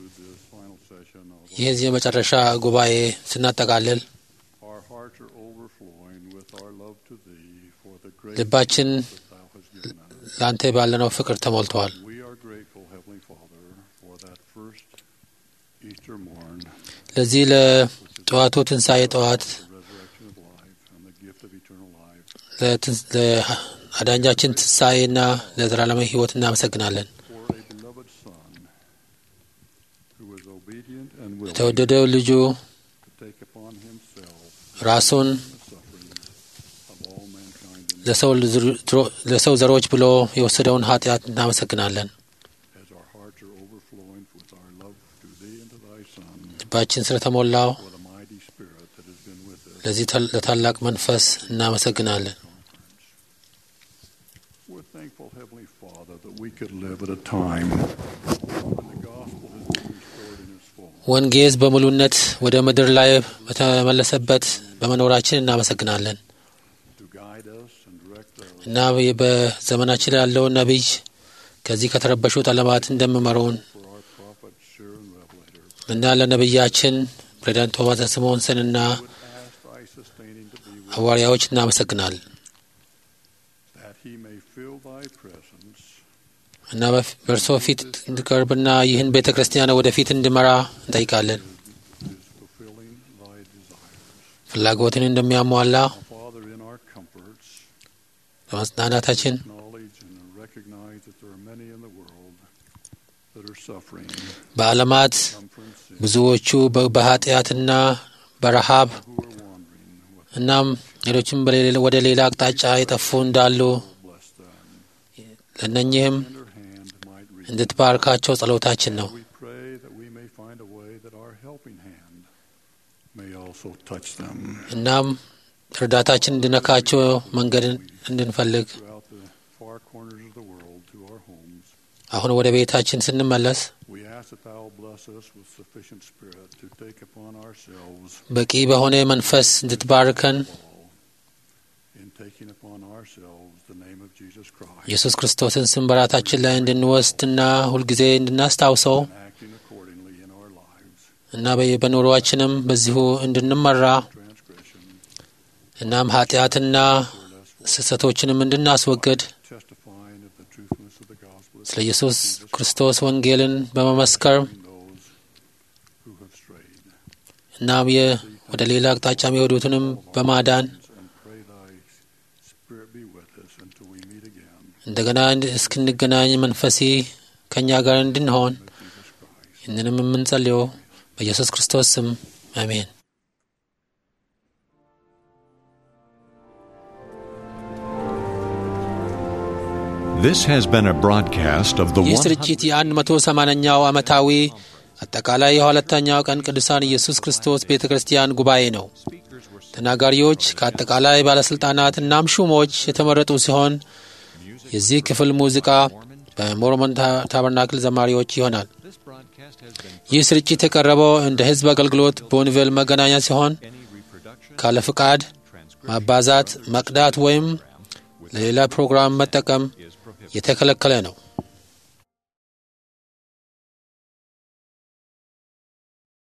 ይህ የመጨረሻ ጉባኤ ስናጠቃልል our hearts are overflowing with our love to Thee for the great ልባችን that Thou hast given us. ለአንተ ባለነው ፍቅር ተሞልተዋል። We are grateful, Heavenly Father, for that first Easter morn, ለዚህ ለጠዋቱ ትንሣኤ ጠዋት the resurrection of life, and the gift of eternal life. ለትንስ- ለአዳኛችን ትንሣኤና ለዘላለማዊ ሕይወት እናመሰግናለን። For a beloved Son who was obedient and willing የተወደደው ልጁ to take upon Himself ራሱን the sufferings of all mankind and ለሰው ልዝሮ- ለሰው ዘሮች ብሎ የወሰደውን ኃጢአት እናመሰግናለን። as our hearts are overflowing with our love to Thee and to Thy Son, ልባችን ስለተሞላው for the mighty Spirit that has been with us. ለዚህ ተ- ለታላቅ መንፈስ እናመሰግናለን። We're thankful, Heavenly Father, that we could live at a time when the gospel has been restored in its full. ወንጌዝ በሙሉነት ወደ ምድር ላይ በተመለሰበት በመኖራችን እናመሰግናለን to guide us and direct us እና በዘመናችን ያለው ነቢይ ከዚህ ከተረበሹት ዓለማት እንደሚመሩን for our prophet, seer, and revelator. እና ለነቢያችን ፕሬዚዳንት ቶማስ ስምዖንሰንና Would ask thy sustaining to be with ሐዋርያዎች እናመሰግናለን that he may fill thy presence እና በፍ- በእርሶ ፊት እንዲቀርብና ይህን ቤተ ክርስቲያን ወደፊት እንዲመራ እንጠይቃለን። is fulfilling thy desires. ፍላጎትን እንደሚያሟላ Now, Father, in our comforts, በመጽናናታችን acknowledge and recognize that there are many in the world that are suffering, በዓለማት come from sin, ብዙዎቹ በ- በኃጢአትና በረሃብ who are wandering with እናም ሌሎችም በሌላ- ወደ ሌላ አቅጣጫ የጠፉ እንዳሉ bless them. ለእነኚህም Tender hand might reach. እንድትባርካቸው ጸሎታችን ነው። We pray that we may find a way that our helping hand may also touch them እናም እርዳታችን እንድነካቸው መንገድ እንድንፈልግ throughout the far corners of the world to our homes. አሁን ወደ ቤታችን ስንመለስ We ask that Thou bless us with sufficient spirit to take upon ourselves በቂ በሆነ መንፈስ እንድትባርከን all in taking upon ourselves the name of Jesus Christ ኢየሱስ ክርስቶስን ስም በራታችን ላይ እንድንወስድና ሁልጊዜ እንድናስታውሰው and acting accordingly in our lives. እና በ- በኑሮአችንም በዚሁ እንድንመራ Transgression, እናም ኃጢአትና ስህተቶችንም እንድናስወግድ testifying of the truthfulness of the gospel ስለ ኢየሱስ ክርስቶስ ወንጌልን በመመስከር those who have strayed. እናም የ- ወደ ሌላ አቅጣጫ የሚሄዱትንም በማዳን And pray Thy Spirit be with us until we meet again. እንደገና እንድ- እስክንገናኝ መንፈሲ ከእኛ ጋር እንድንሆን Jesus Christ. ይህንንም የምንጸልየው በኢየሱስ ክርስቶስ ስም አሜን። This has been a broadcast of the ይህ 100 ስርጭት የአንድ መቶ ሰማንያኛው ዓመታዊ አጠቃላይ የሁለተኛው ቀን ቅዱሳን ኢየሱስ ክርስቶስ ቤተ ክርስቲያን ጉባኤ ነው። ተናጋሪዎች ከአጠቃላይ ባለሥልጣናት እናም ሹሞች የተመረጡ ሲሆን የዚህ ክፍል ሙዚቃ በሞርሞን ታ- ታበርናክል ዘማሪዎች ይሆናል። ይህ ስርጭት የቀረበው እንደ ሕዝብ አገልግሎት በወንጌል መገናኛ ሲሆን ካለ ፍቃድ ማባዛት፣ መቅዳት ወይም ለሌላ ፕሮግራም መጠቀም የተከለከለ ነው።